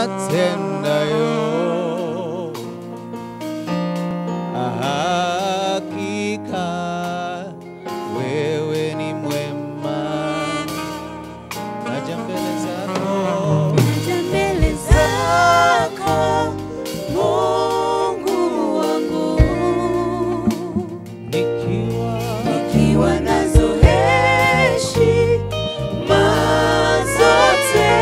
uyatendayo hakika wewe ni mwema naja mbele zako Naja mbele zako Mungu wangu nikiwa nikiwa nazo heshima zote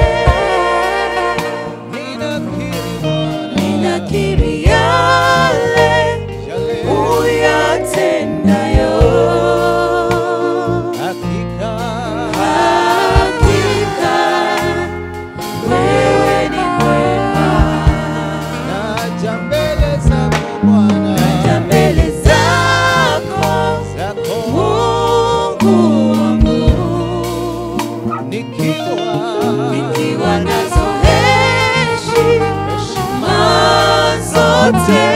ninakiri Bwana ninakiri yale yale uyatendayo hakika hakika wewe ni mwema naja mbele zako Bwana naja mbele zako zako Mungu wangu nikiwa nikiwa nazo heshima zote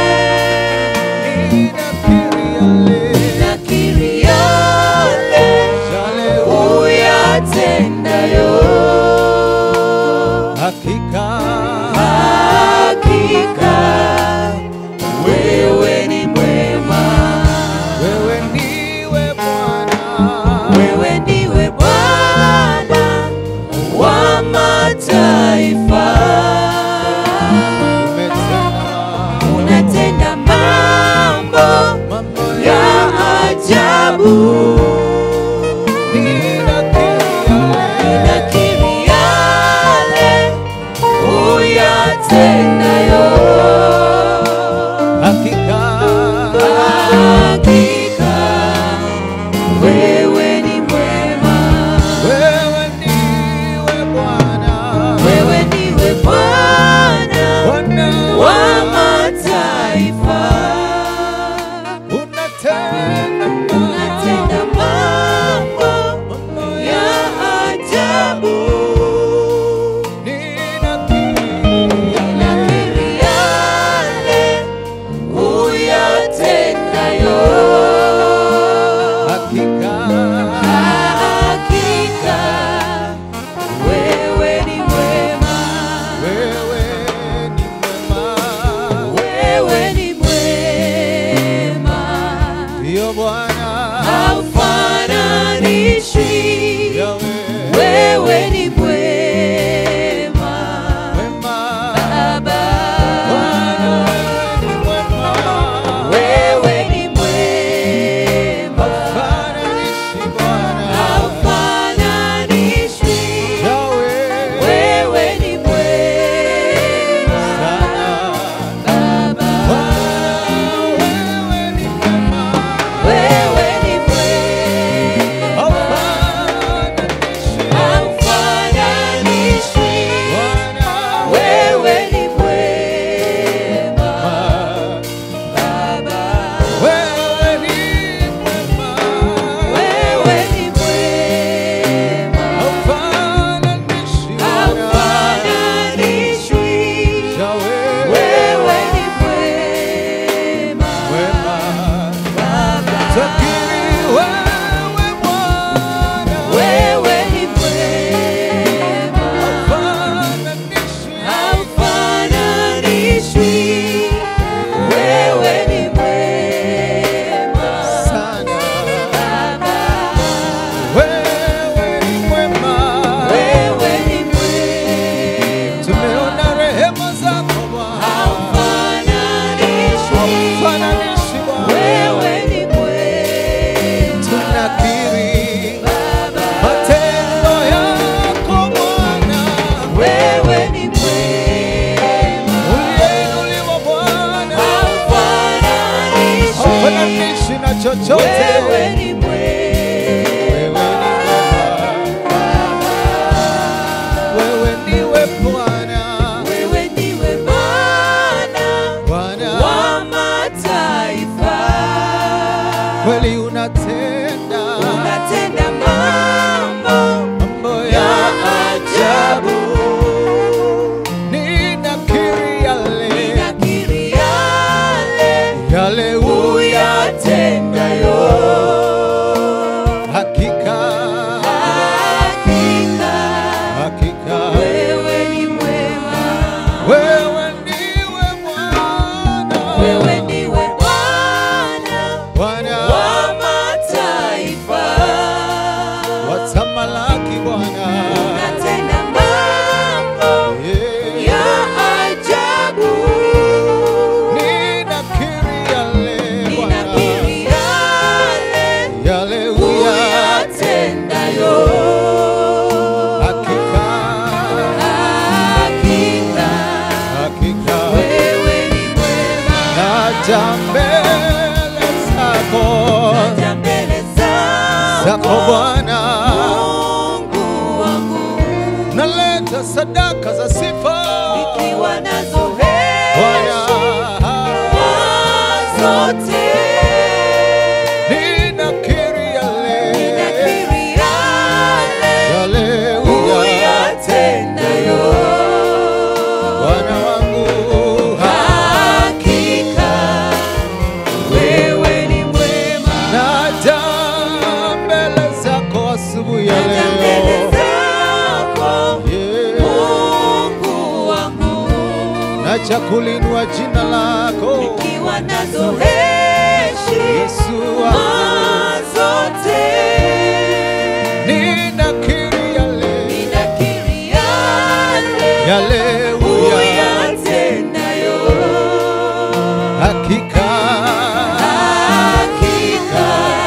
ninakiri yale nakiri yale yale uyatendayo hakika hakika wewe ni mwema wewe ndiwe Bwana wewe ndiwe Bwana wa mataifa umetenda unatenda mambo mambo ya ajabu Ninakiri yale uyatendayo. hakika Hakika wewe ni mwema, wewe ndiwe Bwana wewe ndiwe Bwana Bwana wa mataifa. unatenda Unatenda mambo mambo ya ajabu. ninakiri Ninakiri yale uyatendayo. hakika Hakika wewe ni mwema, wewe ni mwema wewe ni mwema, ndiyo Bwana haufananishwi. Yawe Wewe ni mwema, mwema Baba. Bwana wewe ni mwema Wewe ni mwema, Hafananishi Bwana haufananishwi. Yawe Wewe ni mwema, sana Baba. Bwana wewe ni mwema Wewe ni mwema, Hafananishi haufananishwi. Bwana Wewe ni mwema, Baba. wewe ni mwema Wewe ni mwema, Hafananishi Bwana haufananishwi. Yawe Wewe ni mwema, mwema Baba. Takiri wewe Bwana Wewe ni mwema, Hafananishi haufananishwi. Wewe ni mwema, sana Baba. Wewe ni mwema Wewe ni mwema, Tumeona rehema zako Bwana haufananishwi. Hafananishi Bwana Wewe ni mwema, Tunakiri Baba. matendo yako Bwana Wewe ni mwema, Uliyeinuliwa Bwana haufananishwi. Hafananishi na chochote Wewe ni mwema, Wewe ni mwema Wewe ndiwe Bwana wewe ndiwe Bwana Bwana wa mataifa. kweli unatenda Unatenda mambo mambo ya ya ajabu. ninakiri yale Ninakiri yale yale uyatendayo. hakika Hakika hakika wewe ni mwema, zako Bwana, Mungu wangu, naleta sadaka za sifa nikiwa nazo Bwana, heshima zote, ninakiri yale ninakiri yale yale uya uyatendayo. Bwana wangu Hakika wewe ni mwema, naja mbele zako asubuhi ya hata mbele leo zako Yeah. Mungu wangu, naja kulinua jina lako nikiwa nazo heshima Yesu wangu zote, ninakiri yale ninakiri yale yale uya uyatendayo. hakika Hakika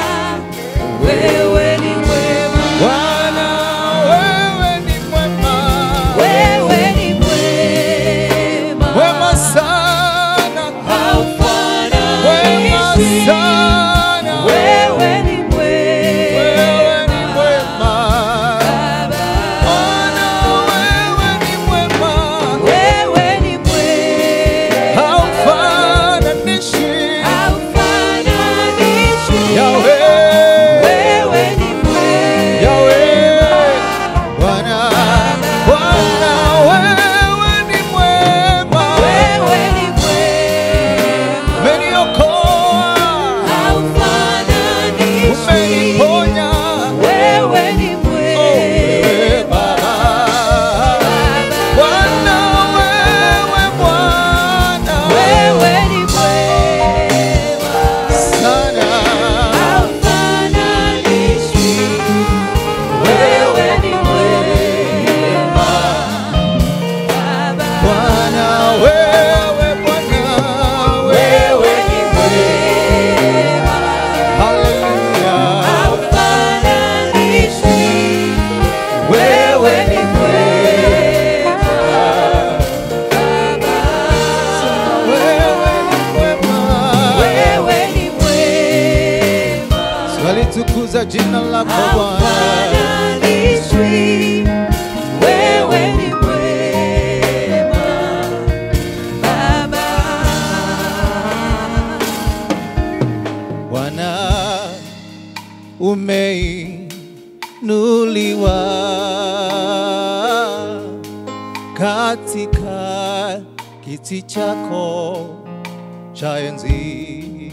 wewe ni mwema, Bwana wewe ni mwema wewe ni mwema, wema sana wema haufananishi. sana Wewe ni wewe ni mwema, mwema Baba. Bwana wewe ni mwema Wewe ni mwema, haufananishi haufananishi. Yahweh Wewe ni mwema, Yahweh Bwana Bwana wewe ni mwema wewe ni mwema, umeniokoa haufananishi. umeniponya Wewe ni Oh, mwema, wewe Baba Bwana wewe Bwana wewe ni mwema, sana haufananishi. Wewe ni mwema, Baba. Bwana wewe Bwana Wewe wewe ni mwema, Haleluya haufananishi. Wewe ni mwema, Baba. wewe ni mwema Wewe ni mwema, Twalitukuza jina lako Bwana haufananishwi. Wewe ni mwema, Baba. Bwana umeinuliwa katika kiti chako cha enzi.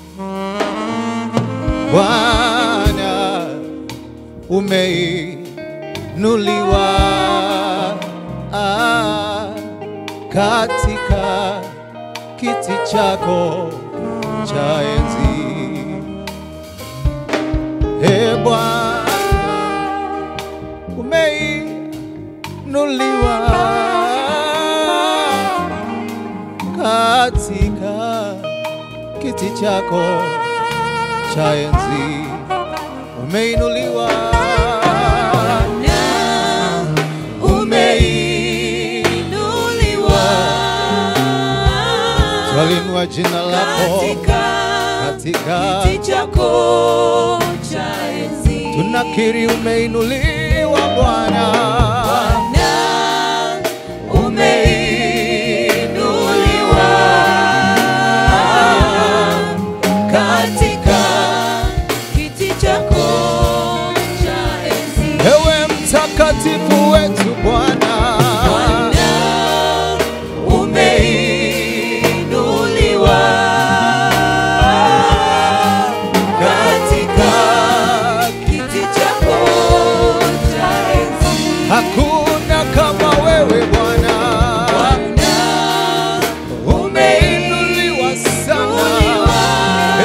Bwana umeinuliwa ah, katika kiti chako cha enzi. E Bwana, umeinuliwa katika kiti chako cha enzi, umeinuliwa Na umeinuliwa twalinua jina lako katika katika kiti chako cha enzi. tunakiri umeinuliwa Bwana Bwana, umeinuliwa katika kiti chako cha enzi. ewe mtakatifu wetu Bwana Bwana, umeinuliwa katika kiti chako cha enzi. hakuna kama wewe Bwana Bwana, umeinuliwa sana Eh,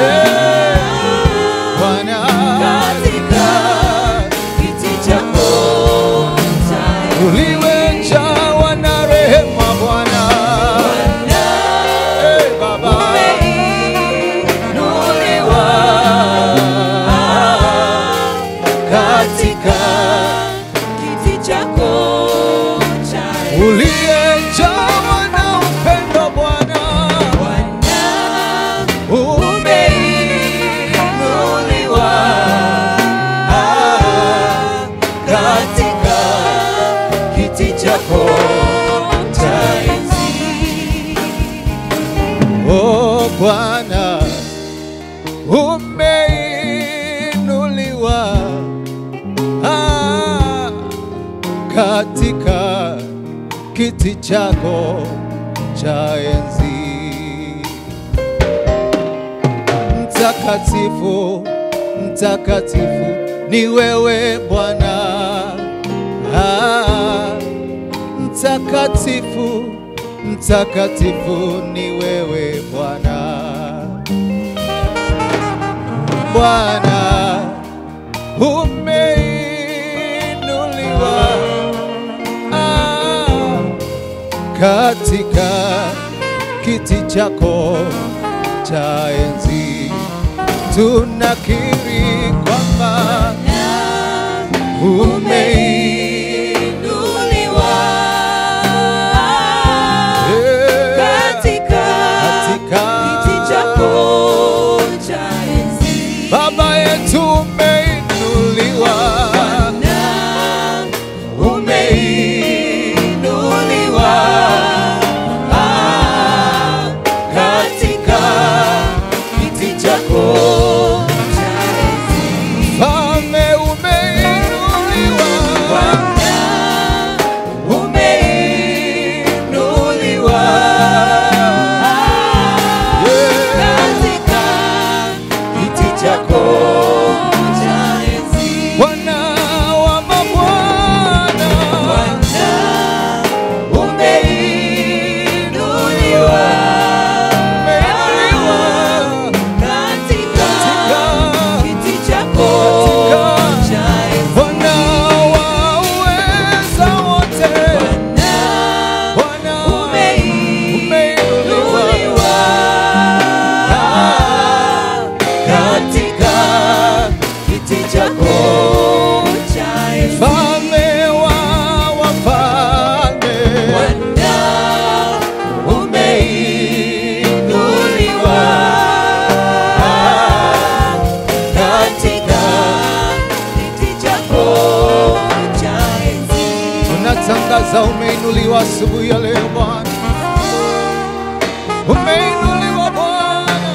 Bwana katika kiti chako cha enzi. uliwe kiti chako cha enzi. Mtakatifu, mtakatifu ni wewe Bwana. Ah, mtakatifu, mtakatifu ni wewe Bwana. Bwana umeinuliwa ah, katika kiti chako cha enzi, tunakiri kwamba umeinuliwa eh, katika katika kiti chako cha enzi. Baba yetu umeinuliwa Bwana, umeinuliwa ah, katika kiti chako cha enzi. Mfalme umeinuliwa Bwana, umeinuliwa ah, Yeah. katika kiti chako cha enzi. Bwana wa mabwana Bwana, umeinuliwa umeinuliwa katika kiti chako cha enzi. Bwana wa uweza wote Bwana, Bwana umeinuliwa katika kiti chako cha enzi. Mfalme wa wafalme Bwana, umeinuliwa katika kiti chako cha enzi. tunatangaza umeinuliwa asubuhi ya leo Bwana, umeinuliwa Bwana,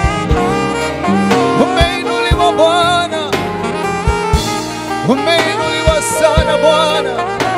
umeinuliwa Bwana, umeinuliwa sana Bwana,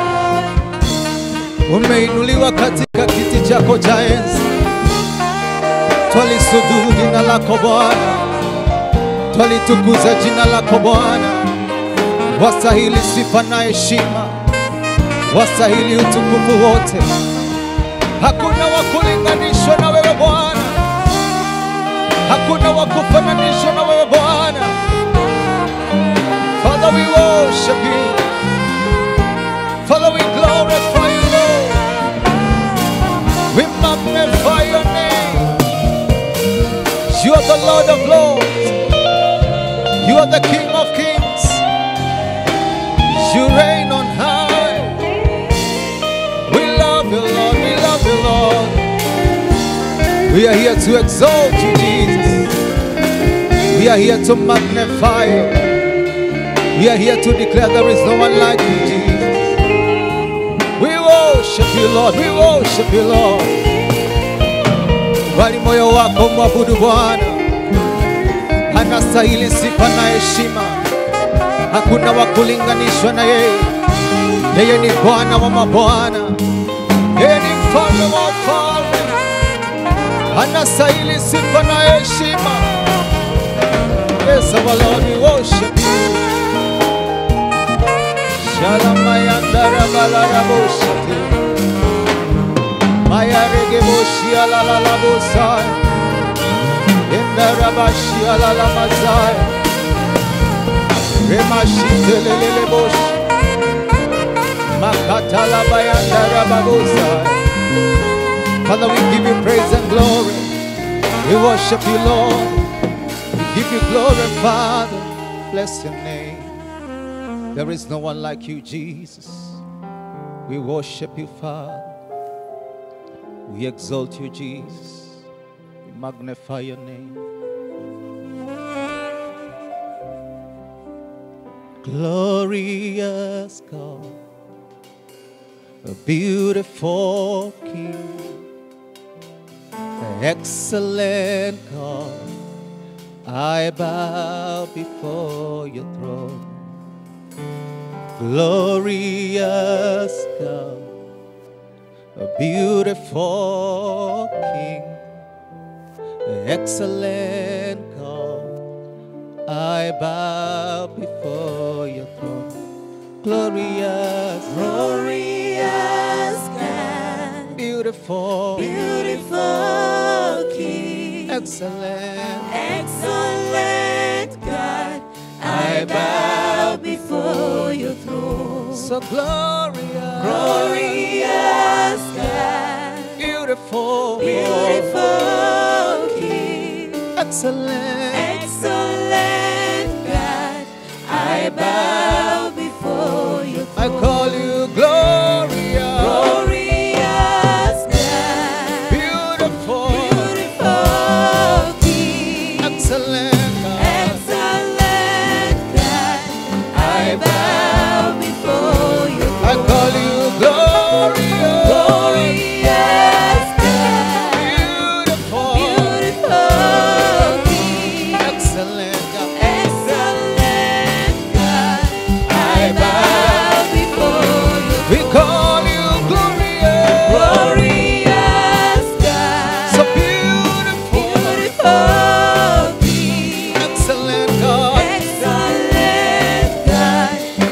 umeinuliwa katika kiti chako cha enzi. Twalisujudu jina lako Bwana, twalitukuza jina lako Bwana, wastahili sifa na heshima wastahili utukufu wote. Hakuna wa kulinganishwa na wewe Bwana, hakuna wa kufananishwa na wewe Bwana. Father, we worship you. Father, we glorify you, Lord. We magnify your name. You are the Lord of Lords. You are the King of Kings. You reign on high. We love you, Lord. We love you, Lord. We are here to exalt you, Jesus. We are here to magnify you. We are here to declare there is no one like you, Jesus. We worship you, Lord. We worship you, Lord. Bali moyo wako mwabudu Bwana, anastahili sifa na heshima. Hakuna wa kulinganishwa na yeye. Yeye ni Bwana wa mabwana, yeye ni mfalme wa wafalme, anastahili sifa na heshima. Yes, our Lord, we worship you. Shalamayandara balarabosate. Mayaregeboshi alalabosai. Endarabashi alalamazai. Remashiteleleleboshi. Makatalabayandarababosa. Father, we give you praise and glory. We worship you, Lord. We give you glory, Father. Bless your name. There is no one like you, Jesus. We worship you, Father. We exalt you, Jesus. We magnify your name. Glorious God, a beautiful King, excellent God, I bow before your throne. Glorious God, a beautiful King, excellent God. I bow before your throne, glorious, Glorious God, beautiful, beautiful King, excellent. excellent God, I bow before your throne. So glorious, Glorious God, beautiful, beautiful King, excellent. excellent God, I bow before your I throne. call you glorious, Glorious God, beautiful, beautiful King, excellent God. excellent God, I bow before your I throne. call you glorious, Glorious God, beautiful, beautiful King, excellent God. excellent God, I bow before your We call you glorious, glorious God, so beautiful, beautiful King, excellent God. excellent God,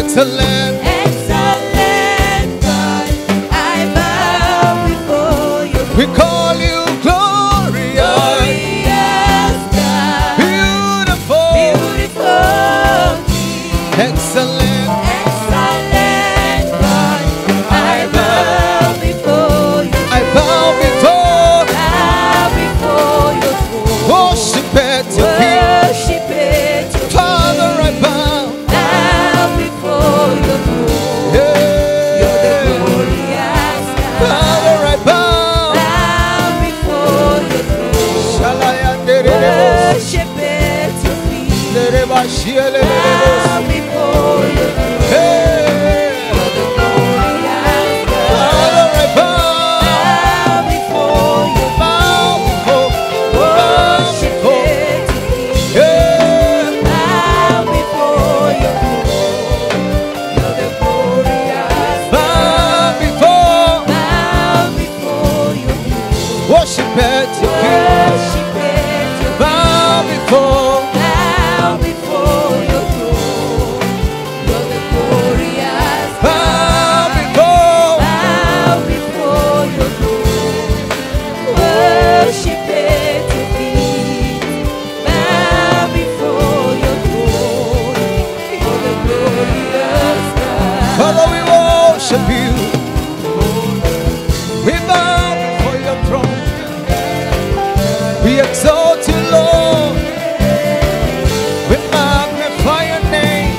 Excellent. Excellent God, I bow before you. We call you glorious. Glorious God, Beautiful. beautiful King. Excellent. Excellent God, I bow before you. I bow before. Bow before your throne. Worship at your feet. Worship at your Father, I feet. bow. Bow before your throne. You're the Yeah. glorious God. Father, I bow. Bow before your throne. Shalayandereremos. Worship at your feet. Derebashielelelemos. Bow before your throne. Hey. You're the glorious God. Father, I bow. Bow before your Bow before. Bow Worship before. at your feet. Yeah. Bow before your throne. You're the glorious Bow God. before. Bow before your throne. Worship at your feet. Worship at your Bow before. Bow before your throne. You're the glorious Bow God. before. Bow before your throne. Worship at your feet. Bow before your throne. You're the glorious God. Father, we worship you. We bow before your throne. We exalt you, Lord. We magnify your name.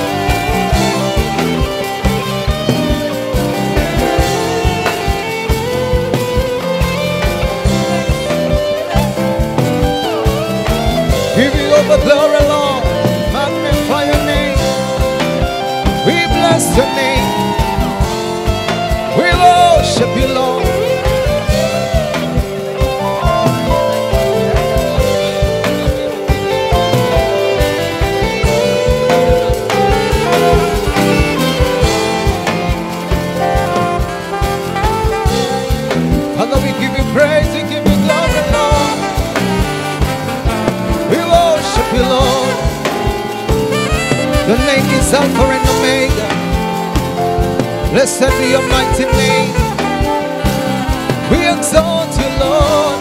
Give you all the glory, Lord. Magnify your name. We bless your name. We worship you, Lord. Father, we give you praise, we give you glory, Lord. We worship you, Lord. Your name is Alpha and Omega. Blessed be your mighty name. We exalt you, Lord.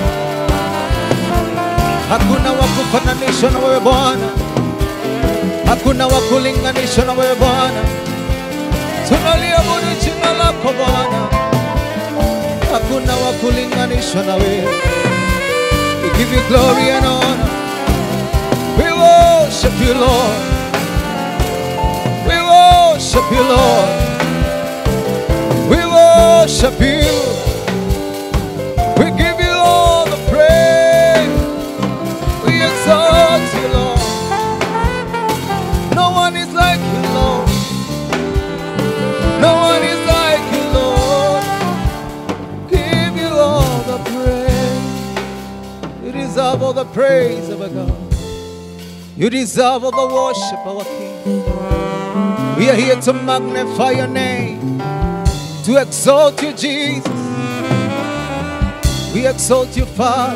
Hakuna wa kufananishwa na wewe Bwana, hakuna wa kulinganishwa na wewe Bwana. Tunaliabudu jina lako Bwana, hakuna wa kulinganishwa na wewe. We give you glory and honor. We worship you, Lord. We worship you, Lord. We worship you. We give you all the praise. We exalt you, Lord. No one is like you, Lord. No one is like you, Lord. Give you all the praise. You deserve all the praise of our God. You deserve all the worship, our King. We are here to magnify your name, to exalt you, Jesus. We exalt you, Father.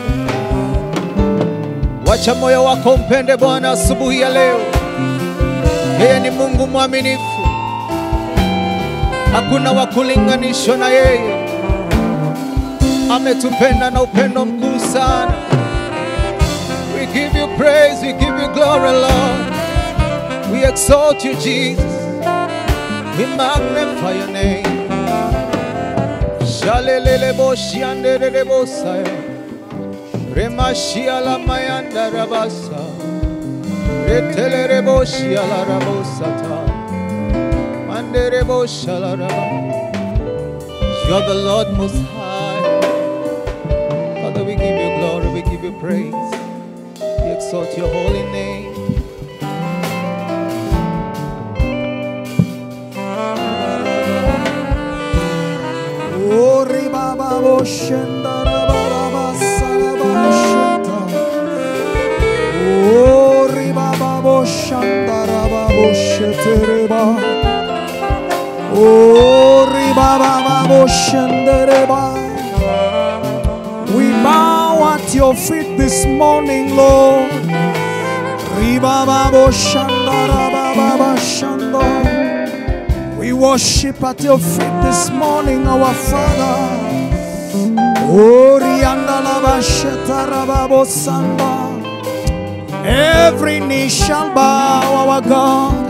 Wacha moyo wako umpende Bwana asubuhi ya leo. Yeye ni Mungu mwaminifu, hakuna wa kulinganishwa na yeye. Ametupenda na upendo mkuu sana. We give you praise, we give you glory, Lord. We exalt you, Jesus. We magnify your name. Shalelele boshi anderele bosaya. Remashia la mayanda rabasa. Retelere boshi ala rabosata. Mandere bosha la raba. You're the Lord most high. Father, we give you glory, we give you praise. We exalt your holy name. Ori baba boshenda raba salaba sheta. Ori baba boshanda raba boshetereba. Ori baba boshendereba. We bow at your feet this morning, Lord. Riba baba shanda raba baba shanda. We worship at your feet this morning, our Father. Orianda lava shetarababo samba. Every knee shall bow, our God.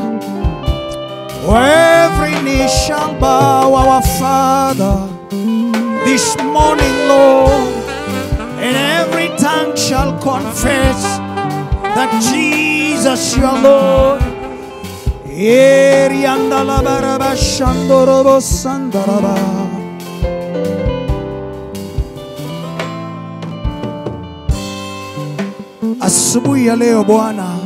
Every knee shall bow, our Father. This morning, Lord, and every tongue shall confess that Jesus, your Lord. Erianda la baraba shandorobo sandaraba. Asubuhi ya leo Bwana,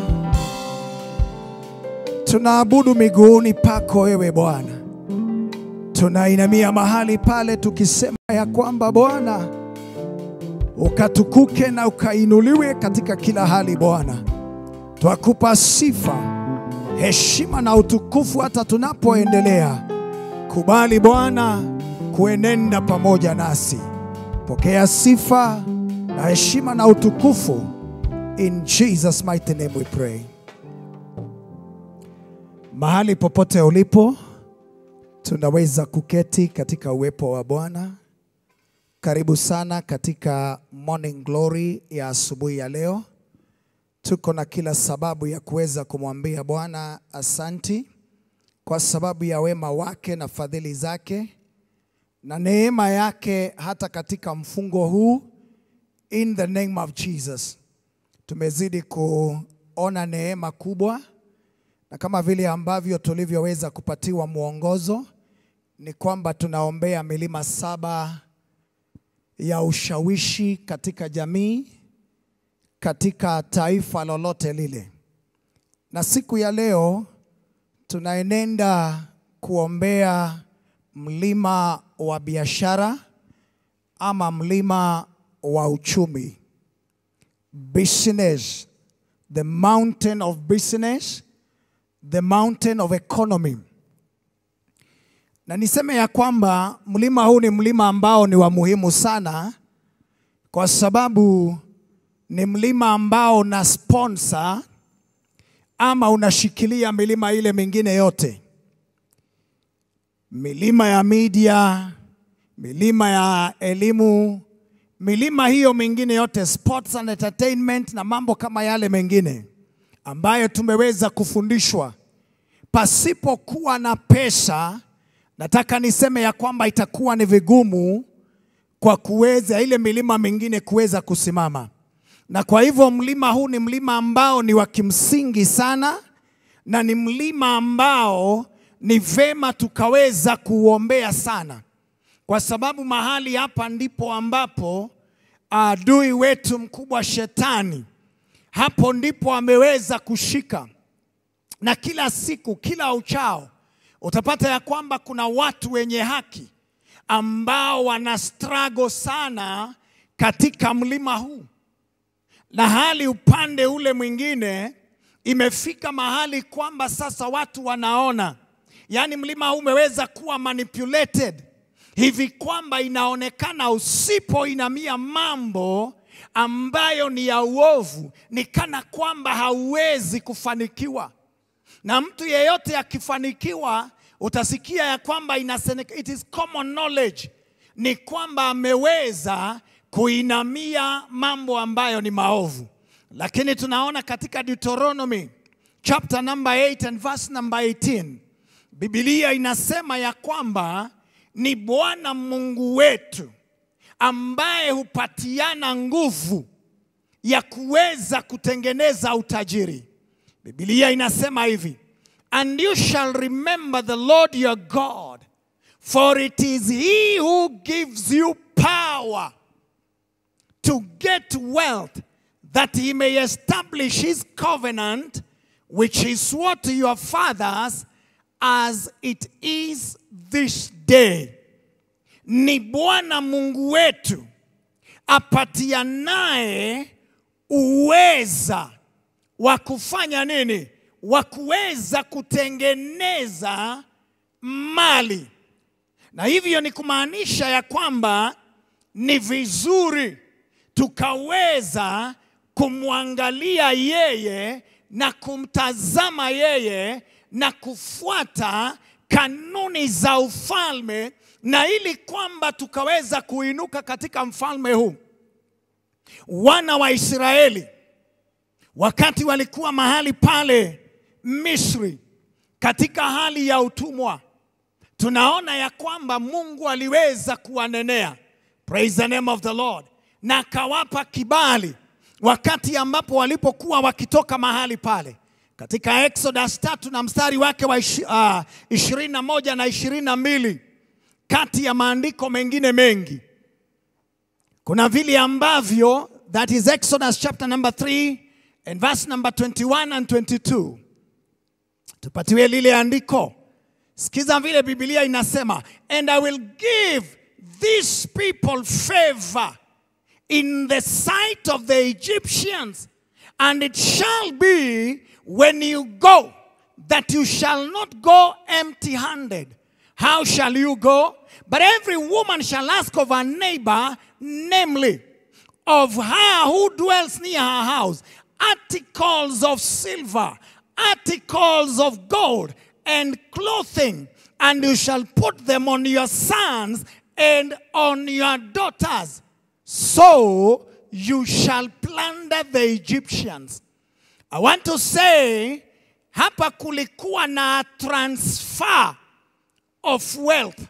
tunaabudu miguuni pako wewe Bwana, tunainamia mahali pale tukisema ya kwamba Bwana ukatukuke na ukainuliwe katika kila hali Bwana. Twakupa sifa, heshima na utukufu hata tunapoendelea. Kubali Bwana kuenenda pamoja nasi. Pokea sifa na heshima na utukufu. In Jesus mighty name we pray. Mahali popote ulipo, tunaweza kuketi katika uwepo wa Bwana. Karibu sana katika Morning Glory ya asubuhi ya leo. Tuko na kila sababu ya kuweza kumwambia Bwana asanti kwa sababu ya wema wake na fadhili zake na neema yake hata katika mfungo huu in the name of Jesus. Tumezidi kuona neema kubwa na kama vile ambavyo tulivyoweza kupatiwa mwongozo ni kwamba tunaombea milima saba ya ushawishi katika jamii, katika taifa lolote lile. Na siku ya leo tunaenenda kuombea mlima wa biashara ama mlima wa uchumi. Business, the mountain of business, the mountain of economy. Na niseme ya kwamba mlima huu ni mlima ambao ni wa muhimu sana kwa sababu ni mlima ambao una sponsor ama unashikilia milima ile mingine yote, milima ya media, milima ya elimu, milima hiyo mingine yote, sports and entertainment na mambo kama yale mengine ambayo tumeweza kufundishwa pasipokuwa na pesa. Nataka niseme ya kwamba itakuwa ni vigumu kwa kuweza ile milima mingine kuweza kusimama, na kwa hivyo mlima huu ni mlima ambao ni wa kimsingi sana, na ni mlima ambao ni vema tukaweza kuuombea sana, kwa sababu mahali hapa ndipo ambapo adui wetu mkubwa Shetani, hapo ndipo ameweza kushika, na kila siku, kila uchao utapata ya kwamba kuna watu wenye haki ambao wana struggle sana katika mlima huu, na hali upande ule mwingine imefika mahali kwamba sasa watu wanaona, yaani mlima huu umeweza kuwa manipulated hivi kwamba inaonekana usipoinamia mambo ambayo ni ya uovu, ni kana kwamba hauwezi kufanikiwa na mtu yeyote akifanikiwa utasikia ya kwamba inasene- it is common knowledge ni kwamba ameweza kuinamia mambo ambayo ni maovu, lakini tunaona katika Deuteronomy chapter number 8 and verse number 18 Biblia inasema ya kwamba ni Bwana Mungu wetu ambaye hupatiana nguvu ya kuweza kutengeneza utajiri. Biblia inasema hivi, and you shall remember the Lord your God, for it is he who gives you power to get wealth, that he may establish his covenant, which he swore to your fathers, as it is this day. Ni Bwana Mungu wetu apatianaye uweza wa kufanya nini? Wa kuweza kutengeneza mali, na hivyo ni kumaanisha ya kwamba ni vizuri tukaweza kumwangalia yeye na kumtazama yeye na kufuata kanuni za ufalme, na ili kwamba tukaweza kuinuka katika mfalme huu. Wana wa Israeli wakati walikuwa mahali pale Misri katika hali ya utumwa, tunaona ya kwamba Mungu aliweza kuwanenea, praise the name of the Lord, na akawapa kibali wakati ambapo walipokuwa wakitoka mahali pale katika Exodus tatu na mstari wake wa ishi- ah, ishirini na moja na ishirini na mbili kati ya maandiko mengine mengi kuna vile ambavyo that is Exodus chapter number 3 and verse number 21 and 22 tupatiwe lile andiko sikiza vile Biblia inasema and I will give these people favor in the sight of the Egyptians and it shall be when you go that you shall not go empty handed how shall you go but every woman shall ask of her neighbor namely of her who dwells near her house articles of silver, articles of gold, and clothing, and you shall put them on your sons and on your daughters. So you shall plunder the Egyptians. I want to say, hapa kulikuwa na transfer of wealth.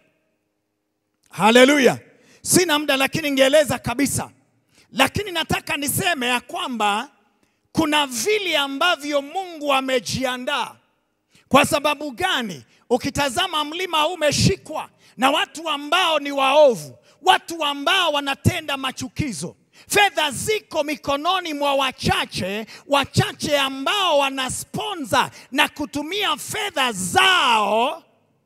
Haleluya! Sina muda, lakini ningeeleza kabisa, lakini nataka niseme ya kwamba kuna vile ambavyo Mungu amejiandaa. Kwa sababu gani? Ukitazama mlima huu umeshikwa na watu ambao ni waovu, watu ambao wanatenda machukizo. Fedha ziko mikononi mwa wachache, wachache ambao wanasponza na kutumia fedha zao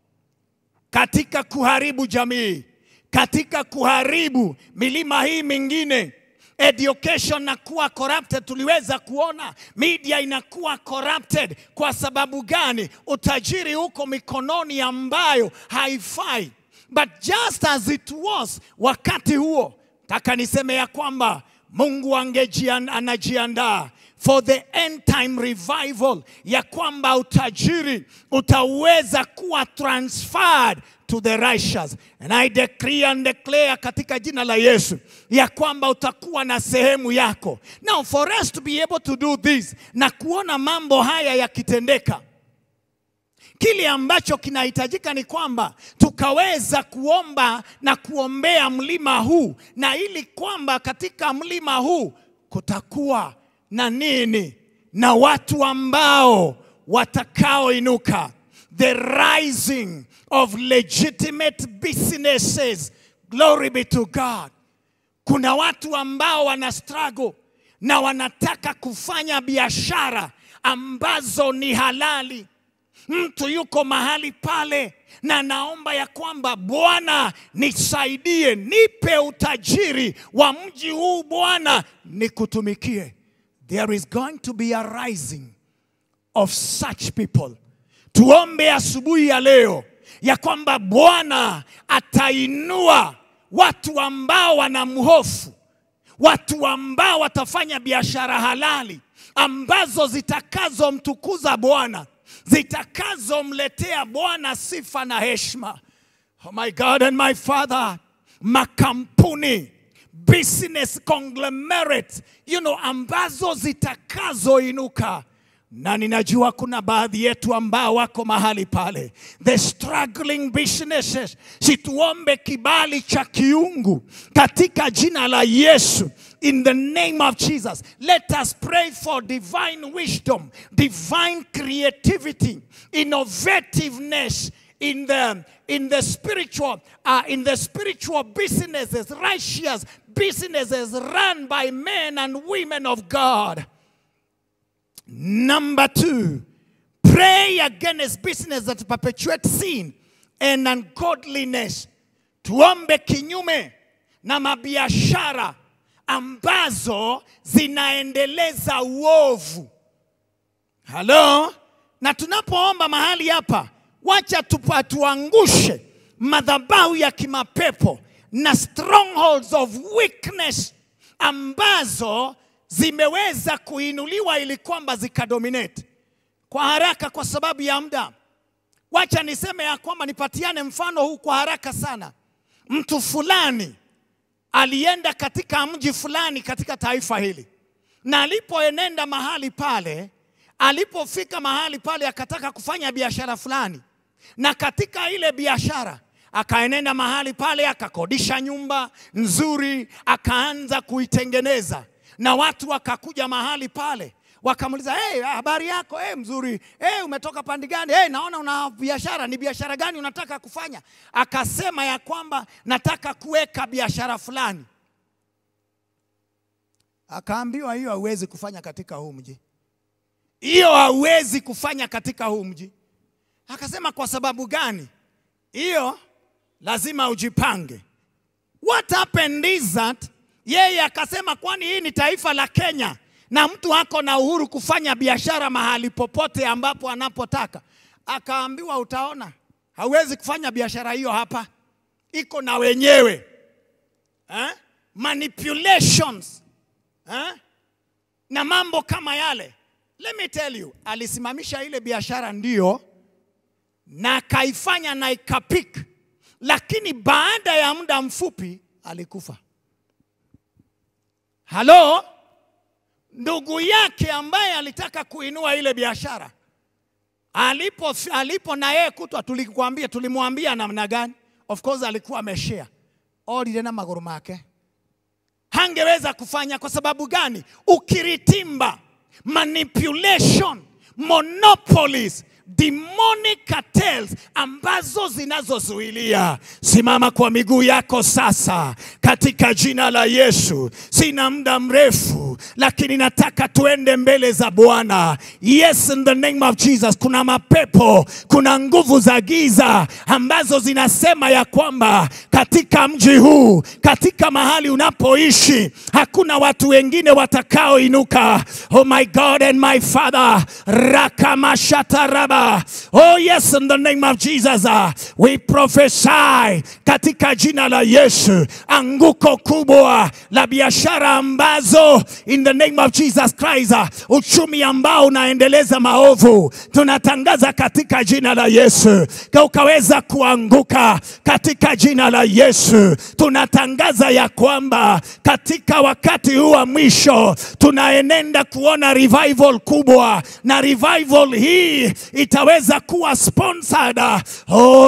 katika kuharibu jamii, katika kuharibu milima hii mingine. Education inakuwa corrupted, tuliweza kuona media inakuwa corrupted. Kwa sababu gani? Utajiri uko mikononi ambayo haifai. But just as it was wakati huo, taka niseme ya kwamba Mungu angejian, anajiandaa for the end time revival, ya kwamba utajiri utaweza kuwa transferred to the righteous. And I decree and declare katika jina la Yesu ya kwamba utakuwa na sehemu yako. Now for us to be able to do this na kuona mambo haya yakitendeka Kile ambacho kinahitajika ni kwamba tukaweza kuomba na kuombea mlima huu, na ili kwamba katika mlima huu kutakuwa na nini, na watu ambao watakaoinuka, the rising of legitimate businesses. Glory be to God. Kuna watu ambao wana struggle na wanataka kufanya biashara ambazo ni halali. Mtu yuko mahali pale na naomba ya kwamba Bwana nisaidie, nipe utajiri wa mji huu Bwana, nikutumikie. There is going to be a rising of such people. Tuombe asubuhi ya leo ya kwamba Bwana atainua watu ambao wanamhofu, watu ambao watafanya biashara halali ambazo zitakazomtukuza Bwana, zitakazomletea Bwana sifa na heshima. Oh my God and my Father, makampuni business conglomerate, you know, ambazo zitakazoinuka na ninajua kuna baadhi yetu ambao wako mahali pale, the struggling businesses. Situombe kibali cha kiungu katika jina la Yesu. In the name of Jesus, let us pray for divine wisdom, divine creativity, innovativeness in the in the spiritual uh, in the spiritual businesses, righteous businesses run by men and women of God. Number two, pray against business that perpetuate sin and ungodliness. Tuombe kinyume na mabiashara ambazo zinaendeleza uovu. Halo, na tunapoomba mahali hapa, wacha tupa tuangushe madhabahu ya kimapepo na strongholds of weakness ambazo zimeweza kuinuliwa ili kwamba zikadominate kwa haraka, kwa sababu ya muda. Wacha niseme ya kwamba nipatiane mfano huu kwa haraka sana. Mtu fulani alienda katika mji fulani katika taifa hili, na alipoenenda mahali pale, alipofika mahali pale akataka kufanya biashara fulani, na katika ile biashara akaenenda mahali pale, akakodisha nyumba nzuri, akaanza kuitengeneza, na watu wakakuja mahali pale wakamuuliza hey, habari yako hey, mzuri hey, umetoka pandi gani hey, naona una biashara ni biashara gani unataka kufanya akasema ya kwamba nataka kuweka biashara fulani akaambiwa hiyo hauwezi kufanya katika huu mji hiyo hauwezi kufanya katika huu mji akasema kwa sababu gani hiyo lazima ujipange what happened is that yeye akasema kwani hii ni taifa la Kenya na mtu ako na uhuru kufanya biashara mahali popote ambapo anapotaka. Akaambiwa utaona, hauwezi kufanya biashara hiyo hapa, iko na wenyewe eh? manipulations eh? na mambo kama yale. Let me tell you, alisimamisha ile biashara ndio, na akaifanya na ikapik, lakini baada ya muda mfupi alikufa. Halo? ndugu yake ambaye alitaka kuinua ile biashara alipo, alipo na yeye kutwa, tulikwambia tulimwambia namna gani? Of course alikuwa ameshare orire na maguru make, hangeweza kufanya. Kwa sababu gani? Ukiritimba, manipulation, monopolies demonic cartels ambazo zinazozuilia. Simama kwa miguu yako sasa katika jina la Yesu. Sina muda mrefu, lakini nataka tuende mbele za Bwana. Yes, in the name of Jesus. Kuna mapepo, kuna nguvu za giza ambazo zinasema ya kwamba katika mji huu, katika mahali unapoishi, hakuna watu wengine watakaoinuka. Oh my God and my Father, rakamashataraba Oh yes, in the name of Jesus, uh, we prophesy katika jina la Yesu, anguko kubwa la biashara ambazo in the name of Jesus Christ, uh, uchumi ambao unaendeleza maovu, tunatangaza katika jina la Yesu, ukaweza kuanguka katika jina la Yesu. Tunatangaza ya kwamba katika wakati huu wa mwisho tunaenenda kuona revival kubwa, na revival hii itaweza kuwa sponsored oh,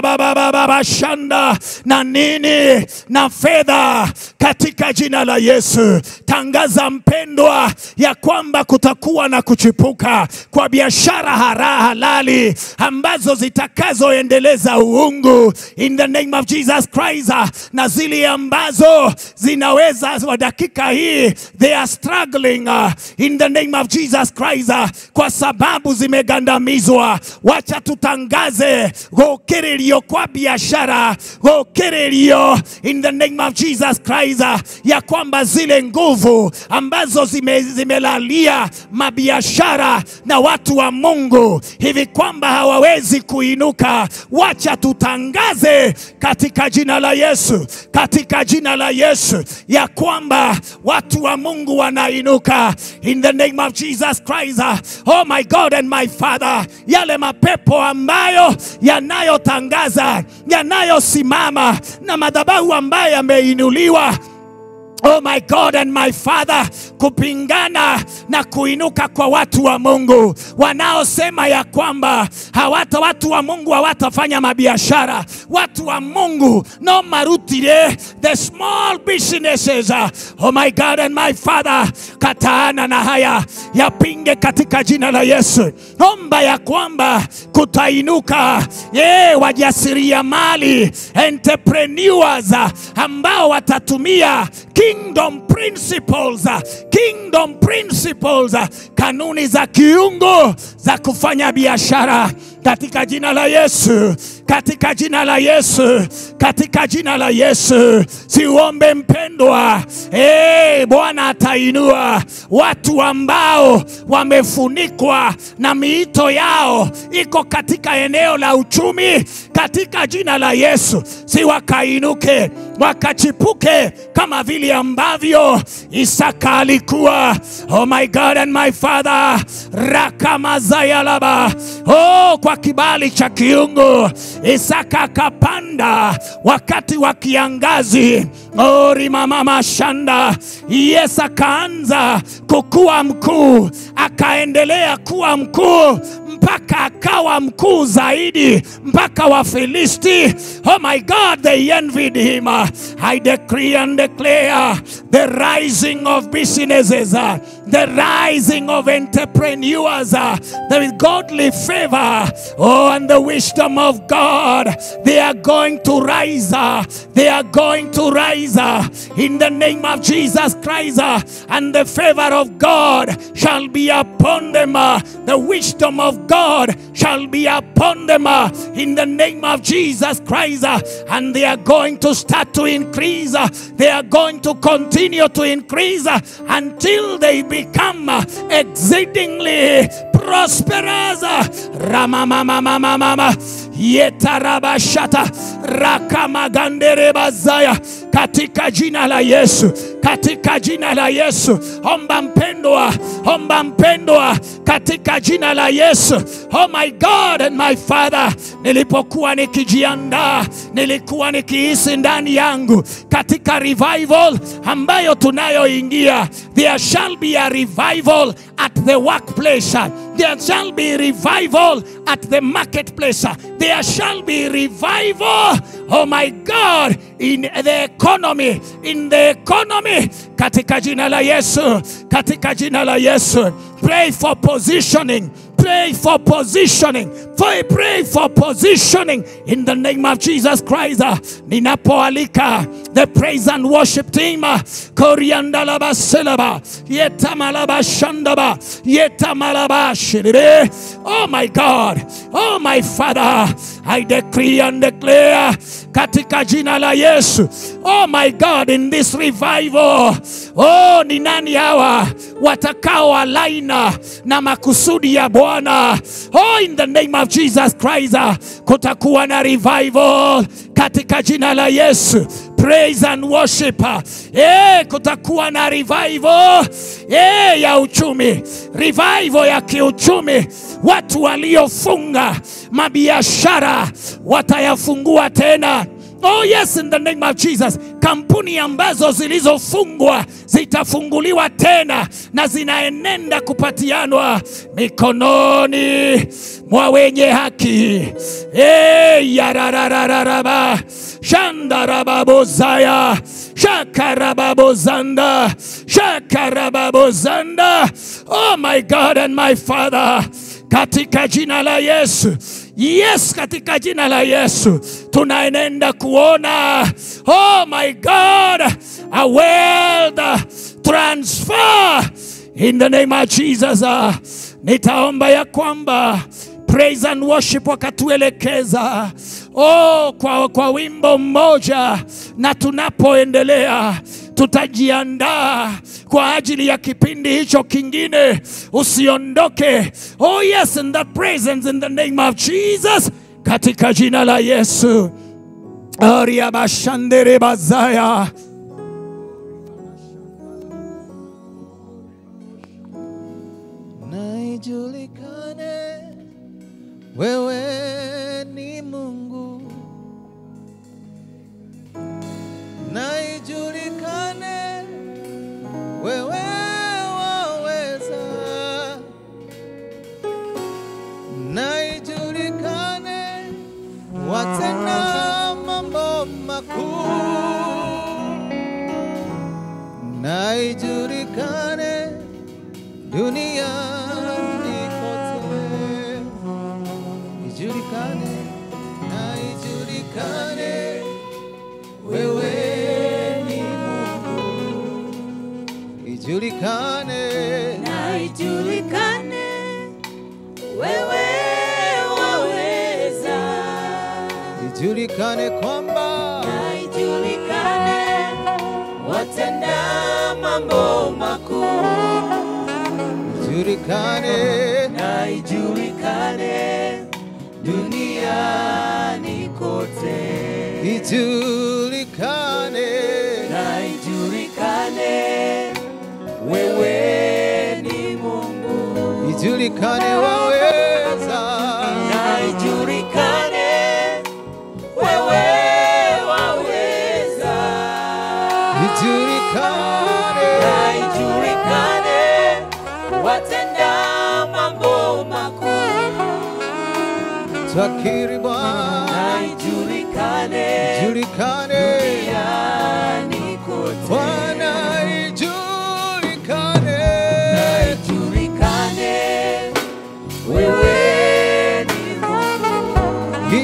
rababababashanda na nini na fedha katika jina la Yesu. Tangaza mpendwa, ya kwamba kutakuwa na kuchipuka kwa biashara hara halali ambazo zitakazoendeleza uungu in the name of Jesus Christ, na zile ambazo zinaweza wa dakika hii they are struggling uh, in the name of Jesus Christ uh, kwa sababu zimegandamizwa wacha tutangaze gũkĩrĩrio kwa biashara gũkĩrĩrio in the name of Jesus Christ ya kwamba zile nguvu ambazo zime, zimelalia mabiashara na watu wa Mungu hivi kwamba hawawezi kuinuka, wacha tutangaze katika jina la Yesu, katika jina la Yesu ya kwamba watu wa Mungu wanainuka in the name of Jesus Christ. Oh my God and my Father, yale mapepo ambayo yanayotangaza yanayosimama na madhabahu ambayo yameinuliwa Oh my God and my Father, kupingana na kuinuka kwa watu wa Mungu wanaosema ya kwamba hawata watu wa Mungu hawatafanya mabiashara. Watu wa Mungu no marutire the small businesses. Oh my God and my Father, kataana na haya yapinge katika jina la Yesu. Omba ya kwamba kutainuka ye wajasiriamali entrepreneurs ambao watatumia kingdom principles, kingdom principles, kanuni za kiungu za kufanya biashara katika jina la Yesu, katika jina la Yesu, katika jina la Yesu. Siuombe mpendwa, hey, Bwana atainua watu ambao wamefunikwa na miito yao iko katika eneo la uchumi, katika jina la Yesu, si wakainuke wakachipuke kama vile ambavyo Isaka alikuwa. Oh my God and my Father, rakamazayalaba. Oh, kwa kibali cha kiungu Isaka akapanda wakati wa kiangazi. Oh, rimamama shanda. Yes, akaanza kukua mkuu, akaendelea kuwa mkuu mpaka akawa mkuu zaidi mpaka Wafilisti. Oh my God, they envied him. I decree and declare the rising of businesses, uh, the rising of entrepreneurs, uh, the godly favor, oh, and the wisdom of God. They are going to rise. uh, They are going to rise uh, in the name of Jesus Christ, uh, and the favor of God shall be upon them. uh, The wisdom of God shall be upon them uh, in the name of Jesus Christ, uh, and they are going to start to increase. uh, They are going to continue to increase uh, until they become uh, exceedingly prosperous. uh, Ramamamamamama yetarabashata rakamaganderebazaya katika jina la Yesu, katika jina la Yesu. Omba mpendwa, omba mpendwa, katika jina la Yesu. Oh my God and my Father, nilipokuwa nikijiandaa, nilikuwa nikihisi ndani yangu katika revival ambayo tunayoingia, there shall be a revival at the workplace. There shall be revival at the marketplace. There shall be revival, oh my God, in the economy, in the economy, katika jina la Yesu, katika jina la Yesu. Pray for positioning. Pray for positioning. For pray for positioning in the name of Jesus Christ. Uh, Ninapoalika the praise and worship team. uh, Koriandalaba selaba. Yetamalaba shandaba. Yetamalaba shiribe. Oh my God. Oh my Father. I decree and declare katika jina la Yesu. Oh my God in this revival. Oh ni nani hawa watakao alaina na makusudi ya Bwana. Oh in the name of Jesus Christ uh, kutakuwa na revival katika jina la Yesu. Praise and worship. uh, Eh, kutakuwa na revival eh, ya uchumi, revival ya kiuchumi. Watu waliofunga mabiashara watayafungua tena. Oh yes, in the name of Jesus. Kampuni ambazo zilizofungwa zitafunguliwa tena na zinaenenda kupatianwa mikononi mwa wenye haki. Hey, yararararaba shandarababozaya shakarababozanda shakarababozanda. Oh my God and my Father, katika jina la Yesu Yes, katika jina la Yesu tunaenenda kuona, oh my God, a wealth transfer in the name of Jesus. Uh, Nitaomba ya kwamba praise and worship wakatuelekeza oh, kwa, kwa wimbo mmoja, na tunapoendelea tutajiandaa kwa ajili ya kipindi hicho kingine. Usiondoke. Oh yes, in the presence in the name of Jesus, katika jina la Yesu. Ariabashandere bazaya na ijulikane wewe ni Mungu, na ijulikane wewe waweza, na ijulikane watenda mambo makuu, na ijulikane duniani kote, ijulikane na ijulikane wewe ni Mungu, ijulikane na ijulikane wewe waweza, ijulikane kwamba na ijulikane watenda mambo makuu, ijulikane na ijulikane duniani kote, ijulikane ijulikane na ijulikane wewe ni Mungu, ijulikane waweza na ijulikane wewe waweza, ijulikane na ijulikane watenda mambo makuu, twakiri Bwana na ijulikane ijulikane duniani kote. Bwana ijulikane ijulikane wewe ni Mungu,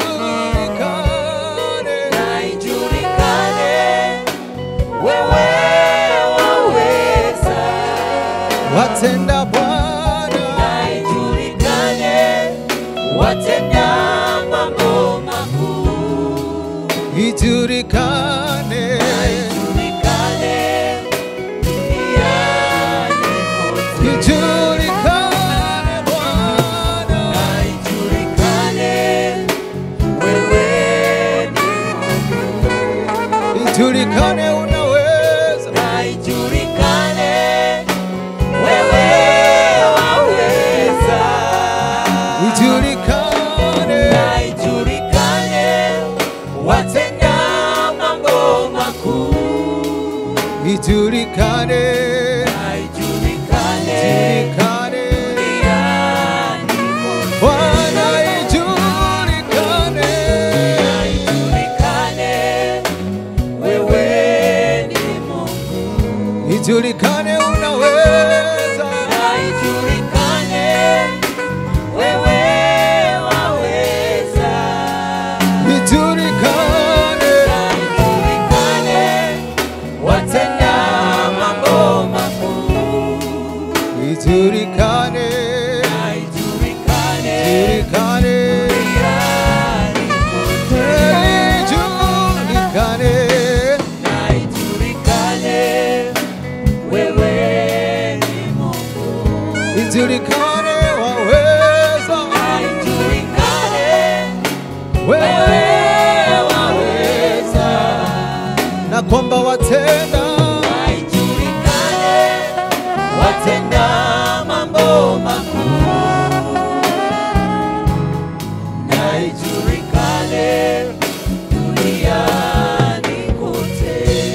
ijulikane na ijulikane wewe waweza, watenda Bwana na ijulikane watenda mambo makuu, ijulikane na ijulikane duniani kote. ijulikane Bwana Na ijulikane wewe ni Mungu, ijulikane unaweza na ijulikane wewe waweza, ijulikane na ijulikane watenda mambo makuu, ijulikane na ijulikane ijulikane duniani kote. Bwana ijulikane Na ijulikane wewe ni Mungu. ijulikane unaweza Na ijulikane wewe waweza, ijulikane na ijulikane watenda mambo makuu, ijulikane na ijulikane ijulikane duniani kote, ijulikane na ijulikane wewe ni Mungu. ijulikane waweza Na ijulikane wewe wewe waweza na kwamba watenda Na ijulikane watenda mambo makuu, na ijulikane duniani kote.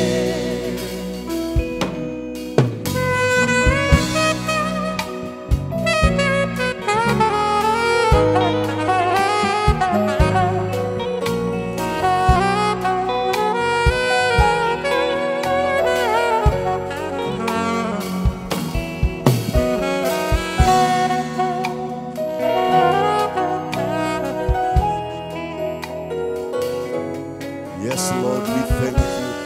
Yes, Lord, we thank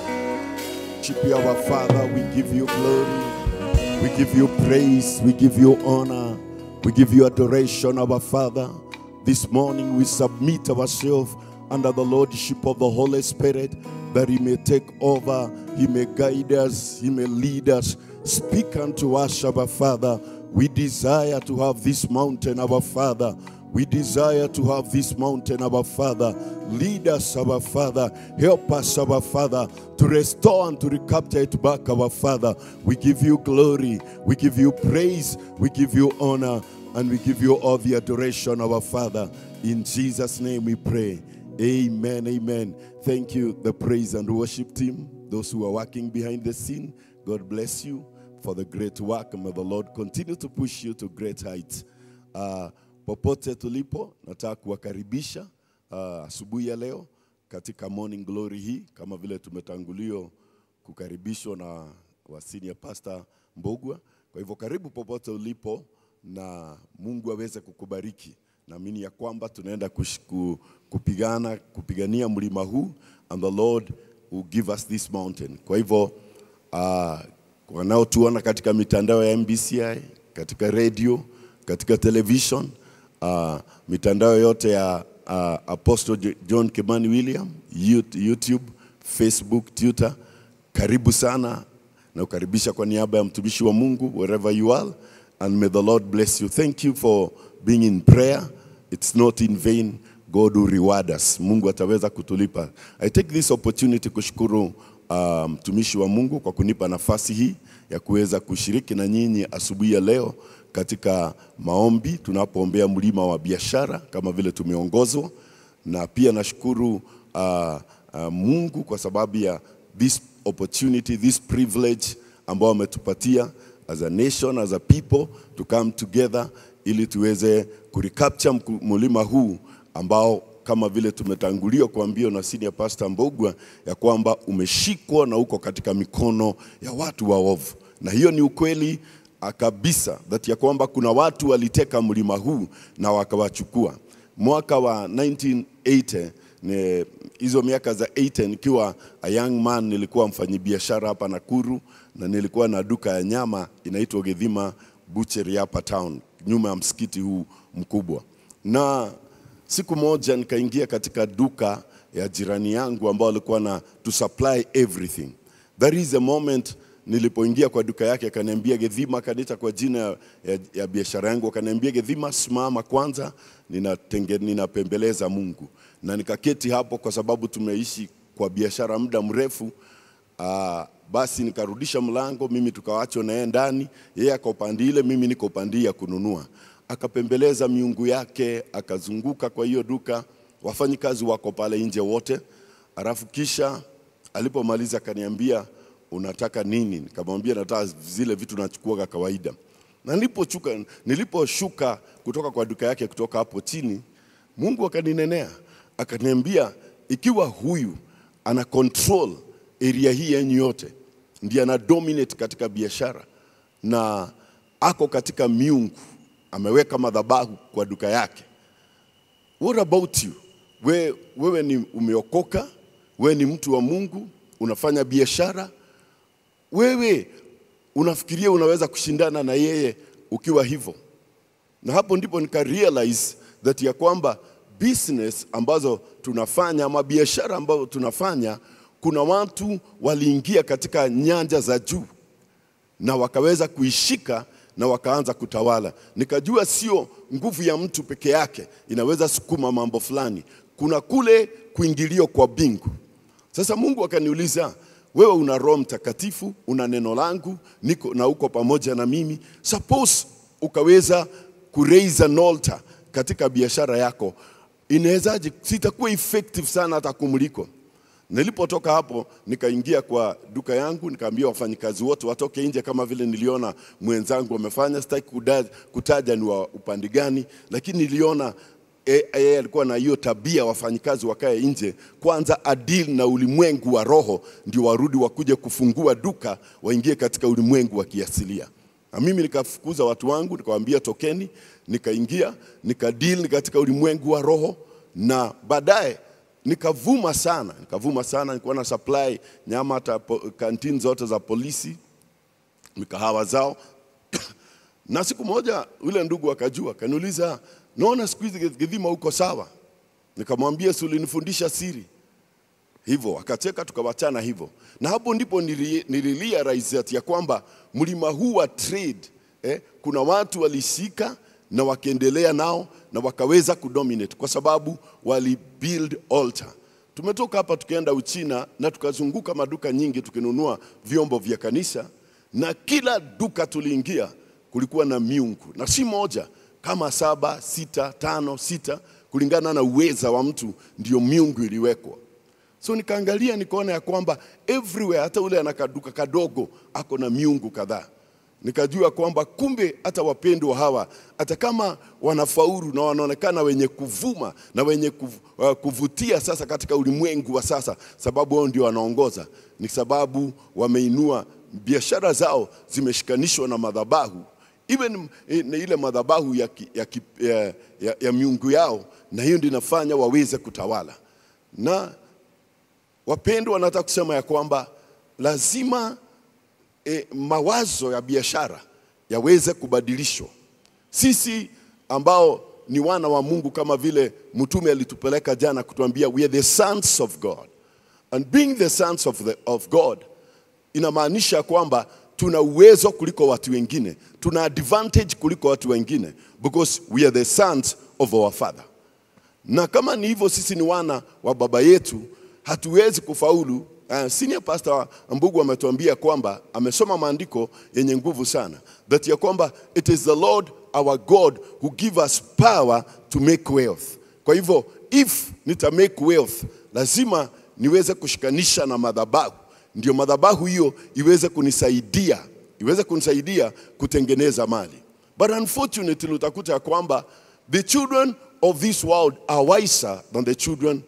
you. Chippy, our Father, we give you glory. We give you praise. We give you honor. We give you adoration, our Father. This morning we submit ourselves under the Lordship of the Holy Spirit that He may take over, He may guide us, He may lead us. Speak unto us, our Father. We desire to have this mountain, our Father. We desire to have this mountain, our Father. Lead us, our Father. Help us, our Father, to restore and to recapture it back, our Father. We give you glory. We give you praise. We give you honor. And we give you all the adoration, our Father. In Jesus' name we pray. Amen. Amen. Thank you, the praise and worship team, those who are working behind the scene. God bless you for the great work. And may the Lord continue to push you to great heights. Uh, popote tulipo, nataka kuwakaribisha uh, asubuhi ya leo katika morning glory hii, kama vile tumetangulio kukaribishwa na wa senior pastor Mbogwa. Kwa hivyo karibu popote ulipo, na Mungu aweze kukubariki. Naamini ya kwamba tunaenda kush- ku- kupigana kupigania mlima huu and the Lord will give us this mountain. Kwa hivyo uh, wanaotuona katika mitandao ya MBCI, katika radio, katika television, uh, mitandao yote ya uh, Apostle Jo- John Kimani William, Yout- YouTube, Facebook, Twitter, karibu sana na ukaribisha kwa niaba ya mtumishi wa Mungu wherever you are and may the Lord bless you. Thank you for being in prayer. It's not in vain. God will reward us. Mungu ataweza kutulipa. I take this opportunity kushukuru ah, mtumishi wa Mungu kwa kunipa nafasi hii ya kuweza kushiriki na nyinyi asubuhi ya leo katika maombi tunapoombea mlima wa biashara kama vile tumeongozwa, na pia nashukuru uh, uh, Mungu kwa sababu ya this opportunity, this privilege ambao ametupatia as a nation, as a people to come together ili tuweze kurecapture mku- mlima huu ambao kama vile tumetangulia kuambiwa na senior pastor Mbogwa ya kwamba umeshikwa na uko katika mikono ya watu waovu, na hiyo ni ukweli ah, kabisa that ya kwamba kuna watu waliteka mlima huu na wakawachukua. Mwaka wa 1980 ni hizo miaka za 80 nikiwa a young man, nilikuwa mfanyibiashara hapa Nakuru na nilikuwa na duka ya nyama inaitwa Githima Butchery hapa town, nyuma ya msikiti huu mkubwa na siku moja nikaingia katika duka ya jirani yangu ambao alikuwa na to supply everything. That is the moment nilipoingia kwa duka yake, akaniambia Gedhima, akaniita kwa jina ya, ya, ya biashara yangu, akaniambia Gedhima, simama kwanza, ninatenge, ninapembeleza Mungu. Na nikaketi hapo kwa sababu tumeishi kwa biashara muda mrefu. Uh, basi nikarudisha mlango, mimi tukawachwa na yeye ndani, yeye ako upande ile, mimi niko upande ya kununua. Akapembeleza miungu yake, akazunguka kwa hiyo duka, wafanyikazi wako pale nje wote, alafu kisha alipomaliza akaniambia unataka nini? Nikamwambia nataka zile vitu nachukua kawaida. Na niliposhuka niliposhuka kutoka kwa duka yake kutoka hapo chini, Mungu akaninenea akaniambia, ikiwa huyu ana control area hii yenyu yote, ndiye ana dominate katika biashara na ako katika miungu, ameweka madhabahu kwa duka yake. What about you? We, wewe ni umeokoka, wewe ni mtu wa Mungu, unafanya biashara, wewe unafikiria unaweza kushindana na yeye ukiwa hivyo? Na hapo ndipo nika realize that ya kwamba business ambazo tunafanya ama biashara ambazo tunafanya, kuna watu waliingia katika nyanja za juu na wakaweza kuishika na wakaanza kutawala. Nikajua sio nguvu ya mtu peke yake inaweza sukuma mambo fulani, kuna kule kuingilio kwa bingu. Sasa Mungu akaniuliza, wewe una Roho Mtakatifu, una neno langu, niko na uko pamoja na mimi. Suppose ukaweza kuraise an altar katika biashara yako, inawezaje? Sitakuwa effective sana hata kumuliko. Nilipotoka hapo nikaingia kwa duka yangu, nikaambia wafanyikazi wote watoke nje, kama vile niliona mwenzangu amefanya. Sitaki kuda- kutaja ni wa upande gani, lakini niliona eh, yeye alikuwa na hiyo tabia, wafanyikazi wakae nje kwanza, adil na ulimwengu wa roho, ndio warudi wakuje kufungua duka, waingie katika ulimwengu wa kiasilia. Na mimi nikafukuza watu wangu, nikawaambia tokeni, nikaingia nikadili katika ulimwengu wa roho, na baadaye nikavuma sana, nikavuma sana. Nilikuwa na supply nyama hata po- kantini zote za polisi, mikahawa zao na siku moja yule ndugu akajua, kaniuliza, naona siku hizi Githima uko sawa? Nikamwambia, si ulinifundisha siri hivyo akacheka, tukawachana hivyo, na hapo ndipo nili- nililia raisati ya kwamba mlima huu wa trade eh, kuna watu walishika na wakaendelea nao na wakaweza kudominate kwa sababu wali build altar. Tumetoka hapa tukaenda Uchina na tukazunguka maduka nyingi tukinunua vyombo vya kanisa, na kila duka tuliingia kulikuwa na miungu, na si moja, kama saba, sita, tano, sita, kulingana na uweza wa mtu, ndio miungu iliwekwa. So nikaangalia nikaona ya kwamba everywhere, hata ule ana kaduka kadogo ako na miungu kadhaa. Nikajua kwamba kumbe hata wapendwa hawa hata kama wanafaulu na wanaonekana wenye kuvuma na wenye kuv- uh, kuvutia sasa katika ulimwengu wa sasa, sababu wao ndio wanaongoza, ni sababu wameinua biashara zao zimeshikanishwa na madhabahu even eh, na ile madhabahu ya, ki- ya, ki- ya, ya, ya miungu yao, na hiyo ndio inafanya waweze kutawala na wapendwa, nataka kusema ya kwamba lazima e, mawazo ya biashara yaweze kubadilishwa. Sisi ambao ni wana wa Mungu, kama vile mtume alitupeleka jana kutuambia we are the sons of God and being the sons of, the, of God inamaanisha kwamba tuna uwezo kuliko watu wengine, tuna advantage kuliko watu wengine because we are the sons of our father na kama ni hivyo, sisi ni wana wa baba yetu, hatuwezi kufaulu. Uh, senior pastor Mbugu ametuambia kwamba amesoma maandiko yenye nguvu sana, that ya kwamba it is the Lord our God who give us power to make wealth. Kwa hivyo if nita make wealth, lazima niweze kushikanisha na madhabahu, ndio madhabahu hiyo iweze kunisaidia iweze kunisaidia kutengeneza mali. But unfortunately utakuta ya kwamba the children of this world are wiser than the children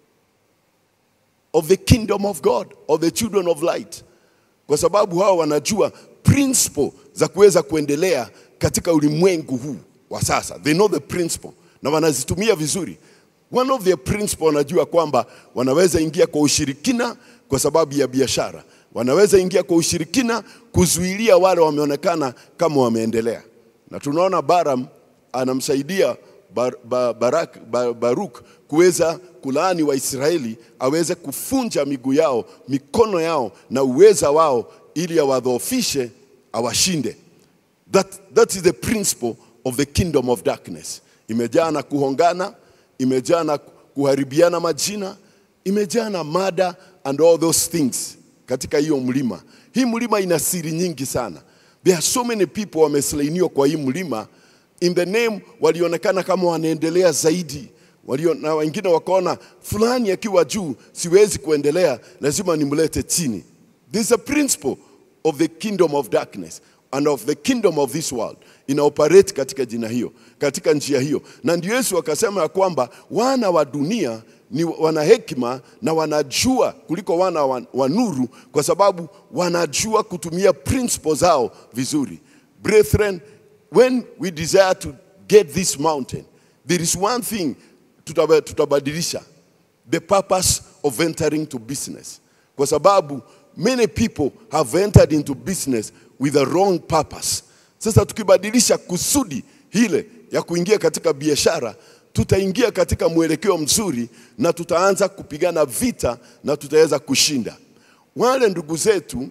of the kingdom of God or the children of light, kwa sababu hao wanajua principle za kuweza kuendelea katika ulimwengu huu wa sasa. They know the principle na wanazitumia vizuri. One of their principle wanajua kwamba wanaweza ingia kwa ushirikina kwa sababu ya biashara, wanaweza ingia kwa ushirikina kuzuilia wale wameonekana kama wameendelea, na tunaona Balaam anamsaidia bar, bar, Barak, bar, Baruk kuweza kulaani Waisraeli aweze kufunja miguu yao, mikono yao na uweza wao, ili awadhoofishe, awashinde. That, that is the principle of the kingdom of darkness. Imejaa na kuhongana, imejaa na kuharibiana majina, imejaa na mada and all those things katika hiyo mlima. Hii mlima ina siri nyingi sana. There are so many people wameslainiwa kwa hii mlima in the name, walionekana kama wanaendelea zaidi walio, na wengine wakaona fulani akiwa juu siwezi kuendelea, lazima nimlete chini. This is a principle of the kingdom of darkness and of the kingdom of this world ina operate katika jina hiyo, katika njia hiyo, na ndio Yesu akasema ya kwamba wana wa dunia ni wana hekima na wanajua kuliko wana wa, wa nuru, kwa sababu wanajua kutumia principles zao vizuri. Brethren, when we desire to get this mountain, there is one thing tutaba- tutabadilisha, the purpose of entering to business, kwa sababu many people have entered into business with a wrong purpose. Sasa tukibadilisha kusudi hile ya kuingia katika biashara, tutaingia katika mwelekeo mzuri na tutaanza kupigana vita na tutaweza kushinda. Wale ndugu zetu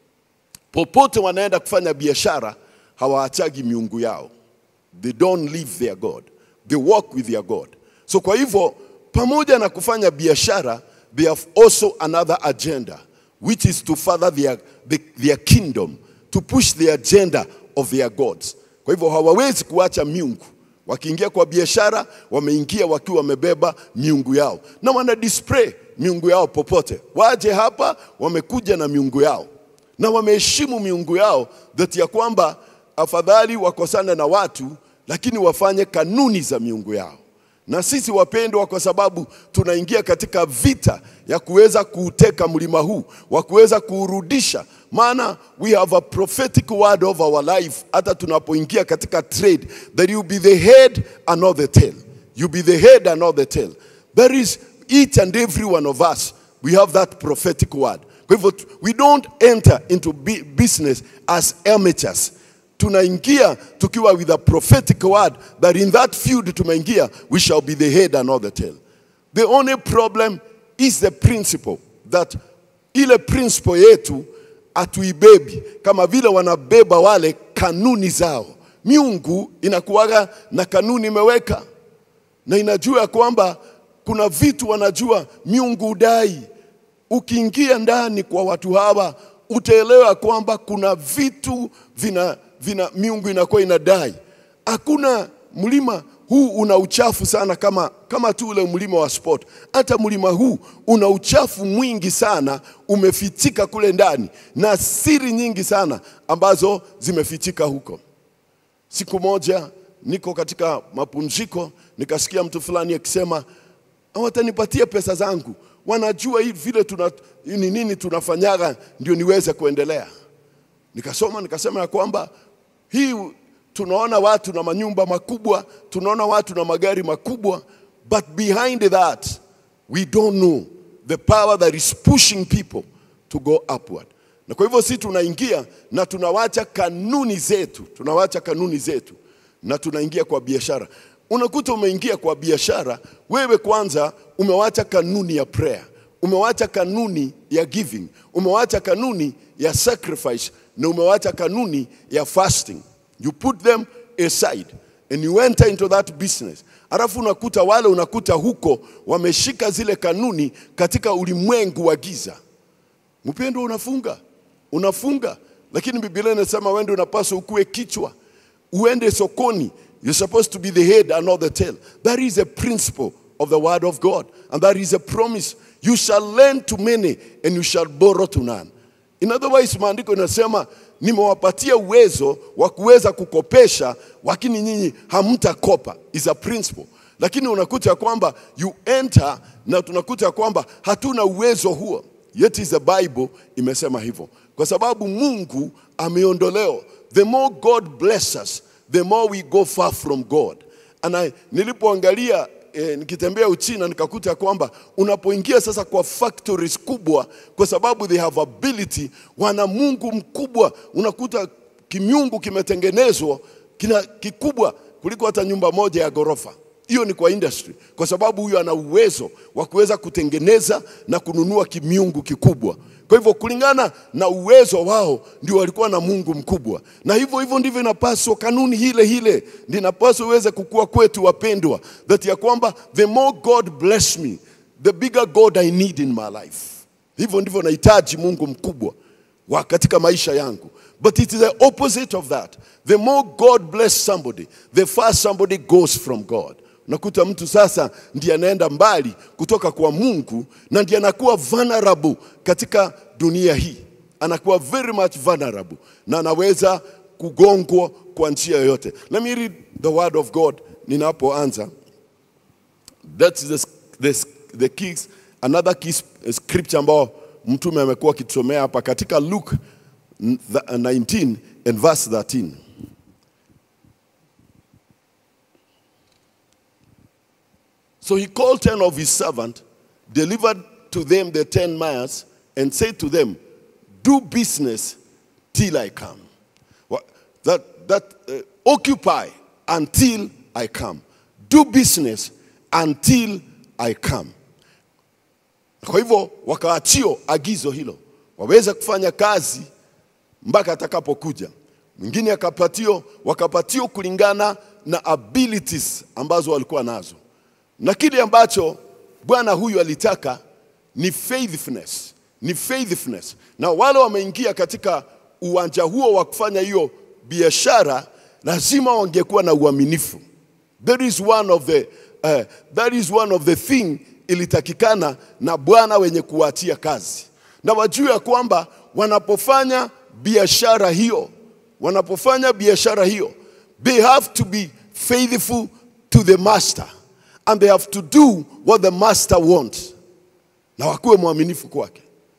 popote wanaenda kufanya biashara hawaachagi miungu yao. They don't leave their God. They walk with their God. So kwa hivyo pamoja na kufanya biashara they have also another agenda which is to further their, the, their kingdom to push the agenda of their gods. Kwa hivyo hawawezi kuacha miungu. Wakiingia kwa biashara wameingia wakiwa wamebeba miungu yao na wana display miungu yao popote. Waje hapa wamekuja na miungu yao na wameheshimu miungu yao that ya kwamba afadhali wakosane na watu lakini wafanye kanuni za miungu yao. Na sisi wapendwa, kwa sababu tunaingia katika vita ya kuweza kuuteka mlima huu, wa kuweza kuurudisha, maana we have a prophetic word of our life. Hata tunapoingia katika trade, that you be the head and not the tail, you be the head and not the tail. There is each and every one of us, we have that prophetic word. Kwa hivyo we don't enter into bu- business as amateurs tunaingia tukiwa with a prophetic word that in that field tumeingia we shall be the head and not the tail the only problem is the principle that ile principle yetu atuibebi kama vile wanabeba wale kanuni zao miungu inakuwaga na kanuni imeweka na inajua ya kwamba kuna vitu wanajua miungu udai ukiingia ndani kwa watu hawa utaelewa kwamba kuna vitu vina, vina miungu inakuwa inadai. Hakuna mlima huu una uchafu sana kama, kama tu ule mlima wa sport. Hata mlima huu una uchafu mwingi sana umefichika kule ndani na siri nyingi sana ambazo zimefichika huko. Siku moja niko katika mapumziko, nikasikia mtu fulani akisema hawatanipatia pesa zangu, wanajua hii vile tuna, ni nini tunafanyaga ndio niweze kuendelea. Nikasoma nikasema ya kwamba hii tunaona watu na manyumba makubwa, tunaona watu na magari makubwa, but behind that we don't know the power that is pushing people to go upward. Na kwa hivyo si tunaingia na tunawacha kanuni zetu, tunawacha kanuni zetu na tunaingia kwa biashara. Unakuta umeingia kwa biashara, wewe kwanza umewacha kanuni ya prayer, umewacha kanuni ya giving, umewacha kanuni ya sacrifice na umewacha kanuni ya fasting. You put them aside and you enter into that business alafu unakuta wale unakuta huko wameshika zile kanuni katika ulimwengu wa giza mpendo unafunga unafunga lakini biblia inasema wende unapaswa ukuwe kichwa uende sokoni you're supposed to be the head and not the tail that is a principle of the word of god and that is a promise you shall lend to many and you shall borrow to none in other words maandiko inasema nimewapatia uwezo wa kuweza kukopesha lakini nyinyi hamtakopa is a principle lakini unakuta ya kwamba you enter na tunakuta ya kwamba hatuna uwezo huo yet is the bible imesema hivyo kwa sababu mungu ameondolewa the more god bless us the more we go far from god and I, nilipoangalia eh, nikitembea uchina nikakuta ya kwamba unapoingia sasa kwa factories kubwa kwa sababu they have ability wana mungu mkubwa unakuta kimiungu kimetengenezwa kina kikubwa kuliko hata nyumba moja ya ghorofa hiyo ni kwa industry kwa sababu huyo ana uwezo wa kuweza kutengeneza na kununua kimiungu kikubwa kwa hivyo kulingana na uwezo wao ndio walikuwa na mungu mkubwa na hivyo hivyo ndivyo inapaswa kanuni hile hile ndio inapaswa iweze kukua kwetu wapendwa that ya kwamba the more god bless me the bigger god i need in my life hivyo ndivyo nahitaji mungu mkubwa wa katika maisha yangu but it is the opposite of that the more god bless somebody the far somebody goes from god unakuta mtu sasa ndiye anaenda mbali kutoka kwa mungu na ndiye anakuwa vulnerable katika dunia hii anakuwa very much vulnerable na anaweza kugongwa kwa njia yoyote let me read the word of god ninapoanza that's the, the, the keys, another key scripture ambao mtume amekuwa akitusomea hapa katika luke 19 and verse 13 So he called ten of his servants, delivered to them the ten miles, and said to them, Do business till I come. What- That, that uh, occupy until I come. Do business until I come. Kwa hivyo wakaachio agizo hilo, waweze kufanya kazi mpaka atakapokuja. Mwingine akapatio, wakapatio kulingana na abilities ambazo walikuwa nazo na kile ambacho bwana huyu alitaka ni faithfulness, ni faithfulness. Na wale wameingia katika uwanja huo wa kufanya hiyo biashara, lazima wangekuwa na uaminifu. That is one of the, uh, that is one of the thing ilitakikana na bwana wenye kuwaachia kazi, na wajue ya kwamba wanapofanya biashara hiyo, wanapofanya biashara hiyo, they have to be faithful to the master and they have to do what the master wants, na wakuwe mwaminifu kwake.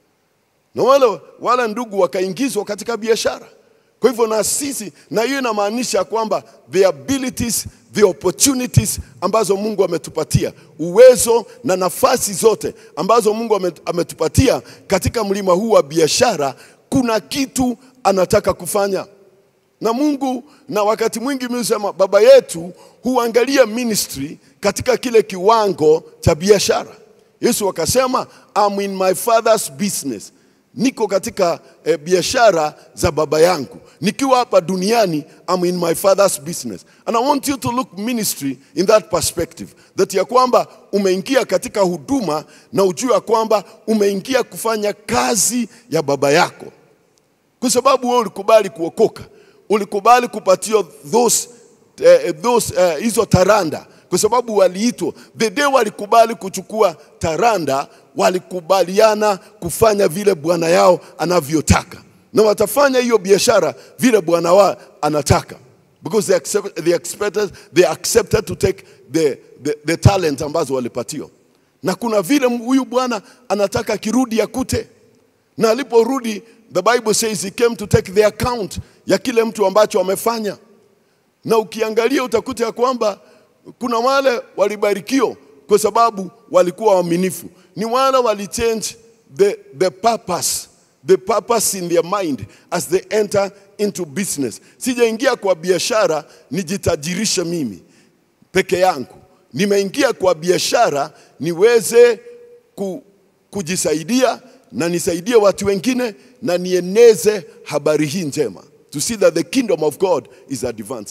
Na wale, wale ndugu wakaingizwa katika biashara. Kwa hivyo na sisi, na hiyo inamaanisha kwamba the abilities, the opportunities ambazo Mungu ametupatia, uwezo na nafasi zote ambazo Mungu ame- ametupatia katika mlima huu wa biashara, kuna kitu anataka kufanya na Mungu, na wakati mwingi mimi husema baba yetu huangalia ministry katika kile kiwango cha biashara. Yesu akasema I'm in my father's business, niko katika eh, biashara za baba yangu. Nikiwa hapa duniani I'm in my father's business. And I want you to look ministry in that perspective. That ya kwamba umeingia katika huduma na ujue ya kwamba umeingia kufanya kazi ya baba yako kwa sababu wewe ulikubali kuokoka, ulikubali kupatiwa those, eh, those, eh, hizo taranda kwa sababu waliitwa. The day walikubali kuchukua taranda, walikubaliana kufanya vile bwana yao anavyotaka, na watafanya hiyo biashara vile bwana wao anataka because they, accept, they, expected, they accepted to take the, the, the talent ambazo walipatiwa, na kuna vile huyu bwana anataka akirudi akute na aliporudi the bible says he came to take the account ya kile mtu ambacho amefanya na ukiangalia utakuta ya kwamba kuna wale walibarikiwa kwa sababu walikuwa waaminifu ni wale walichange the, the purpose the purpose in their mind as they enter into business sijaingia kwa biashara nijitajirishe mimi peke yangu nimeingia kwa biashara niweze ku, kujisaidia na nisaidie watu wengine na nieneze habari hii njema to see that the kingdom of God is advancing.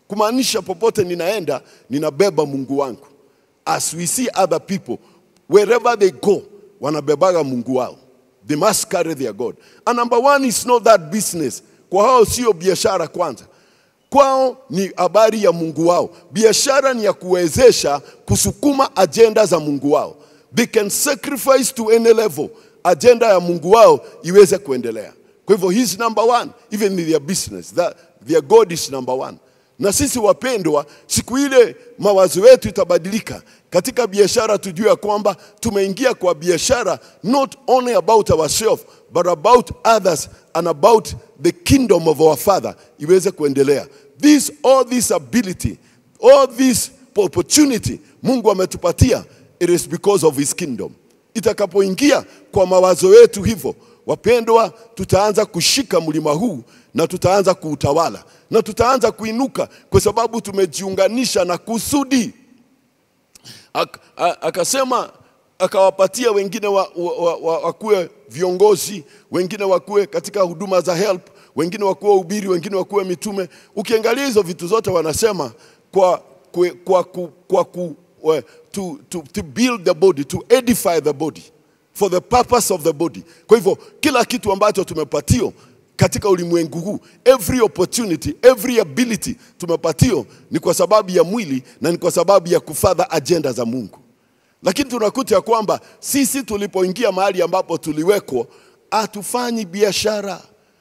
kumaanisha popote ninaenda ninabeba Mungu wangu. As we see other people wherever they go, wanabebaga Mungu wao. They must carry their God. And number one is not that business. Kwa hao sio biashara kwanza, kwao ni habari ya Mungu wao. Biashara ni ya kuwezesha kusukuma ajenda za Mungu wao. They can sacrifice to any level, ajenda ya Mungu wao iweze kuendelea. Kwa hivyo he's number one, even in their business. That, their God is number one. Na sisi wapendwa, siku ile mawazo yetu itabadilika katika biashara, tujue ya kwamba tumeingia kwa biashara not only about ourselves but about others and about the kingdom of our Father iweze kuendelea. This all this ability, all this opportunity Mungu ametupatia, it is because of his kingdom. Itakapoingia kwa mawazo yetu hivyo, wapendwa, tutaanza kushika mlima huu na tutaanza kuutawala na tutaanza kuinuka kwa sababu tumejiunganisha na kusudi. Ak, a- akasema akawapatia wengine wa, wa, wa, wa, wakuwe viongozi, wengine wakuwe katika huduma za help, wengine wakuwe ubiri, wengine wakuwe mitume. Ukiangalia hizo vitu zote wanasema kwa, kwa, kwa, kwa, kwa ku, uh, to, to, to build the body, to edify the body for the purpose of the body. Kwa hivyo kila kitu ambacho tumepatio katika ulimwengu huu, every opportunity, every ability tumepatio ni kwa sababu ya mwili na ni kwa sababu ya kufadha ajenda za Mungu. Lakini tunakuta ya kwamba sisi tulipoingia mahali ambapo tuliwekwa, hatufanyi biashara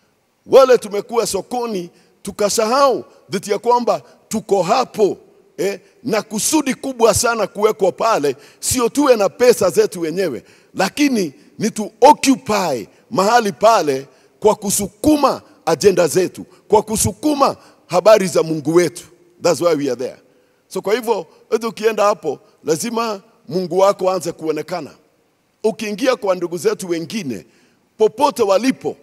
wale tumekuwa sokoni tukasahau dhiti ya kwamba tuko hapo eh, na kusudi kubwa sana kuwekwa pale, sio tuwe na pesa zetu wenyewe, lakini ni tu occupy mahali pale kwa kusukuma ajenda zetu, kwa kusukuma habari za Mungu wetu. That's why we are there. So kwa hivyo wewe ukienda hapo, lazima Mungu wako aanze kuonekana. Ukiingia kwa ndugu zetu wengine popote walipo,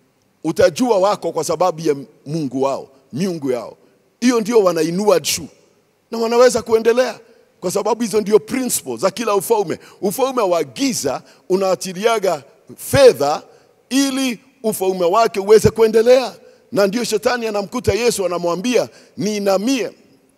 utajua wako kwa sababu ya Mungu wao, miungu yao. Hiyo ndio wanainua juu na wanaweza kuendelea kwa sababu hizo ndio principles za kila ufalme. Ufalme wa giza unaachiliaga fedha ili ufalme wake uweze kuendelea, na ndio shetani anamkuta Yesu, anamwambia niinamie.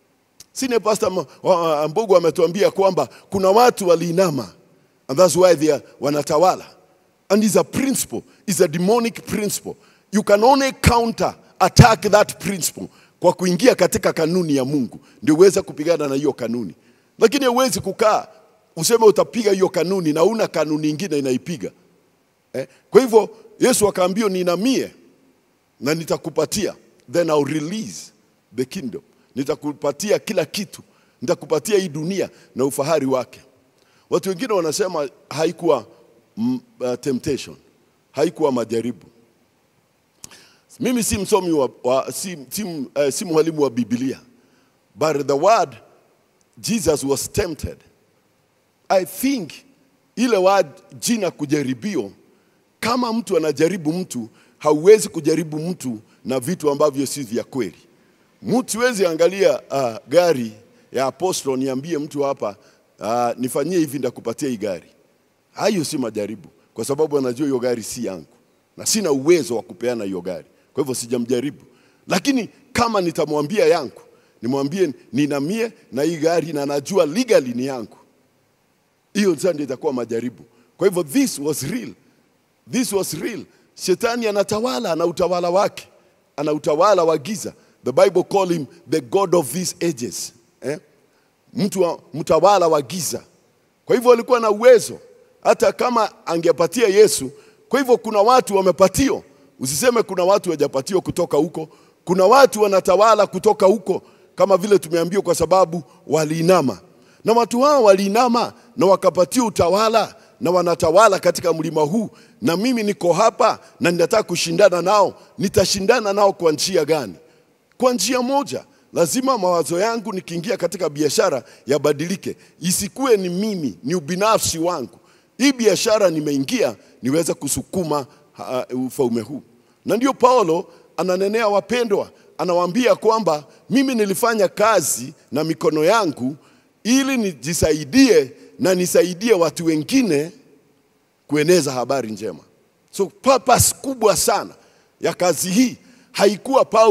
Sine Pastor Ma- wa- Mbugu ametuambia kwamba kuna watu waliinama and that's why they are, wanatawala and is a principle is a demonic principle you can only counter attack that principle kwa kuingia katika kanuni ya Mungu ndio uweze kupigana na hiyo kanuni lakini huwezi kukaa useme utapiga hiyo kanuni na una kanuni ingine inaipiga eh? kwa hivyo Yesu akaambia ninamie na nitakupatia then I'll release the kingdom nitakupatia kila kitu nitakupatia hii dunia na ufahari wake watu wengine wanasema haikuwa mm, uh, temptation haikuwa majaribu mimi si msomi wa, wa si, si, uh, si mwalimu wa biblia but the word jesus was tempted i think ile word jina kujaribio kama mtu anajaribu mtu hauwezi kujaribu mtu na vitu ambavyo si vya kweli mtu wezi angalia uh, gari ya apostol niambie mtu hapa uh, nifanyie hivi ndakupatia hii gari hayo si majaribu kwa sababu anajua hiyo gari si yangu na sina uwezo wa kupeana hiyo gari kwa hivyo sijamjaribu lakini kama nitamwambia yangu nimwambie ninamie na hii gari na najua legally ni yangu hiyo sasa ndio itakuwa majaribu kwa hivyo this was real this was real shetani anatawala ana utawala wake ana utawala wa giza the bible call him the god of these ages eh? mtu wa, mtawala wa giza kwa hivyo alikuwa na uwezo hata kama angepatia yesu kwa hivyo kuna watu wamepatio usiseme kuna watu wajapatio kutoka huko kuna watu wanatawala kutoka huko kama vile tumeambiwa kwa sababu waliinama na watu hao waliinama na wakapatia utawala na wanatawala katika mlima huu na mimi niko hapa na ninataka kushindana nao nitashindana nao kwa njia gani kwa njia moja lazima mawazo yangu nikiingia katika biashara yabadilike isikuwe ni mimi ni ubinafsi wangu hii biashara nimeingia niweze kusukuma uh, ufalme huu na ndio paulo ananenea wapendwa anawaambia kwamba mimi nilifanya kazi na mikono yangu ili nijisaidie na nisaidie watu wengine kueneza habari njema so purpose kubwa sana ya kazi hii haikuwa paulo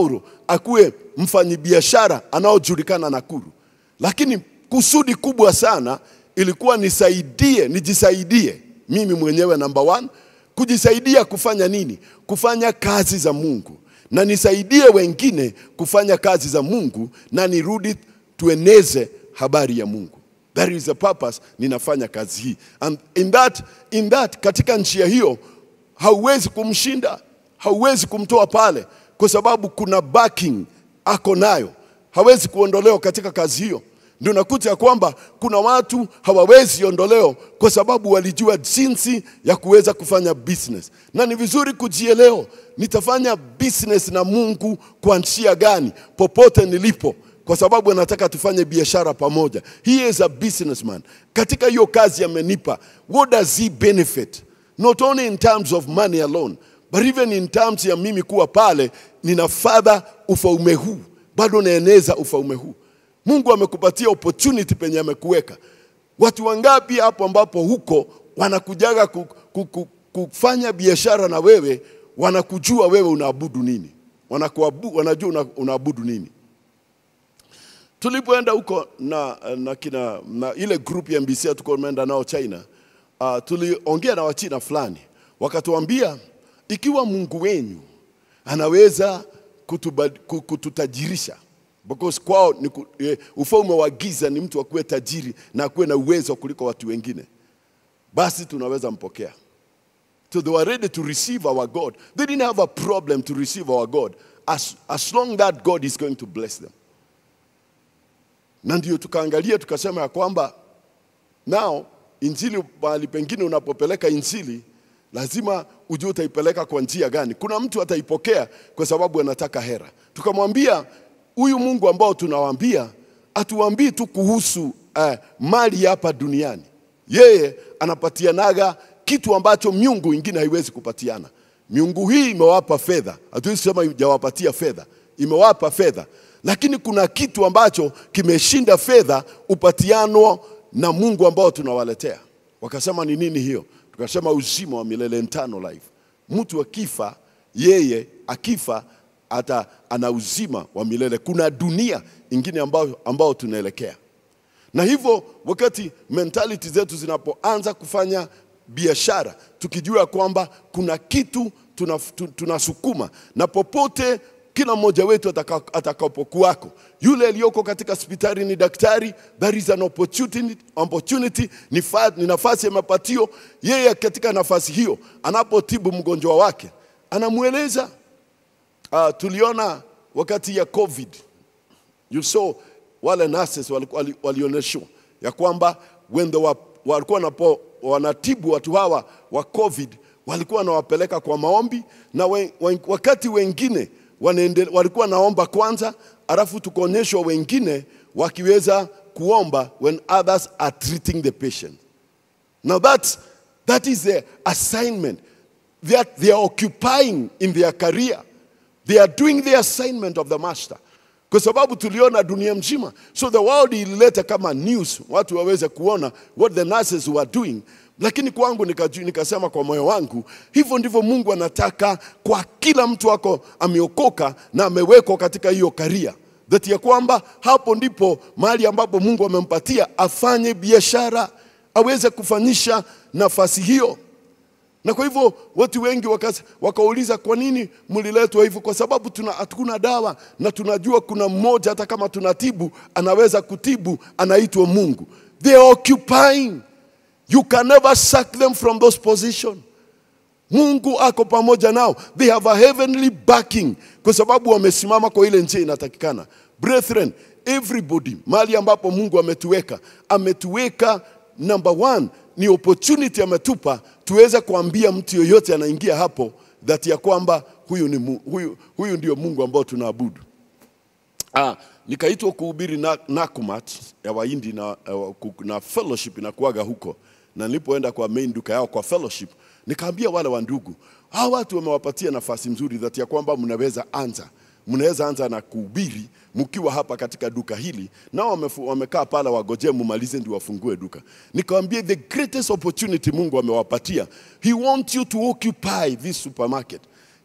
akuwe mfanyibiashara anaojulikana Nakuru, lakini kusudi kubwa sana ilikuwa nisaidie, nijisaidie mimi mwenyewe number one, kujisaidia kufanya nini? Kufanya kazi za Mungu na nisaidie wengine kufanya kazi za Mungu na nirudi tueneze habari ya Mungu. That is the purpose ninafanya kazi hii. And in that, in that, katika njia hiyo hauwezi kumshinda, hauwezi kumtoa pale, kwa sababu kuna backing ako nayo, hawezi kuondolewa katika kazi hiyo. Ndio nakuta ya kwamba kuna watu hawawezi ondolewa kwa sababu walijua jinsi ya kuweza kufanya business, na ni vizuri kujielewa, nitafanya business na Mungu kwa njia gani popote nilipo kwa sababu anataka tufanye biashara pamoja. He is a businessman. Katika hiyo kazi amenipa, what does he benefit? Not only in terms of money alone, but even in terms ya mimi kuwa pale nina fadha ufaume huu, bado naeneza ufaume huu. Mungu amekupatia opportunity penye amekuweka. Watu wangapi hapo ambapo huko wanakujaga ku, ku, ku, kufanya biashara na wewe, wanakujua wewe unaabudu nini, wanakuabu, wanajua una, unaabudu nini tulipoenda huko na, na, kina, na ile group ya MBC tuko tumeenda nao China, uh, tuliongea na Wachina fulani wakatuambia, ikiwa Mungu wenyu anaweza kutuba, ku- kututajirisha because kwao ni ku, eh, ufalme wa giza ni mtu akuwe tajiri na akuwe na uwezo kuliko watu wengine, basi tunaweza mpokea. So they were ready to receive our God. They didn't have a problem to receive our God as, as long that God is going to bless them na ndio tukaangalia tukasema ya kwamba nao injili mahali pengine unapopeleka injili lazima ujue utaipeleka kwa njia gani. Kuna mtu ataipokea kwa sababu anataka hera. Tukamwambia huyu Mungu ambao tunawaambia atuambii tu kuhusu eh, mali hapa duniani. Yeye anapatianaga kitu ambacho miungu ingine haiwezi kupatiana. Miungu hii imewapa fedha, hatuwezi sema ijawapatia fedha, imewapa fedha, lakini kuna kitu ambacho kimeshinda fedha upatiano na Mungu ambao tunawaletea. Wakasema ni nini hiyo? Tukasema uzima wa milele, eternal life. Mtu akifa, yeye akifa ata ana uzima wa milele. Kuna dunia ingine ambao, ambao tunaelekea na hivyo wakati mentality zetu zinapoanza kufanya biashara tukijua kwamba kuna kitu tunaf- tu- tunasukuma na popote kila mmoja wetu ataka- atakapokuwako yule aliyoko katika hospitali ni daktari there is an opportunity, opportunity ni, fa, ni nafasi ya mapatio yeye katika nafasi hiyo anapotibu mgonjwa wake anamweleza uh, tuliona wakati ya covid you saw wale nurses wali- wali- walionyeshwa ya kwamba when they were, walikuwa wanapo, wanatibu watu hawa wa covid walikuwa wanawapeleka kwa maombi na we, we, wakati wengine wanaende, walikuwa naomba kwanza alafu tukaonyeshwa wengine wakiweza kuomba when others are treating the patient Now that's, that is the assignment that they are occupying in their career. They are doing the assignment of the master. Kwa sababu tuliona dunia mzima. So the world ilileta kama news, watu waweze kuona what the nurses were doing. Lakini kwangu nikaju, nikasema kwa moyo wangu, hivyo ndivyo Mungu anataka kwa kila mtu wako ameokoka na amewekwa katika hiyo karia that ya kwamba hapo ndipo mahali ambapo Mungu amempatia afanye biashara aweze kufanyisha nafasi hiyo. Na kwa hivyo watu wengi wakas- wakauliza kwa nini mliletwa hivyo? Kwa sababu tuna hatuna dawa na tunajua kuna mmoja hata kama tunatibu anaweza kutibu, anaitwa Mungu. They are occupying. You can never sack them from those position. Mungu ako pamoja nao. They have a heavenly backing kwa sababu wamesimama kwa ile njia inatakikana. Brethren, everybody mahali ambapo Mungu ametuweka, ametuweka number one ni opportunity ametupa tuweze kuambia mtu yoyote anaingia hapo that ya kwamba huyu, ni, Mu- huyu, huyu ndio Mungu ambao tunaabudu. Ah, nikaitwa kuhubiri na, Nakumat ya Wahindi na, eh, ku- na fellowship inakuaga huko, na nilipoenda kwa main duka yao kwa fellowship, nikaambia wale wa ndugu, hawa watu wamewapatia nafasi nzuri that ya kwamba mnaweza anza mnaweza anza na kuhubiri mkiwa hapa katika duka hili, nao wamefu- wamekaa pale wagojee mumalize ndio wafungue duka. Nikamwambia the greatest opportunity Mungu amewapatia, he wants you to occupy this supermarket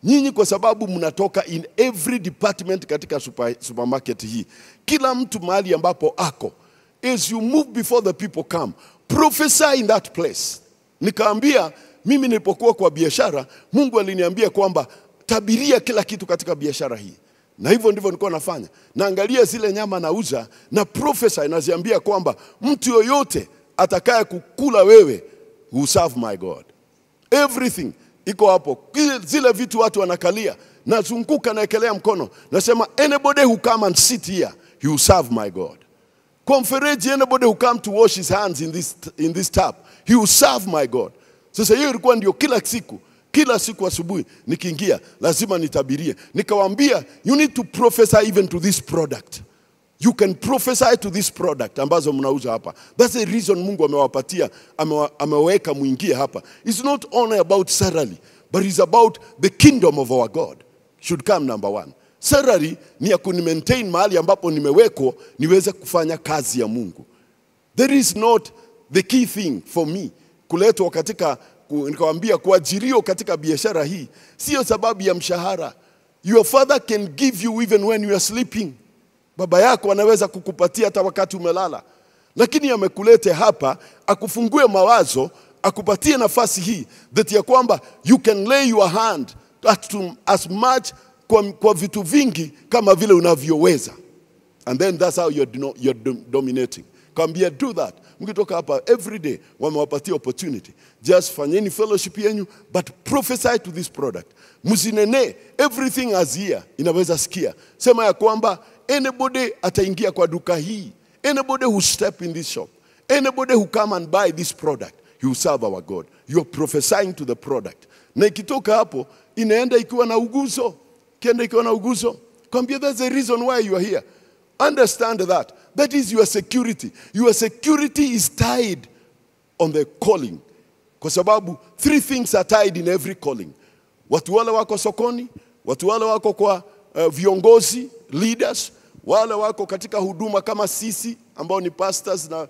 nyinyi kwa sababu mnatoka in every department katika super, supermarket hii, kila mtu mahali ambapo ako, as you move before the people come, prophesy in that place. Nikaambia mimi nilipokuwa kwa biashara, Mungu aliniambia kwamba tabiria kila kitu katika biashara hii, na hivyo ndivyo nilikuwa nafanya. Naangalia zile nyama nauza na prophesy, naziambia kwamba mtu yoyote atakaye kukula wewe will serve my God everything iko hapo, Kile- zile vitu watu wanakalia, nazunguka naekelea mkono, nasema anybody who come and sit here he will serve my God. Kwa mfereji, anybody who come to wash his hands in this, in this tap he will serve my God. Sasa hiyo ilikuwa ndio kila siku kila siku asubuhi nikiingia lazima nitabirie. Nikawaambia you need to prophesy even to this product you can prophesy to this product ambazo mnauza hapa. That's the reason Mungu amewapatia amewa- ameweka muingie hapa. It's not only about salary, but it's about the kingdom of our God should come number one. Salary ni ya kunimaintain mahali ambapo nimewekwa niweze kufanya kazi ya Mungu. There is not the key thing for me kuletwa katika ku- nikawambia kuajiriwa katika biashara hii sio sababu ya mshahara. Your father can give you even when you are sleeping. Baba yako anaweza kukupatia hata wakati umelala, lakini amekulete hapa akufungue mawazo, akupatie nafasi hii that ya kwamba you can lay your hand at to, as much kwa, kwa vitu vingi kama vile unavyoweza and then that's how you're, deno- you're dom- dominating kambia do that mkitoka hapa every day wamewapatia opportunity just fanyeni fellowship yenyu but prophesy to this product msinene everything as here inaweza sikia sema ya kwamba anybody ataingia kwa duka hii anybody who step in this shop anybody who come and buy this product you will serve our god you are prophesying to the product na ikitoka hapo inaenda ikiwa na uguzo kienda ikiwa na uguzo kwambia that's the reason why you are here Understand that. That is your security. Your security is tied on the calling. Kwa sababu three things are tied in every calling. Watu wale wako sokoni, watu wale wako kwa uh, viongozi, leaders, wale wako katika huduma kama sisi ambao ni pastors na uh,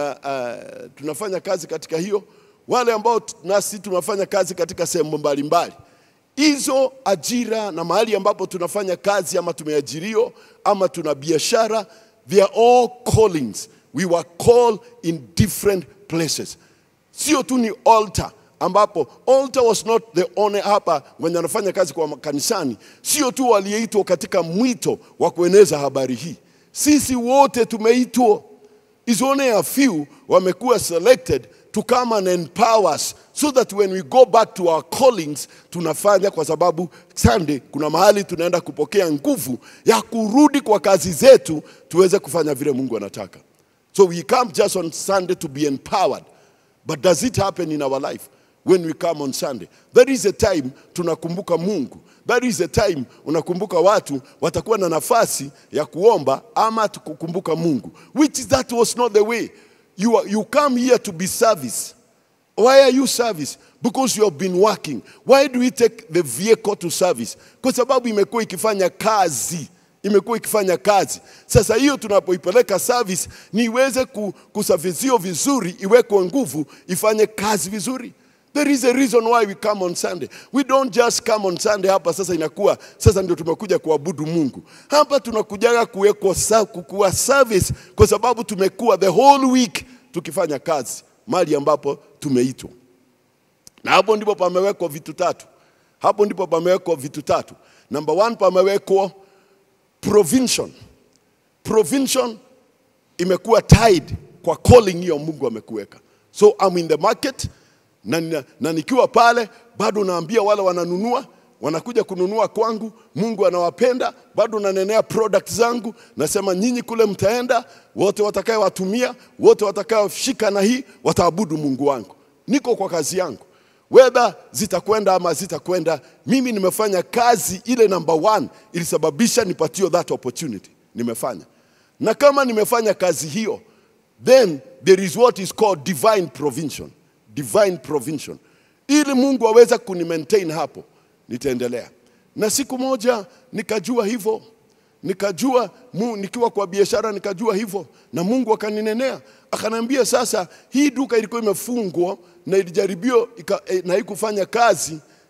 uh, tunafanya kazi katika hiyo, wale ambao t- nasi tunafanya kazi katika sehemu mbalimbali hizo ajira na mahali ambapo tunafanya kazi ama tumeajiriwa ama tuna biashara they are all callings we were called in different places sio tu ni altar ambapo altar was not the only hapa wenye anafanya kazi kwa kanisani sio tu waliyeitwa katika mwito wa kueneza habari hii sisi wote tumeitwa is only a few wamekuwa selected to come and empower us so that when we go back to our callings tunafanya kwa sababu Sunday kuna mahali tunaenda kupokea nguvu ya kurudi kwa kazi zetu tuweze kufanya vile Mungu anataka. So we come just on Sunday to be empowered. But does it happen in our life when we come on Sunday? That is a time tunakumbuka Mungu. That is a time unakumbuka watu watakuwa na nafasi ya kuomba ama tukukumbuka Mungu. Which is that was not the way. You, are, you come here to be service. Why are you service? Because you have been working. Why do we take the vehicle to service? Kwa sababu imekuwa ikifanya kazi imekuwa ikifanya kazi. Sasa hiyo tunapoipeleka service ni iweze ku- kusafishiwa vizuri, iwekwe nguvu, ifanye kazi vizuri. There is a reason why we come on Sunday. We don't just come on Sunday hapa sasa inakuwa sasa ndio tumekuja kuabudu Mungu. Hapa tunakujaga kuwekwa sa- kukuwa service kwa sababu tumekuwa the whole week tukifanya kazi mahali ambapo tumeitwa. Na hapo ndipo pamewekwa vitu tatu. Hapo ndipo pamewekwa vitu tatu. Number one pamewekwa provision. Provision imekuwa tied kwa calling hiyo Mungu amekuweka. So I'm in the market na, na, na nikiwa pale bado naambia wale wananunua wanakuja kununua kwangu, Mungu anawapenda, bado nanenea product zangu, nasema nyinyi kule mtaenda, wote watakayewatumia, wote watakayoshika na hii wataabudu Mungu wangu. Niko kwa kazi yangu whether zitakwenda ama zitakwenda, mimi nimefanya kazi ile number one ilisababisha nipatio that opportunity, nimefanya na kama nimefanya kazi hiyo, then there is what is called divine provision, divine provision, ili Mungu aweze kuni maintain hapo, nitaendelea. Na siku moja nikajua hivyo, nikajua mu, nikiwa kwa biashara nikajua hivyo, na Mungu akaninenea akaniambia, sasa hii duka ilikuwa imefungwa na ilijaribiwa ika- eh, na haikufanya kazi.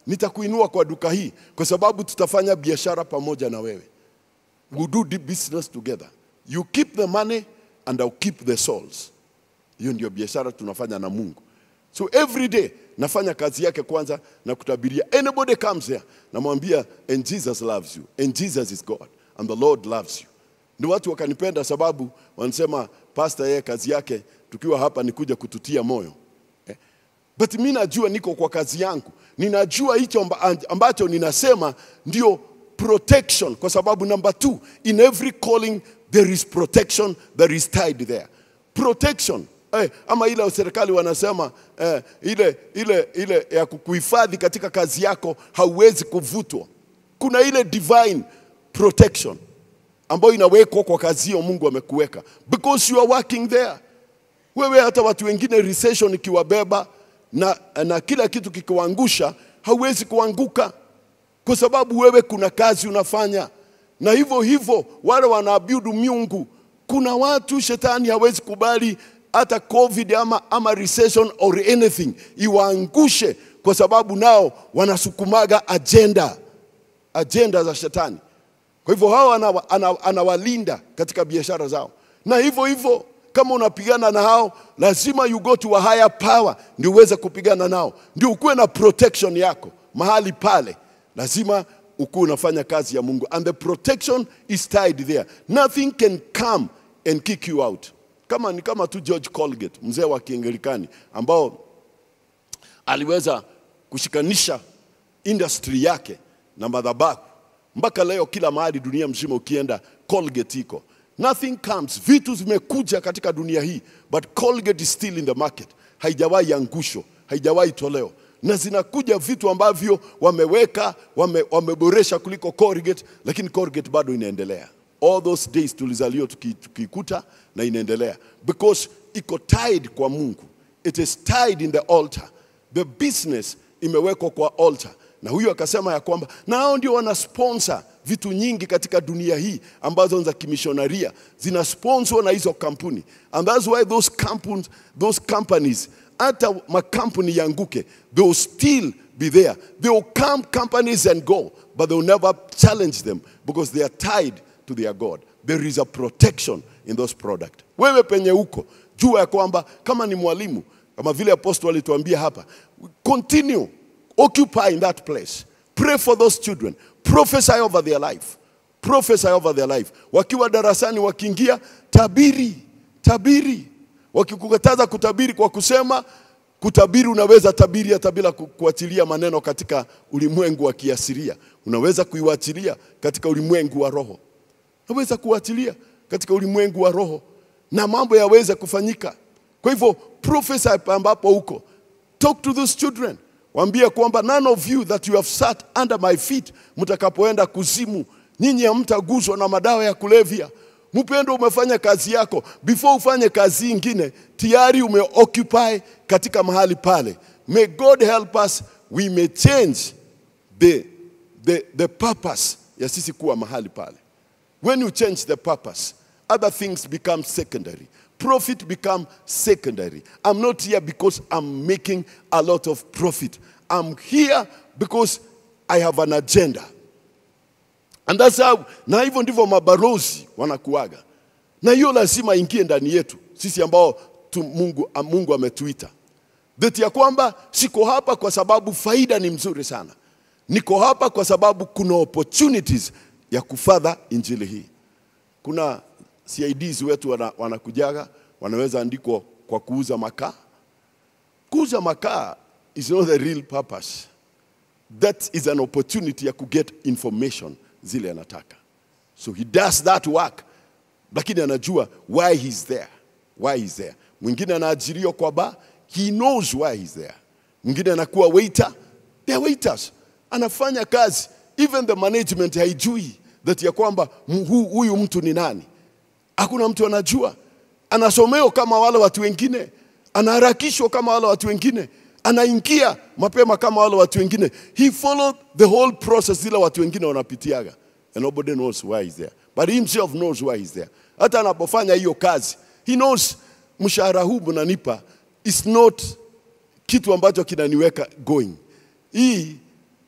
nitakuinua kwa duka hii kwa sababu tutafanya biashara pamoja na wewe we'll do the business together you keep the money and I'll keep the souls hiyo ndio biashara tunafanya na mungu so every day nafanya kazi yake kwanza na kutabiria anybody comes here namwambia and jesus loves you and jesus is god and the lord loves you ndio watu wakanipenda sababu wanasema pastor yeye kazi yake tukiwa hapa ni kuja kututia moyo eh? but mi najua niko kwa kazi yangu ninajua hicho amba- ambacho ninasema ndio protection kwa sababu number two in every calling there is protection there is tied there protection eh, ama ile serikali wanasema eh, ile ile ile ya kukuhifadhi katika kazi yako hauwezi kuvutwa kuna ile divine protection ambayo inawekwa kwa kazi hiyo mungu amekuweka because you are working there wewe hata watu wengine recession ikiwabeba na, na kila kitu kikiwaangusha hauwezi kuanguka kwa sababu wewe kuna kazi unafanya na hivyo hivyo wale wanaabudu miungu kuna watu shetani hawezi kubali hata covid ama, ama recession or anything iwaangushe kwa sababu nao wanasukumaga agenda agenda za shetani kwa hivyo hao anawa- ana- anawalinda katika biashara zao, na hivyo hivyo kama unapigana na hao, lazima you go to a higher power ndio uweze kupigana nao, ndio ukuwe na protection yako mahali pale. Lazima ukuwe unafanya kazi ya Mungu, and the protection is tied there. Nothing can come and kick you out. Kama ni kama tu George Colgate, mzee wa Kianglikani ambao aliweza kushikanisha industry yake na madhabahu mpaka leo kila mahali dunia mzima ukienda Colgate iko nothing comes vitu zimekuja katika dunia hii but Colgate is still in the market haijawahi angusho haijawahi toleo na zinakuja vitu ambavyo wameweka wame, wameboresha kuliko Colgate lakini Colgate bado inaendelea all those days tulizaliwa tuki- tukikuta na inaendelea because iko tied kwa Mungu it is tied in the altar the business imewekwa kwa altar na huyu akasema ya kwamba na hao ndio wana sponsor vitu nyingi katika dunia hii ambazo ni za kimishonaria zina sponsor na hizo kampuni and that's why those companies, those companies hata makampuni yanguke they will still be there they will come companies and go but they will never challenge them because they are tied to their god there is a protection in those products wewe penye uko jua ya kwamba kama ni mwalimu kama vile apostle alituambia hapa continue occupy in that place pray for those children prophesy over their life prophesy over their life wakiwa darasani wakiingia tabiri tabiri wakikukataza kutabiri kwa kusema kutabiri unaweza tabiri hata bila ku- kuachilia maneno katika ulimwengu wa kiasiria unaweza kuiwachilia katika ulimwengu wa roho naweza kuachilia katika ulimwengu wa roho na mambo yaweze kufanyika kwa hivyo prophesy ambapo huko talk to those children waambie kwamba none of you that you have sat under my feet mtakapoenda kuzimu nyinyi hamtaguswa na madawa ya kulevya mpendo umefanya kazi yako before ufanye kazi ingine tayari umeoccupy katika mahali pale may god help us we may change the, the, the purpose ya sisi kuwa mahali pale when you change the purpose other things become secondary profit become secondary i'm not here because i'm making a lot of profit i'm here because i have an agenda and that's how na hivyo ndivyo mabarozi wanakuaga na hiyo lazima ingie ndani yetu sisi ambao tu mungu, mungu ametuita dhati ya kwamba siko hapa kwa sababu faida ni mzuri sana niko hapa kwa sababu kuna opportunities ya kufadha injili hii kuna CIDs wetu wana- wanakujaga wanaweza andikwa kwa kuuza makaa kuuza makaa is not the real purpose that is an opportunity ya kuget information zile anataka so he does that work lakini anajua why he's there why he's there mwingine anaajiriwa kwa ba he knows why he's there mwingine anakuwa waiter they are waiters anafanya kazi even the management haijui that ya kwamba mu- hu- huyu mtu ni nani hakuna mtu anajua anasomeo kama wale watu wengine anaharakishwa kama wale watu wengine anaingia mapema kama wale watu wengine he followed the whole process zile watu wengine wanapitiaga and nobody knows why he's there but he himself knows why he's there hata anapofanya hiyo kazi he knows mshahara huu mnanipa is not kitu ambacho kinaniweka going hii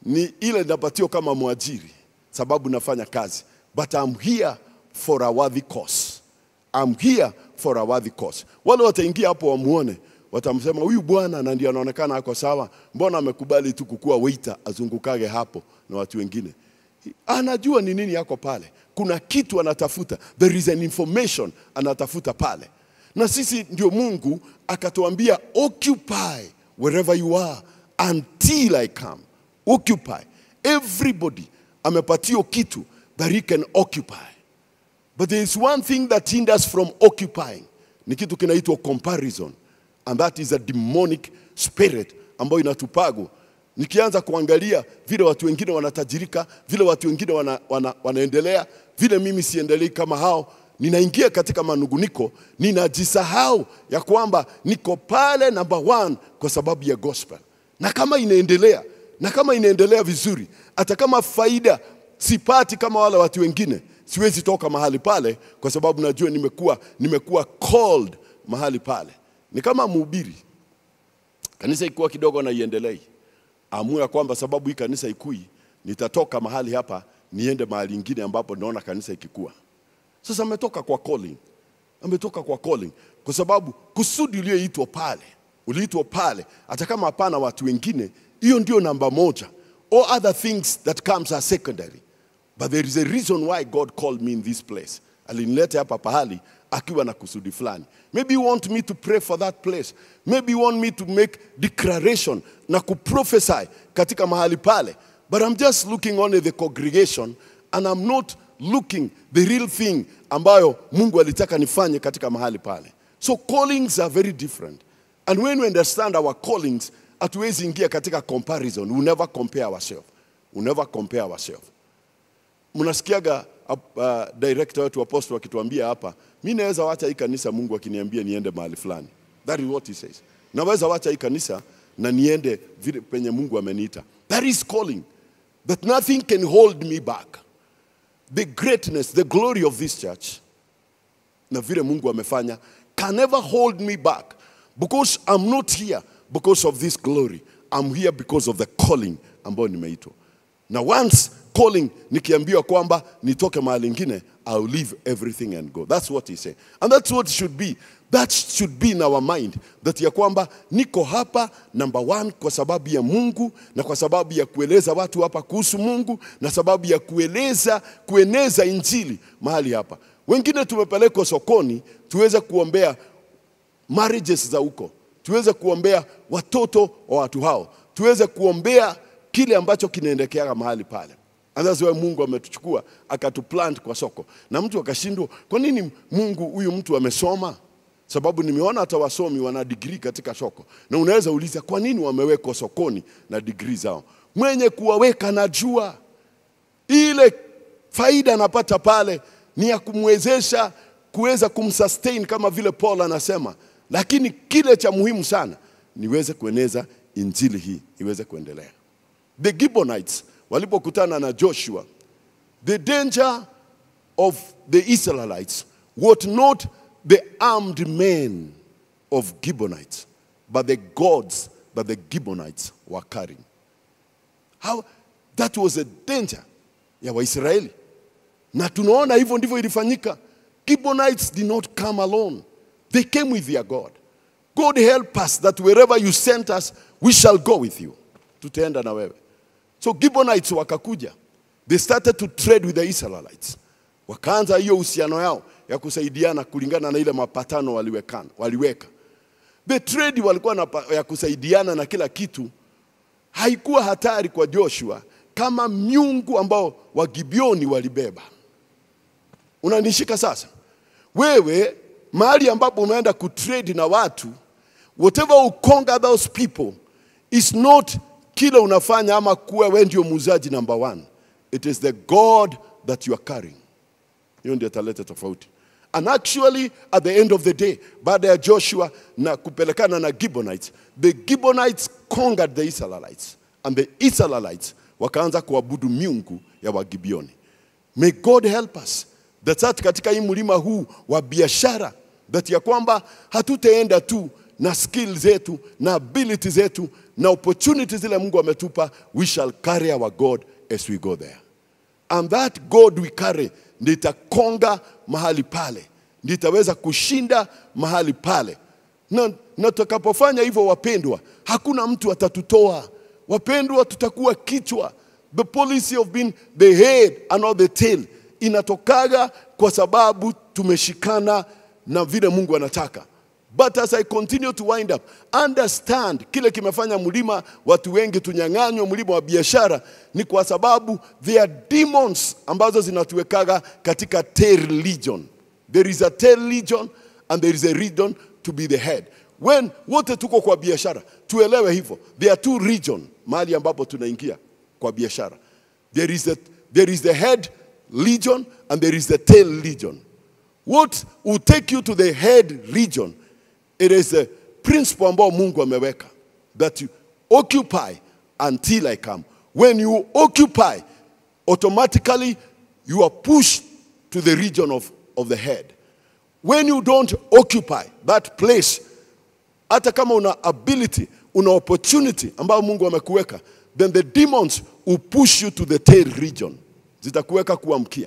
ni ile napatio kama mwajiri sababu nafanya kazi but I'm here for a worthy cause I'm here for a worthy cause wale wataingia hapo wamuone watamsema huyu bwana na ndio anaonekana ako sawa mbona amekubali tu kukuwa waiter azungukage hapo na watu wengine anajua ni nini yako pale kuna kitu anatafuta there is an information anatafuta pale na sisi ndio mungu akatuambia occupy wherever you are until i come occupy everybody amepatio kitu that he can occupy but there is one thing that hinders from occupying ni kitu kinaitwa comparison and that is a demonic spirit ambayo inatupago nikianza kuangalia vile watu wengine wanatajirika vile watu wengine wana, wana, wanaendelea vile mimi siendelei kama hao ninaingia katika manunguniko ninajisahau ya kwamba niko pale number one kwa sababu ya gospel na kama inaendelea na kama inaendelea vizuri hata kama faida sipati kama wale watu wengine siwezi toka mahali pale kwa sababu najua nimekuwa nimekuwa called mahali pale ni kama mhubiri kanisa ikuwa kidogo na iendelei amua kwamba sababu hii kanisa ikui nitatoka mahali hapa niende mahali ingine ambapo naona kanisa ikikua sasa ametoka kwa calling ametoka kwa calling kwa sababu kusudi ulioitwa pale uliitwa pale hata kama hapana watu wengine hiyo ndio namba moja all other things that comes are secondary but there is a reason why god called me in this place alinileta hapa pahali akiwa na kusudi fulani maybe you want me to pray for that place maybe you want me to make declaration na kuprophesy katika mahali pale but i'm just looking on the congregation and i'm not looking the real thing ambayo mungu alitaka nifanye katika mahali pale so callings are very different and when we understand our callings hatuwezi ingia katika comparison we never compare ourselves we never compare ourselves mnasikiaga uh, director wetu apostle akituambia hapa mi naweza wacha hii kanisa mungu akiniambia niende mahali fulani that is what he says naweza wacha hii kanisa na niende vile penye mungu ameniita that is calling that nothing can hold me back the greatness the glory of this church na vile mungu amefanya can never hold me back because i'm not here because of this glory i'm here because of the calling ambayo nimeitwa na once calling nikiambiwa kwamba nitoke mahali ingine i'll leave everything and go that's what he said and that's what should be that should be in our mind that ya kwamba niko hapa number one kwa sababu ya mungu na kwa sababu ya kueleza watu hapa kuhusu mungu na sababu ya kueleza kueneza injili mahali hapa wengine tumepelekwa sokoni tuweze kuombea marriages za huko tuweze kuombea watoto wa watu hao tuweze kuombea kile ambacho kinaendekeaga mahali pale And that's why Mungu ametuchukua akatuplant kwa soko, na mtu akashindwa, kwa nini Mungu huyu mtu amesoma? Sababu nimeona hata wasomi wana degree katika soko, na unaweza uliza kwa nini wamewekwa sokoni na degree zao. Mwenye kuwaweka najua ile faida anapata pale ni ya kumwezesha kuweza kumsustain kama vile Paul anasema, lakini kile cha muhimu sana niweze kueneza injili hii iweze kuendelea. The Gibeonites walipokutana na Joshua, the danger of the Israelites was not the armed men of Gibeonites, but the gods that the Gibeonites were carrying. How that was a danger ya Waisraeli, na tunaona hivyo ndivyo ilifanyika. Gibeonites did not come alone, they came with their God. God help us that wherever you sent us, we shall go with you. Tutaenda na wewe. So Gibeonites wakakuja. They started to trade with the Israelites. Wakaanza hiyo uhusiano yao ya kusaidiana kulingana na ile mapatano waliwekana, waliweka. The trade walikuwa na, pa- ya kusaidiana na kila kitu haikuwa hatari kwa Joshua kama miungu ambao Wagibioni walibeba. Unanishika sasa? Wewe mahali ambapo umeenda kutrade na watu, whatever you conquer those people is not kile unafanya ama kuwa wewe ndio muuzaji number one. It is the God that you are carrying. Hiyo ndio italeta tofauti. And actually at the end of the day, baada ya Joshua na kupelekana na Gibeonites, the Gibeonites conquered the Israelites and the Israelites wakaanza kuabudu miungu ya Wagibioni. May God help us that that katika hii mlima huu wa biashara that ya kwamba hatutaenda tu na skill zetu na ability zetu na opportunity zile Mungu ametupa, we shall carry our God as we go there. And that God we carry ndio itakonga mahali pale, ndio itaweza kushinda mahali pale. Na, na tutakapofanya hivyo, wapendwa, hakuna mtu atatutoa. Wapendwa, tutakuwa kichwa. The policy of being the head and not the tail inatokaga kwa sababu tumeshikana na vile Mungu anataka. But as I continue to wind up, understand kile kimefanya mlima watu wengi tunyang'anywe mlima wa biashara ni kwa sababu there are demons ambazo zinatuwekaga katika tail religion. There is a tail religion and there is a region to be the head. When wote tuko kwa biashara, tuelewe hivyo. There are two region mahali ambapo tunaingia kwa biashara. There is the, there is the head legion and there is the tail legion. What will take you to the head region? It is a principle ambao Mungu ameweka that you occupy until I come. When you occupy, automatically you are pushed to the region of, of the head. When you don't occupy that place, hata kama una ability, una opportunity ambayo Mungu amekuweka, then the demons will push you to the tail region, zitakuweka kuwa mkia.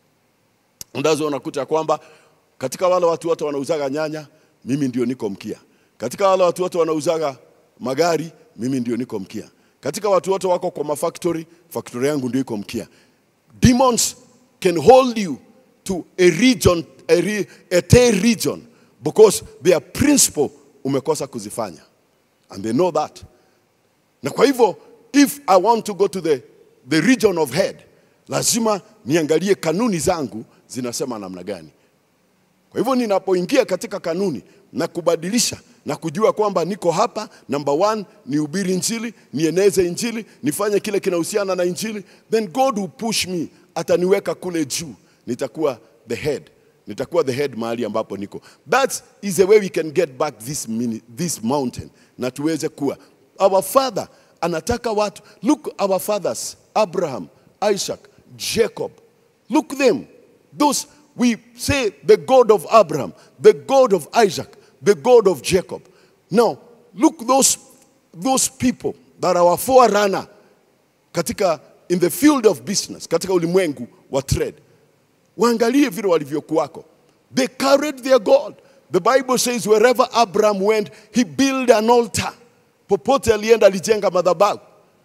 Ndazo unakuta kwamba katika wale watu wote wanauzaga nyanya, mimi ndio niko mkia. Katika wale watu wote wanauzaga magari, mimi ndio niko mkia. Katika watu wote wako kwa mafactory, factory yangu ndio iko mkia. Demons can hold you to a region, a, re, a tail region because their principle umekosa kuzifanya. And they know that. Na kwa hivyo if I want to go to the, the region of head, lazima niangalie kanuni zangu zinasema namna gani. Kwa hivyo ninapoingia katika kanuni na kubadilisha na kujua kwamba niko hapa, number one, nihubiri injili, nieneze injili, nifanye kile kinahusiana na injili, then God will push me, ataniweka kule juu, nitakuwa the head, nitakuwa the head mahali ambapo niko. That is the way we can get back this, mini, this mountain na tuweze kuwa. Our father anataka watu, look our fathers, Abraham, Isaac, Jacob, look them, those we say the God of Abraham, the God of Isaac, the God of Jacob. Now, look those, those people that are our forerunner katika in the field of business, katika ulimwengu wa trade. Waangalie vile walivyokuwako. They carried their God. The Bible says wherever Abraham went, he built an altar. Popote alienda alijenga madhabahu.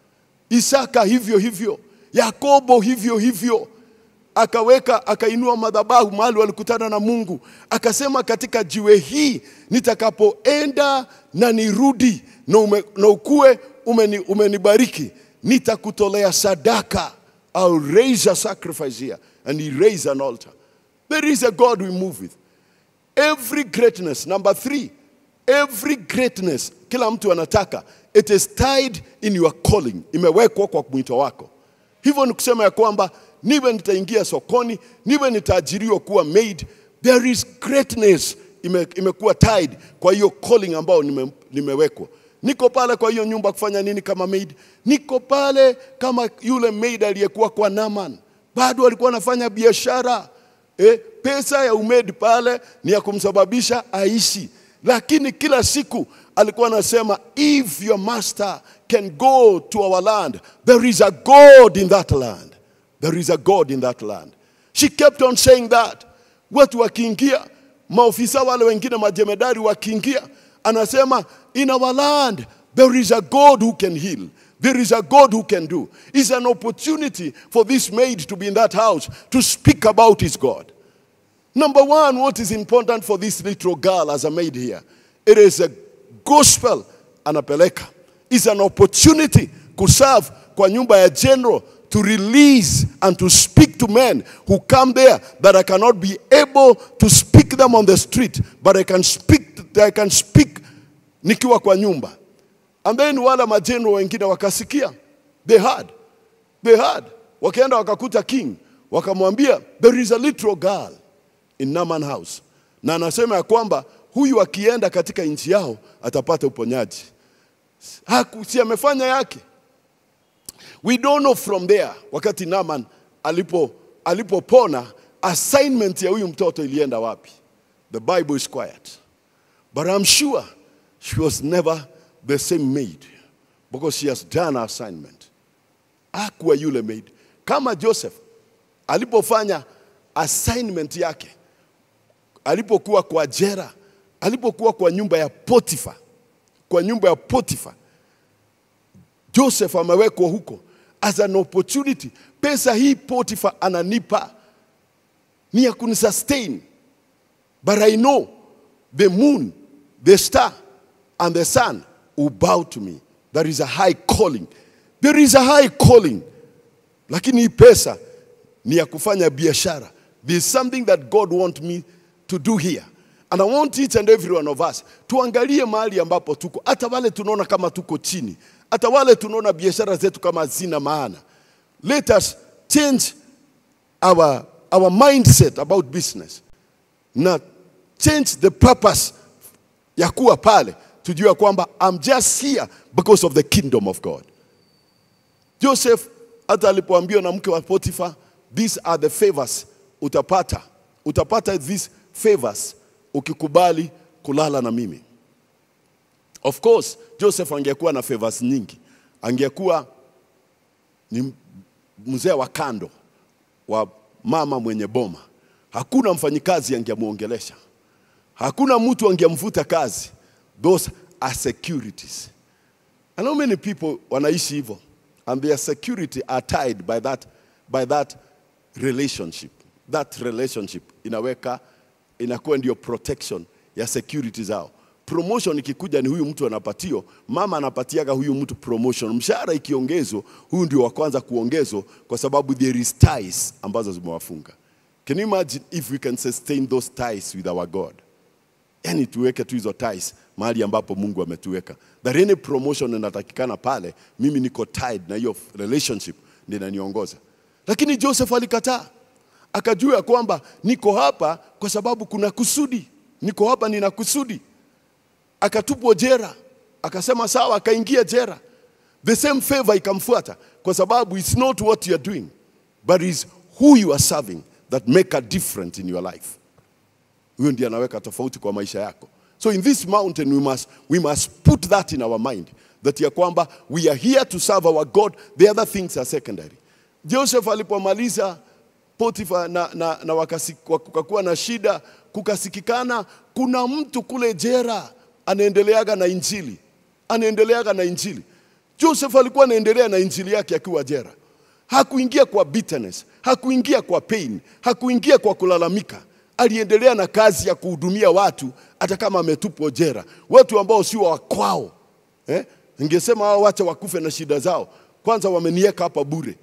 Isaka hivyo hivyo, Yakobo hivyo hivyo akaweka akainua madhabahu mahali walikutana na Mungu, akasema katika jiwe hii nitakapoenda na nirudi na, ume, na ukue umeni, umenibariki nitakutolea sadaka. I'll raise a sacrifice here and he raised an altar. There is a God we move with. Every greatness, number three, every greatness kila mtu anataka, it is tied in your calling, imewekwa kwa mwito wako. Hivyo ni kusema ya kwamba niwe nitaingia sokoni, niwe nitaajiriwa kuwa maid, there is greatness ime, imekuwa tied kwa hiyo calling ambayo nime, nimewekwa. Niko pale kwa hiyo nyumba kufanya nini kama maid? Niko pale kama yule maid aliyekuwa kwa Naman, bado alikuwa anafanya biashara eh, pesa ya umaid pale ni ya kumsababisha aishi, lakini kila siku alikuwa anasema if your master can go to our land there is a God in that land there is a God in that land. She kept on saying that. Watu wakiingia, maofisa wale wengine majemedari wakiingia, anasema in our land there is a God who can heal. There is a God who can do. It's an opportunity for this maid to be in that house to speak about his God. Number one, what is important for this little girl as a maid here? It is a gospel anapeleka. It's an opportunity kuserve kwa nyumba ya general to release and to speak to men who come there that I cannot be able to speak them on the street, but I can speak, I can speak nikiwa kwa nyumba. And then wale majenero wengine wakasikia, they heard, they heard. Wakaenda wakakuta king, wakamwambia there is a little girl in Naaman house, na anasema ya kwamba huyu akienda katika nchi yao atapata uponyaji. Haku, si amefanya yake We don't know from there wakati Naaman alipo alipopona assignment ya huyu mtoto ilienda wapi. The Bible is quiet. But I'm sure she was never the same maid because she has done her assignment. Hakuwa yule maid. Kama Joseph alipofanya assignment yake, alipokuwa kwa jera, alipokuwa kwa nyumba ya Potifa, kwa nyumba ya Potifa, Joseph amewekwa huko as an opportunity. Pesa hii Potifa ananipa ni ya kunisustain, but I know the moon, the star and the sun will bow to me. There is a high calling. There is a high calling. Lakini hii pesa ni ya kufanya biashara. There is something that God want me to do here. And I want each and every one of us tuangalie mahali ambapo tuko, hata wale tunaona kama tuko chini, hata wale tunaona biashara zetu kama hazina maana. Let us change our, our mindset about business na change the purpose ya kuwa pale, tujue kwamba I'm just here because of the kingdom of God. Joseph hata alipoambiwa na mke wa Potifa, these are the favors utapata, utapata these favors ukikubali kulala na mimi. Of course, Joseph angekuwa na favors nyingi, angekuwa ni mzee wa kando wa mama mwenye boma. Hakuna mfanyikazi angemwongelesha, hakuna mtu angemvuta kazi. Those are securities. And how many people wanaishi hivyo and their security are tied by that, by that relationship. That relationship inaweka inakuwa ndio protection ya security zao. Promotion ikikuja ni huyu mtu anapatio, mama anapatiaga huyu mtu promotion. Mshahara ikiongezwa, huyu ndio wa kwanza kuongezwa kwa sababu there is ties ambazo zimewafunga. Can you imagine if we can sustain those ties with our God? yani tuweke tu hizo ties mahali ambapo Mungu ametuweka. That any promotion inatakikana pale, mimi niko tied na hiyo relationship ndio inaniongoza. Lakini Joseph alikataa, akajua ya kwamba niko hapa kwa sababu kuna kusudi, niko hapa nina kusudi. Akatupwa jera, akasema sawa, akaingia jera. The same favor ikamfuata kwa sababu it's not what you are doing but is who you are serving that make a difference in your life huyo ndiye anaweka tofauti kwa maisha yako so in this mountain we must, we must put that in our mind that ya kwamba we are here to serve our god the other things are secondary joseph alipomaliza potifa na, na, na wakasi- kukakuwa na shida kukasikikana kuna mtu kule jera anaendeleaga na injili anaendeleaga na injili joseph alikuwa anaendelea na injili yake akiwa jera hakuingia kwa bitterness hakuingia kwa pain hakuingia kwa kulalamika aliendelea na kazi ya kuhudumia watu hata kama ametupwa jera, watu ambao sio wa kwao eh? Ningesema hao wacha wakufe na shida zao, kwanza wameniweka hapa bure.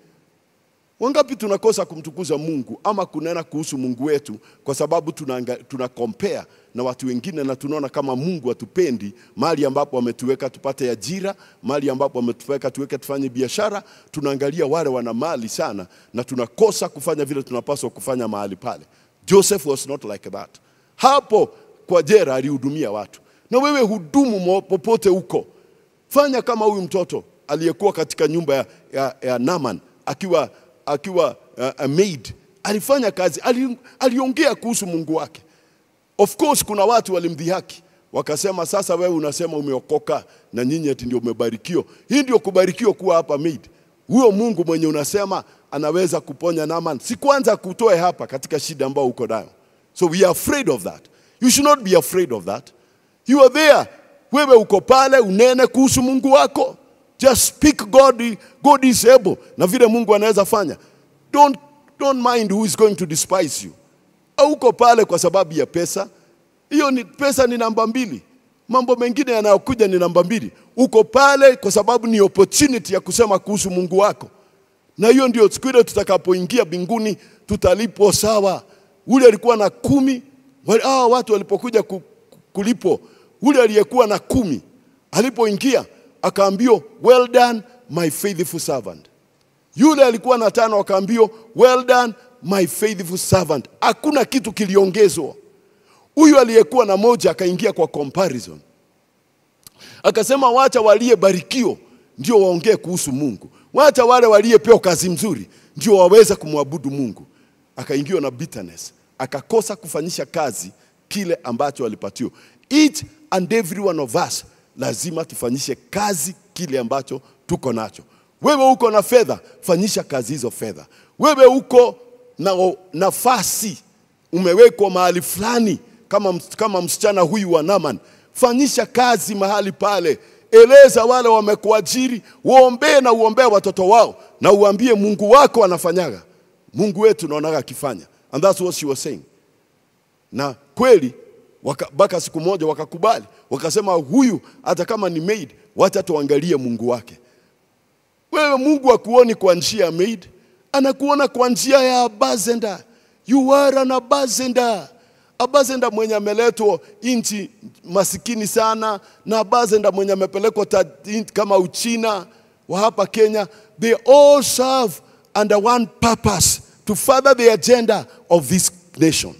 Wangapi tunakosa kumtukuza Mungu ama kunena kuhusu Mungu wetu kwa sababu tuna, tuna compare na watu wengine na tunaona kama Mungu atupendi mahali ambapo ametuweka tupate ajira, mahali ambapo ametuweka tuweke tufanye biashara, tunaangalia wale wana mali sana na tunakosa kufanya vile tunapaswa kufanya mahali pale. Joseph was not like that. Hapo kwa jera alihudumia watu, na wewe hudumu mo- popote huko. Fanya kama huyu mtoto aliyekuwa katika nyumba ya, ya, ya Naman akiwa, akiwa uh, a maid. Alifanya kazi, ali, aliongea kuhusu Mungu wake. Of course kuna watu walimdhihaki wakasema, sasa wewe unasema umeokoka na nyinyi ati ndio umebarikiwa. Hii ndio kubarikiwa kuwa hapa maid. Huyo Mungu mwenye unasema anaweza kuponya Naaman, si kwanza kutoe hapa katika shida ambayo uko nayo. So we are afraid of that. You should not be afraid of that. You are there. Wewe uko pale unene kuhusu Mungu wako. Just speak God, God is able. Na vile Mungu anaweza fanya. Don't, don't mind who is going to despise you. Hauko pale kwa sababu ya pesa. Hiyo ni pesa ni namba mbili. Mambo mengine yanayokuja ni namba mbili. Uko pale kwa sababu ni opportunity ya kusema kuhusu Mungu wako, na hiyo ndio siku ile tutakapoingia mbinguni tutalipwa sawa. Ule alikuwa na kumi, wale- hawa watu walipokuja ku- ku- kulipwa, ule aliyekuwa na kumi alipoingia akaambiwa, well done my faithful servant. Yule alikuwa na tano akaambiwa, well done my faithful servant. Hakuna kitu kiliongezwa. Huyu aliyekuwa na moja akaingia kwa comparison, akasema wacha waliyebarikiwa ndio waongee kuhusu Mungu, wacha wale waliyepewa kazi mzuri ndio waweza kumwabudu Mungu. Akaingiwa na bitterness, akakosa kufanyisha kazi kile ambacho alipatiwa. Each and every one of us lazima tufanyishe kazi kile ambacho tuko nacho. Wewe uko na fedha, fanyisha kazi hizo fedha. Wewe uko na nafasi, umewekwa mahali fulani kama, ms- kama msichana huyu wa Naman, fanyisha kazi mahali pale. Eleza wale wamekuajiri, uombee na uombee watoto wao, na uambie Mungu wako anafanyaga. Mungu wetu naonaga akifanya, and that's what she was saying na kweli waka- mpaka siku moja wakakubali, wakasema huyu hata kama ni maid, wacha tuangalie Mungu wake. Wewe Mungu akuoni kwa njia ya maid, anakuona kwa njia ya abazenda. You are an abazenda. Abazenda mwenye ameletwa nchi masikini sana, na abazenda mwenye amepelekwa ta- in- kama Uchina wa hapa Kenya, they all serve under one purpose to further the agenda of this nation.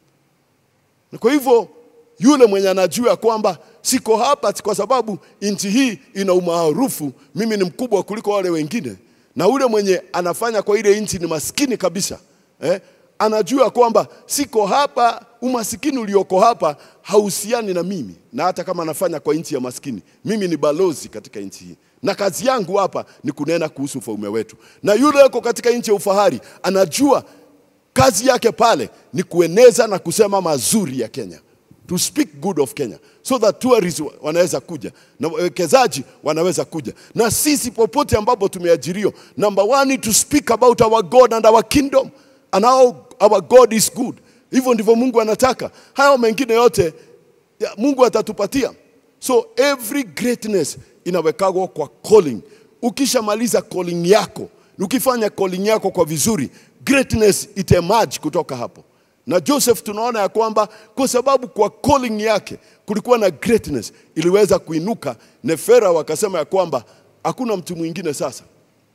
Na Kwa hivyo yule mwenye anajua kwamba siko hapa ati kwa sababu nchi hii ina umaarufu, mimi ni mkubwa kuliko wale wengine, na ule mwenye anafanya kwa ile nchi ni maskini kabisa eh, anajua kwamba siko hapa, umasikini ulioko hapa hauhusiani na mimi, na hata kama anafanya kwa nchi ya maskini, mimi ni balozi katika nchi hii na kazi yangu hapa ni kunena kuhusu ufalme wetu. Na yule yuko katika nchi ya ufahari anajua kazi yake pale ni kueneza na kusema mazuri ya Kenya, to speak good of Kenya so that tourists wanaweza kuja na wawekezaji wanaweza kuja, na sisi popote ambapo tumeajiriwa, number one to speak about our God and our kingdom and how our God is good. Hivyo ndivyo Mungu anataka. Hayo mengine yote ya, Mungu atatupatia. So every greatness inawekagwa kwa calling. Ukishamaliza calling yako, ukifanya calling yako kwa vizuri, greatness itaemerge kutoka hapo. Na Joseph tunaona ya kwamba kwa sababu kwa calling yake kulikuwa na greatness, iliweza kuinuka. Nefera wakasema ya kwamba hakuna mtu mwingine sasa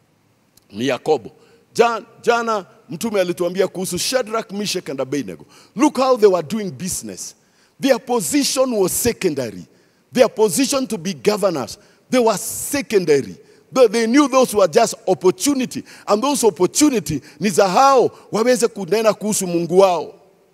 ni Yakobo. Jana, jana mtume alituambia kuhusu Shadrach, Meshach and Abednego. Look how they were doing business. Their position was secondary. Their position to be governors, they were secondary. They, they knew those were just opportunity and those opportunity ni za hao waweze kunena kuhusu Mungu wao.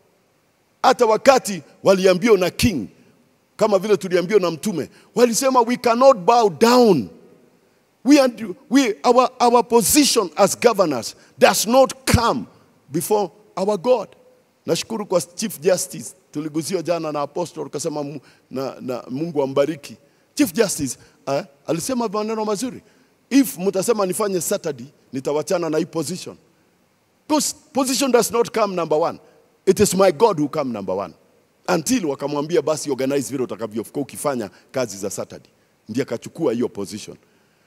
Hata wakati waliambiwa na king, kama vile tuliambiwa na mtume, walisema we cannot bow down we are, we, our, our position as governors does not come before our God. Nashukuru kwa Chief Justice, tuliguziwa jana na apostle ukasema mu- na, na Mungu ambariki. Chief Justice eh, alisema maneno mazuri. If mtasema nifanye Saturday, nitawachana na hii position. Because position does not come number one. It is my God who come number one. Until wakamwambia basi organize vile utakavyokuwa ukifanya kazi za Saturday. Ndiye akachukua hiyo position.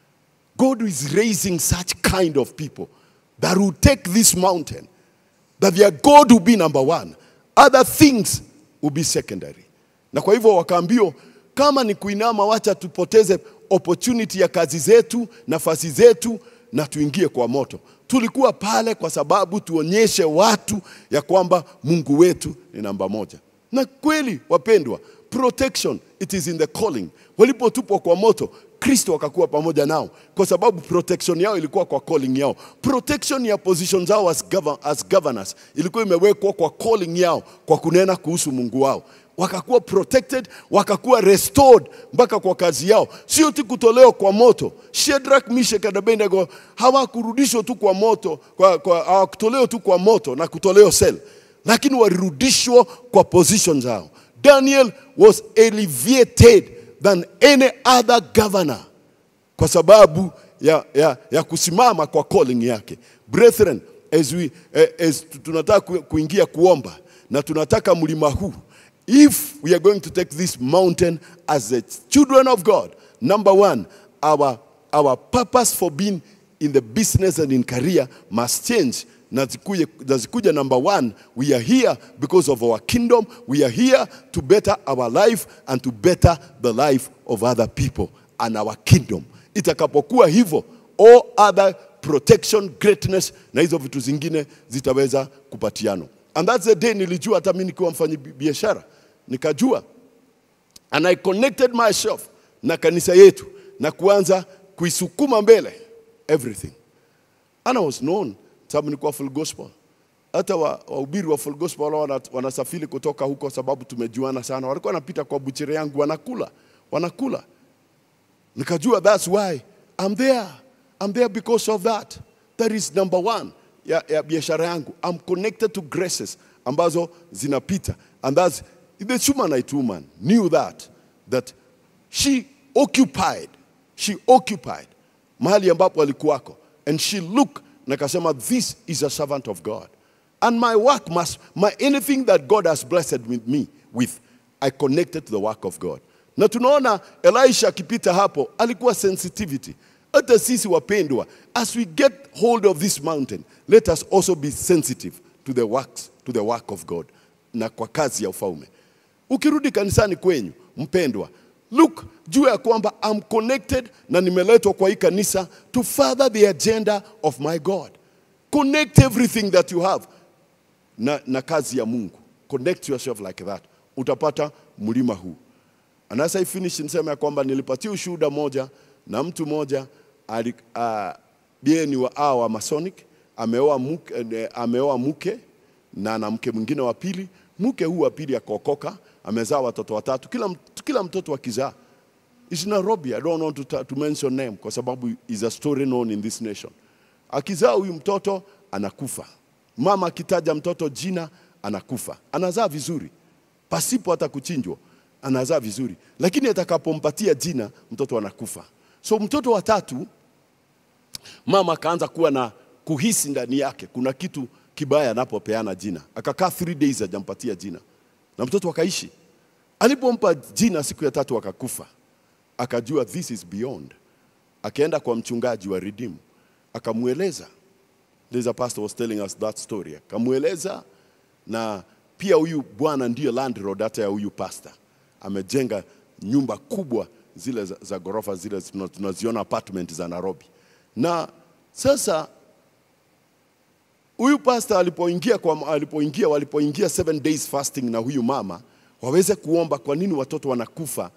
God is raising such kind of people that will take this mountain, that their God will be number one, other things will be secondary. Na kwa hivyo wakaambiwa kama ni kuinama, wacha tupoteze opportunity ya kazi zetu, nafasi zetu, na tuingie kwa moto. Tulikuwa pale kwa sababu tuonyeshe watu ya kwamba Mungu wetu ni namba moja. Na kweli wapendwa, protection it is in the calling. Walipotupwa kwa moto, Kristo akakuwa pamoja nao kwa sababu protection yao ilikuwa kwa calling yao. Protection ya position zao as, govern, as governors ilikuwa imewekwa kwa calling yao, kwa kunena kuhusu Mungu wao wakakuwa protected, wakakuwa restored mpaka kwa kazi yao, sio tu kutolewa kwa moto. Shadrach, Meshach na Abednego hawakurudishwa tu kwa moto, kwa, kwa, hawakutolewa tu kwa moto na kutolewa sel, lakini walirudishwa kwa position zao. Daniel was elevated than any other governor kwa sababu ya, ya, ya kusimama kwa calling yake. Brethren, as we, eh, as tunataka ku- kuingia kuomba na tunataka mlima huu, if we are going to take this mountain as the children of God, number one, our, our purpose for being in the business and in career must change na zikuje, na zikuja number one we are here because of our kingdom we are here to better our life and to better the life of other people and our kingdom itakapokuwa hivyo all other protection greatness na hizo vitu zingine zitaweza kupatiana and that's the day nilijua hata mimi nikiwa mfanyi bi- biashara nikajua and I connected myself na kanisa yetu na kuanza kuisukuma mbele everything and I was known sababu nilikuwa full gospel hata wa- wahubiri wa full gospel wale wana- wanasafiri kutoka huko, sababu tumejuana sana, walikuwa wanapita kwa buchire yangu wanakula wanakula nikajua that's why I'm there. I'm there because of that. That is number one ya, ya biashara yangu. I'm connected to graces ambazo zinapita. And that's the Shumanite woman knew that that she occupied she occupied mahali ambapo alikuwako and she looked na akasema this is a servant of God and my work must my anything that God has blessed with me with I connected to the work of God na tunaona Elisha akipita hapo alikuwa sensitivity hata sisi wapendwa as we get hold of this mountain let us also be sensitive to the works to the work of God na kwa kazi ya ufalme ukirudi kanisani kwenyu mpendwa look juu ya kwamba I'm connected na nimeletwa kwa hii kanisa to further the agenda of my God connect everything that you have na, na kazi ya Mungu connect yourself like that utapata mlima huu and as I finish niseme ya kwamba nilipatia ushuhuda moja na mtu moja ali, uh, yeye ni wa, ah, wa Masonic ameoa mke, eh, ameoa mke na na mke mwingine wa pili. Mke huu wa pili akaokoka, amezaa watoto watatu, kila, mt- kila mtoto akizaa It's Nairobi. I don't want to, ta- to mention name kwa sababu is a story known in this nation. Akizaa huyu mtoto anakufa, mama akitaja mtoto jina anakufa, anazaa vizuri pasipo hata kuchinjwa, anazaa vizuri, lakini atakapompatia jina mtoto anakufa. So mtoto wa tatu mama akaanza kuwa na kuhisi ndani yake kuna kitu kibaya anapopeana jina. Akakaa three days hajampatia jina, na mtoto akaishi. Alipompa jina siku ya tatu akakufa, akajua this is beyond. Akaenda kwa mchungaji wa Redeem akamweleza, there's a pastor was telling us that story, akamweleza na pia huyu bwana ndiyo landlord hata ya huyu pastor, amejenga nyumba kubwa zile za, za ghorofa zile tuna- tunaziona apartment za Nairobi. Na sasa huyu pastor alipoingia kwa alipoingia walipoingia seven days fasting na huyu mama waweze kuomba kwa nini watoto wanakufa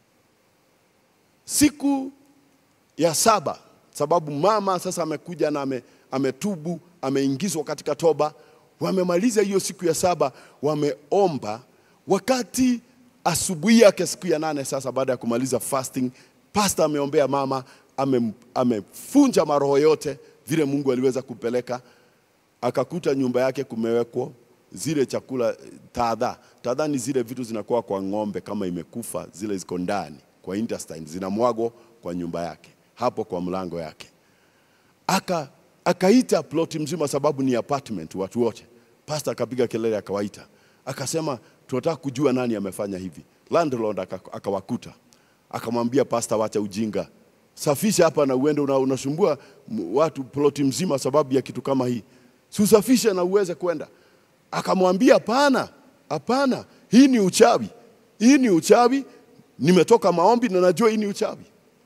siku ya saba, sababu mama sasa amekuja na ame, ametubu ameingizwa katika toba. Wamemaliza hiyo siku ya saba, wameomba. Wakati asubuhi yake siku ya nane, sasa baada ya kumaliza fasting, pastor ameombea mama, ame- amefunja maroho yote vile Mungu aliweza kupeleka akakuta nyumba yake kumewekwa zile chakula tadha. Tadha ni zile vitu zinakuwa kwa ng'ombe kama imekufa, zile ziko ndani kwa intestine, zinamwagwa kwa nyumba yake, hapo kwa mlango yake. Aka akaita ploti mzima, sababu ni apartment, watu wote. Pastor akapiga kelele, akawaita, akasema tunataka kujua nani amefanya hivi. Landlord aka- akawakuta, akamwambia pastor, wacha ujinga, safisha hapa na uende, una, unasumbua m- watu ploti mzima sababu ya kitu kama hii, si usafishe na uweze kwenda. Akamwambia hapana, hapana, hii ni uchawi, hii ni uchawi, nimetoka maombi na najua hii ni uchawi.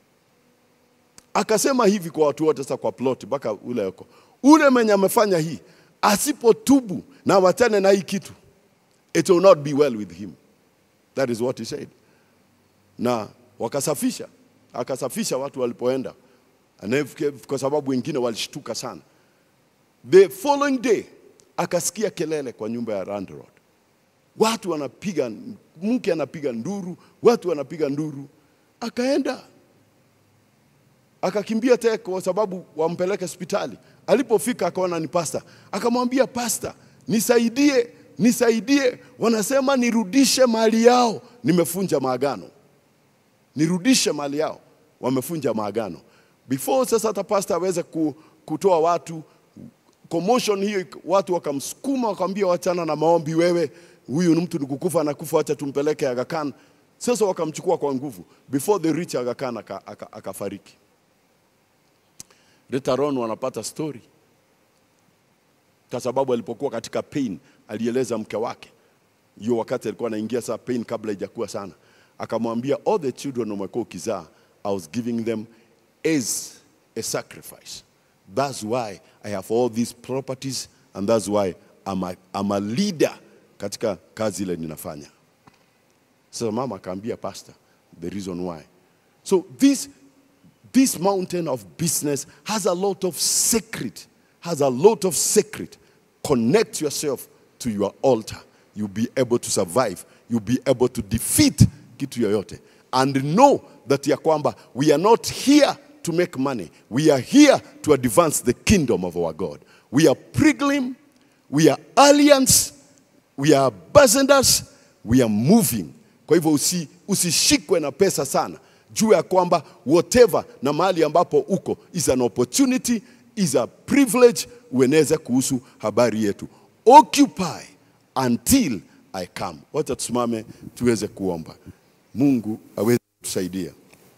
Akasema hivi kwa watu wote, sasa kwa plot mpaka ule yuko ule mwenye amefanya hii asipotubu na wachane na hii kitu, it will not be well with him. That is what he said. Na wakasafisha, akasafisha watu walipoenda, Na kwa sababu wengine walishtuka sana. The following day akasikia kelele kwa nyumba ya landlord, watu wanapiga, mke anapiga nduru, watu wanapiga nduru. Akaenda akakimbia tena kwa sababu wampeleke hospitali. Alipofika akaona ni pasta, akamwambia pasta, nisaidie, nisaidie, wanasema nirudishe mali yao, nimefunja maagano, nirudishe mali yao, wamefunja maagano. Before sasa hata pasta aweze ku, kutoa watu commotion hiyo, watu wakamsukuma wakamwambia, wachana na maombi wewe, huyu ni mtu ni kukufa anakufa, acha tumpeleke Aga Khan. Sasa wakamchukua kwa nguvu, before they reach Aga Khan aka- aka- akafariki. Later on wanapata story kwa sababu alipokuwa katika pain alieleza mke wake hiyo wakati alikuwa anaingia saa pain kabla ijakuwa sana, akamwambia all the children umekuwa ukizaa I was giving them as a sacrifice. That's why I have all these properties and that's why I'm a, I'm a leader katika kazi ile ninafanya. Sasa mama akaambia pastor the reason why. So this this mountain of business has a lot of secret, has a lot of secret connect yourself to your altar, you'll be able to survive. You'll be able to defeat kitu yoyote. And know that ya kwamba we are not here to make money. We are here to advance the kingdom of our God. We are pilgrim, we are alliance, we are ambassadors, we are moving. Kwa hivyo usi, usishikwe na pesa sana. Juu ya kwamba whatever na mahali ambapo uko is an opportunity, is a privilege ueneze kuhusu habari yetu. Occupy until I come. Wacha tusimame tuweze kuomba. Mungu aweze kutusaidia.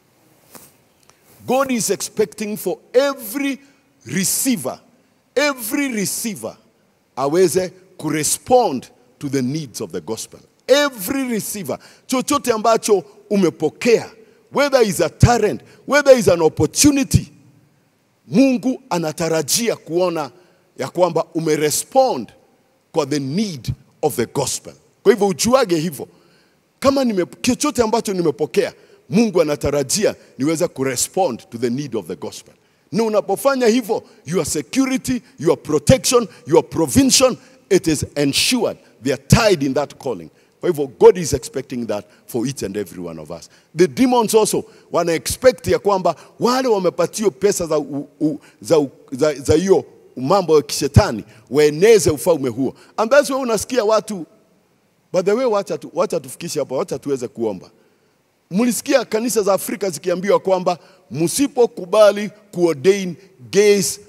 God is expecting for every receiver, every receiver aweze kurespond to the needs of the gospel. Every receiver, chochote ambacho umepokea, whether is a talent, whether is an opportunity, Mungu anatarajia kuona ya kwamba umerespond kwa the need of the gospel. Kwa hivyo ujuage hivyo, kama nime, chochote ambacho nimepokea, Mungu anatarajia niweze kurespond to the need of the gospel. Na unapofanya hivyo, your security, your protection, your provision, it is ensured. They are tied in that calling. Kwa hivyo God is expecting that for each and every one of us. The demons also wana expect ya kwamba wale wamepatiwa pesa za u, u, za, u, za, za hiyo mambo ya kishetani waeneze ufalme huo. And that's why unasikia watu by the way, wacha, tu, wacha tufikishe hapo, wacha tuweze kuomba. Mlisikia kanisa za Afrika zikiambiwa kwamba msipokubali kuordain gays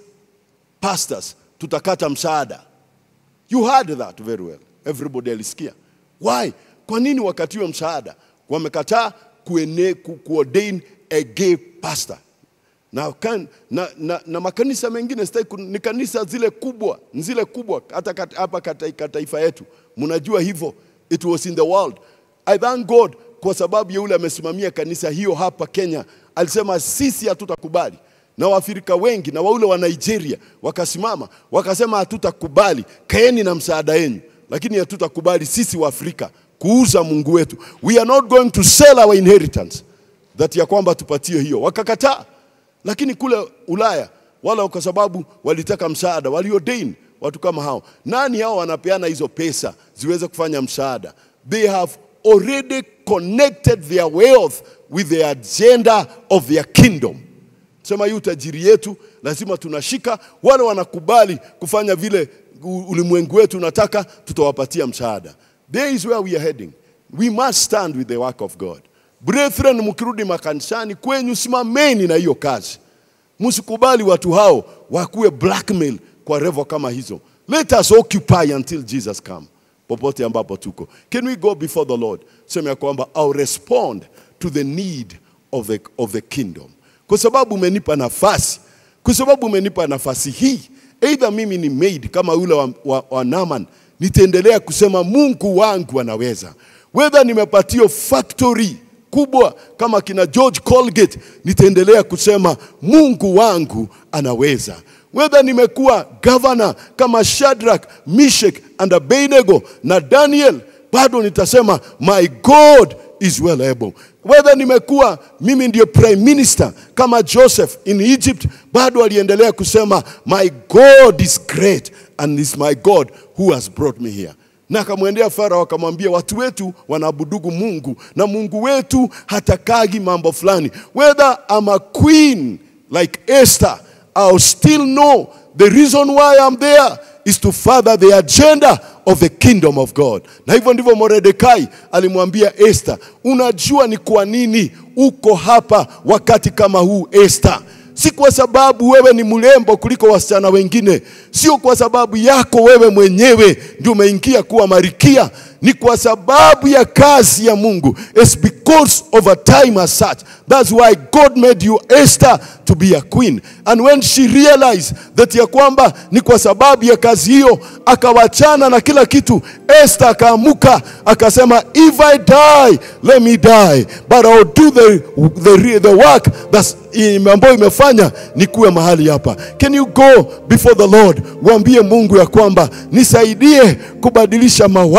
pastors tutakata msaada. You heard that very well. Everybody alisikia. Why? Kwa nini wakatiwe msaada? Wamekataa kuene, ku, kuordain a gay pastor. Na, kan, na, na, na makanisa mengine sitaki ku- ni kanisa zile kubwa, ni zile kubwa hata kat- hapa katika taifa yetu. Mnajua hivyo. It was in the world. I thank God kwa sababu ya yule amesimamia kanisa hiyo hapa Kenya. Alisema sisi hatutakubali na Waafrika wengi na waule wa Nigeria wakasimama wakasema, hatutakubali, kaeni na msaada yenu, lakini hatutakubali sisi Waafrika kuuza Mungu wetu. We are not going to sell our inheritance, that ya kwamba tupatie hiyo. Wakakataa, lakini kule Ulaya wala kwa sababu walitaka msaada, waliodain watu kama hao. Nani hao wanapeana hizo pesa ziweze kufanya msaada? They have already connected their wealth with the agenda of their kingdom sema hii utajiri yetu lazima tunashika. Wale wanakubali kufanya vile u- ulimwengu wetu unataka, tutawapatia msaada. There is where we are heading. We must stand with the work of God. Brethren, mkirudi makanisani kwenyu, simameni na hiyo kazi. Msikubali watu hao wakuwe blackmail kwa revo kama hizo. Let us occupy until Jesus come. Popote ambapo tuko. Can we go before the Lord? Sema ya kwamba I'll respond to the need of the, of the kingdom. Kwa sababu umenipa nafasi, kwa sababu umenipa nafasi hii, either mimi ni maid kama yule wa, wa, wa Naaman, nitaendelea kusema Mungu wangu anaweza. Whether nimepatio factory kubwa kama kina George Colgate, nitaendelea kusema Mungu wangu anaweza. Whether nimekuwa governor kama Shadrach, Meshach and Abednego na Daniel, bado nitasema my God is well able. Whether nimekuwa mimi ndio prime minister kama Joseph in Egypt, bado aliendelea kusema my God is great and is my God who has brought me here na akamwendea Farao akamwambia, watu wetu wanaabudugu Mungu na Mungu wetu hatakagi mambo fulani. Whether I'm a queen like Esther, I'll still know the reason why I'm there is to further the agenda of the kingdom of God. Na hivyo ndivyo Mordekai alimwambia Esther, unajua ni kwa nini uko hapa wakati kama huu Esther? si kwa sababu wewe ni mrembo kuliko wasichana wengine, sio kwa sababu yako wewe mwenyewe ndio umeingia kuwa marikia, ni kwa sababu ya kazi ya Mungu. It's because of a time as such. That's why God made you Esther to be a queen. And when she realized that ya kwamba ni kwa sababu ya kazi hiyo, akawachana na kila kitu, Esther akaamuka akasema, if I die, let me die, but I'll do the, the, the work that's ambayo imefanya nikuwe mahali hapa. Can you go before the Lord, uambie Mungu ya kwamba nisaidie kubadilisha mawazo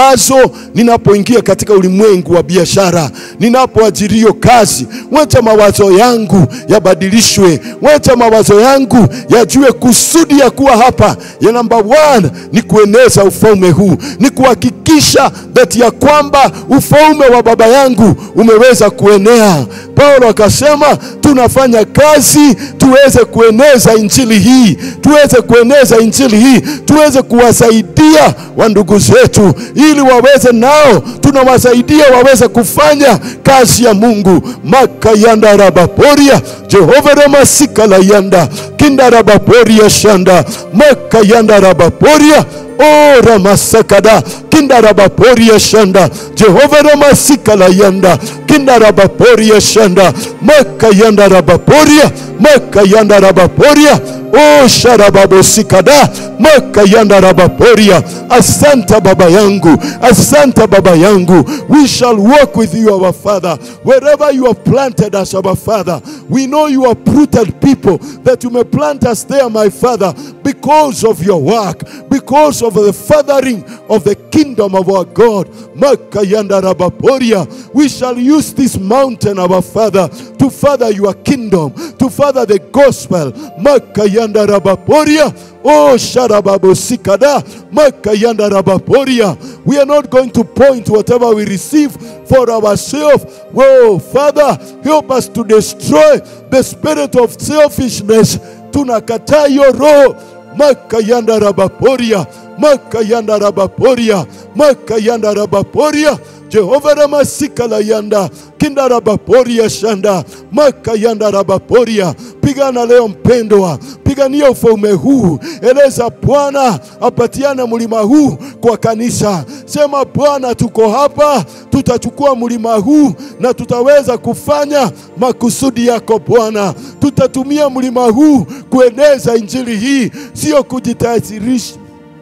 kesho ninapoingia katika ulimwengu wa biashara, ninapoajiriwa kazi, wacha mawazo yangu yabadilishwe, wacha mawazo yangu yajue kusudi ya kuwa hapa ya namba one ni kueneza ufalme huu, ni kuhakikisha that ya kwamba ufalme wa baba yangu umeweza kuenea. Paulo akasema tunafanya kazi tuweze kueneza injili hii, tuweze kueneza injili hii, tuweze kuwasaidia wa ndugu zetu, ili waweze nao, tunawasaidia waweze kufanya kazi ya Mungu. makayanda rabaporia Jehova ramasika la yanda kinda rabaporia shanda makayanda rabaporia o ramasakada kinda rabaporia shanda Jehova ramasika la yanda kinda rabaporia shanda makayanda rabaporia makayanda rabaporia o sharababosikada makayanda rabaporia asanta baba yangu asanta baba yangu we shall walk with you our father wherever you have planted us our father we know you are rooted people that you may plant us there my father because of your work because of the fathering of the kingdom of our god makayanda rabaporia we shall use this mountain our father to further your kingdom to further the gospel makayanda rabaporia Oh, Sharababo Sikada, Makayanda Rabaporia. We are not going to point whatever we receive for ourselves. Whoa, Father, help us to destroy the spirit of selfishness. Tunakataa hiyo roho. Makayanda Rabaporia, Makayanda Rabaporia, Makayanda Rabaporia. Jehova Ramasika la yanda kinda rabaporia shanda makayanda rabaporia. Pigana leo mpendwa, pigania ufalme huu. Eleza Bwana apatiane mlima huu kwa kanisa. Sema Bwana, tuko hapa, tutachukua mlima huu na tutaweza kufanya makusudi yako Bwana. Tutatumia mlima huu kueneza injili hii, sio kujitajirisha,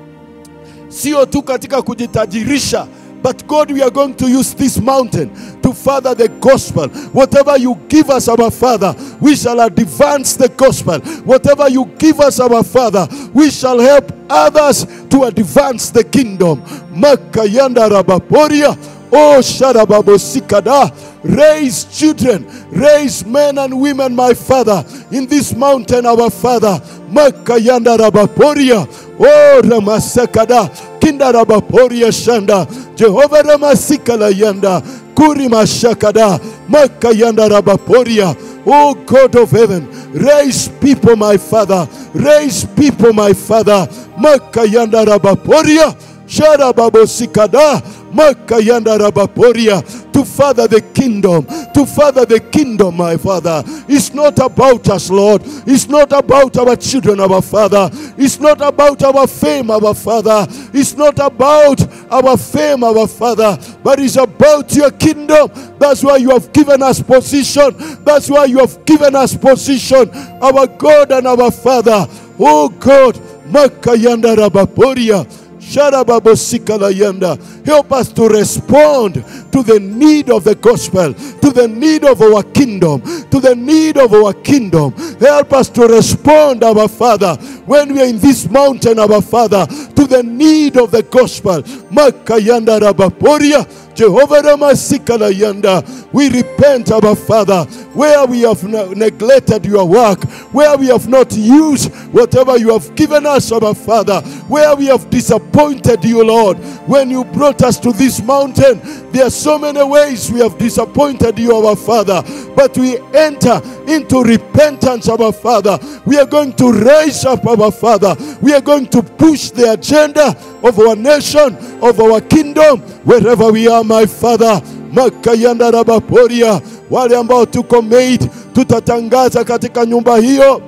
sio tu katika kujitajirisha But God, we are going to use this mountain to further the gospel. Whatever you give us, our Father, we shall advance the gospel. Whatever you give us, our Father, we shall help others to advance the kingdom. Makayanda rabaporia. Oh, Sharababosikada. Raise children, raise men and women, my Father, in this mountain, our Father. Makayanda rabaporia. Oh, Ramasekada. Kinda rabaporia shanda. Jehova ramasika la yanda. Kuri mashakada. Makayanda rabaporia. Oh God of heaven, raise people, my Father. Raise people, my Father. Makayanda rabaporia. Sharababosikada. Makayanda rabaporia. To further the kingdom. To further the kingdom, my Father. It's not about us, Lord. It's not about our children, our Father. It's not about our fame, our Father. It's not about our fame, our Father. But it's about your kingdom. That's why you have given us position. That's why you have given us position, our God and our Father. Oh God, Makayanda Rabaporia. Sharababosikala Help us to respond to the need of the gospel, to the need of our kingdom, to the need of our kingdom. Help us to respond, our Father, when we are in this mountain, our Father, to the need of the gospel. Makayanda Rabaporia. Jehovah Ramasikala Yanda, we repent, our Father, where we have ne- neglected your work, where we have not used whatever you have given us, our Father, where we have disappointed you, Lord. When you brought us to this mountain, there are so many ways we have disappointed you, our Father, but we enter into repentance, our Father. We are going to raise up, our Father. We are going to push the agenda of our nation, of our kingdom, wherever we are, my Father. Makayanda Rabaporia, wale ambao tuko made, tutatangaza katika nyumba hiyo,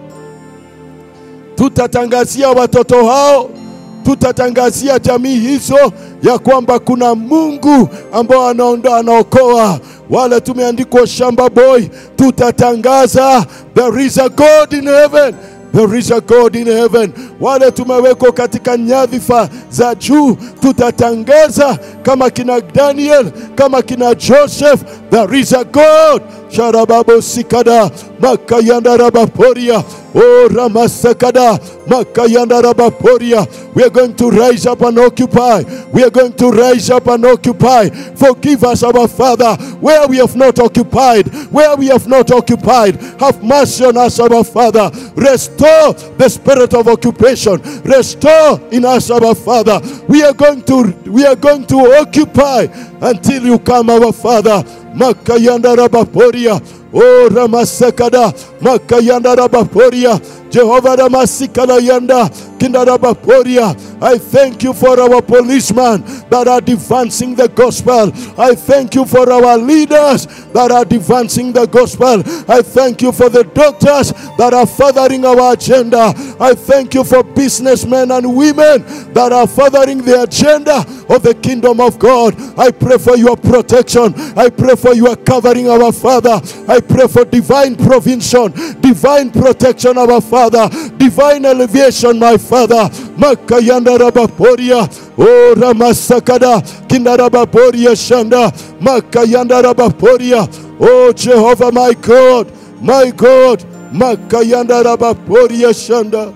tutatangazia watoto hao, tutatangazia jamii hizo ya kwamba kuna Mungu ambao anaondoa, anaokoa. Wale tumeandikwa shamba boy, tutatangaza there is a God in heaven There is a God in heaven. Wale tumewekwa katika nyadhifa za juu, tutatangaza kama kina Daniel, kama kina Joseph, there is a God. Sharababo sikada makayanda rabaporia Oh, Ramasakada, Makayanda Rabaporia. We are going to rise up and occupy. We are going to rise up and occupy. Forgive us, our Father, where we have not occupied, where we have not occupied. Have mercy on us, our Father. Restore the spirit of occupation. Restore in us, our Father. We are going to we are going to occupy until you come, our Father. Makayanda Rabaporia. Oh Ramasekada Makayanda Rabaporia Jehovah Ramasikala Yanda Kindarabaporia I thank you for our policemen that are advancing the gospel. I thank you for our leaders that are advancing the gospel. I thank you for the doctors that are furthering our agenda. I thank you for businessmen and women that are furthering the agenda of the kingdom of God. I pray for your protection. I pray for your covering, our Father. I pray for divine provision, divine protection, our Father, divine elevation, my Father. Makayanda Rabaporia, O Ramasakada, Kindarabaporia Shanda, Makayanda Rabaporia, O Jehovah, my God, my God, Makayanda Rabaporia Shanda.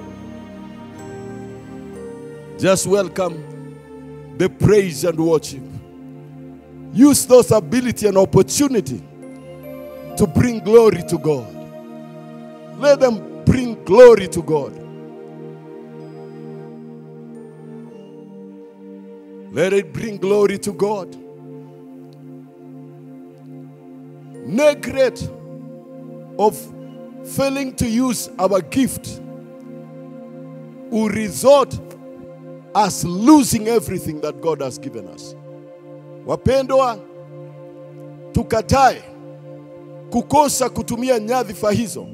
Just welcome the praise and worship. Use those ability and opportunity to bring glory to God. Let them bring glory to God. Let it bring glory to God. Neglect of failing to use our gift will result us losing everything that God has given us. Wapendwa, tukatae kukosa kutumia nyadhifa hizo,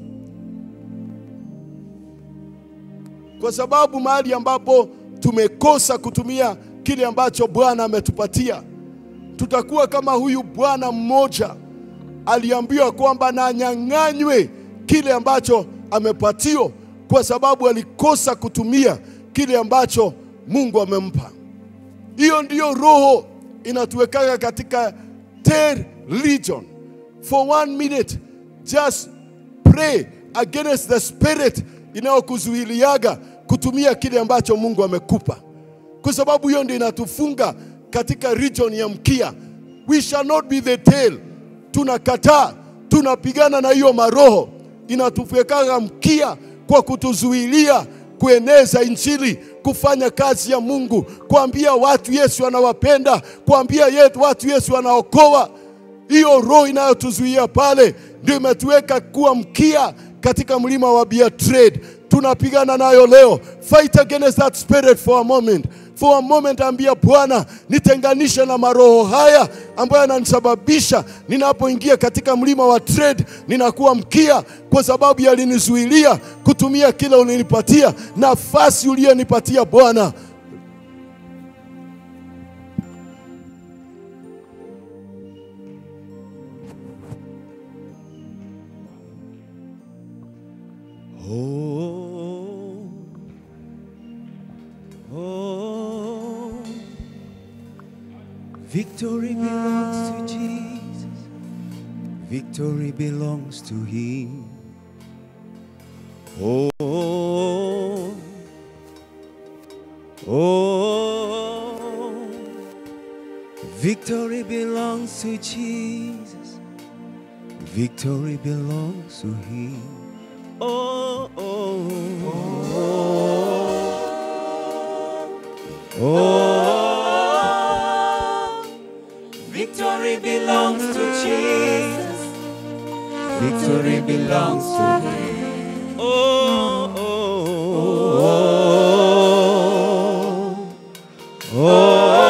kwa sababu mahali ambapo tumekosa kutumia kile ambacho Bwana ametupatia, tutakuwa kama huyu bwana mmoja aliambiwa kwamba na anyang'anywe kile ambacho amepatiwa, kwa sababu alikosa kutumia kile ambacho Mungu amempa. Hiyo ndiyo roho inatuwekaga katika third region. For one minute just pray against the spirit inayokuzuiliaga kutumia kile ambacho Mungu amekupa, kwa sababu hiyo ndio inatufunga katika region ya mkia. We shall not be the tail. Tunakataa, tunapigana na hiyo maroho inatupekaga mkia kwa kutuzuilia kueneza injili, kufanya kazi ya Mungu, kuambia watu Yesu anawapenda, kuambia yetu watu Yesu anaokoa. Hiyo roho inayotuzuia pale ndio imetuweka kuwa mkia katika mlima wa Betrayed. Tunapigana nayo leo. Fight against that spirit for a moment. For a moment, ambia Bwana, nitenganishe na maroho haya ambayo yananisababisha ninapoingia katika mlima wa trade ninakuwa mkia, kwa sababu yalinizuilia kutumia kile ulinipatia, nafasi uliyonipatia Bwana. Oh, oh, victory belongs to Jesus. Victory belongs to Him. Oh, oh, victory belongs to Jesus. Victory belongs to Him. Oh, oh, oh, oh, victory belongs to Jesus. Victory belongs to Him. Oh, oh, oh,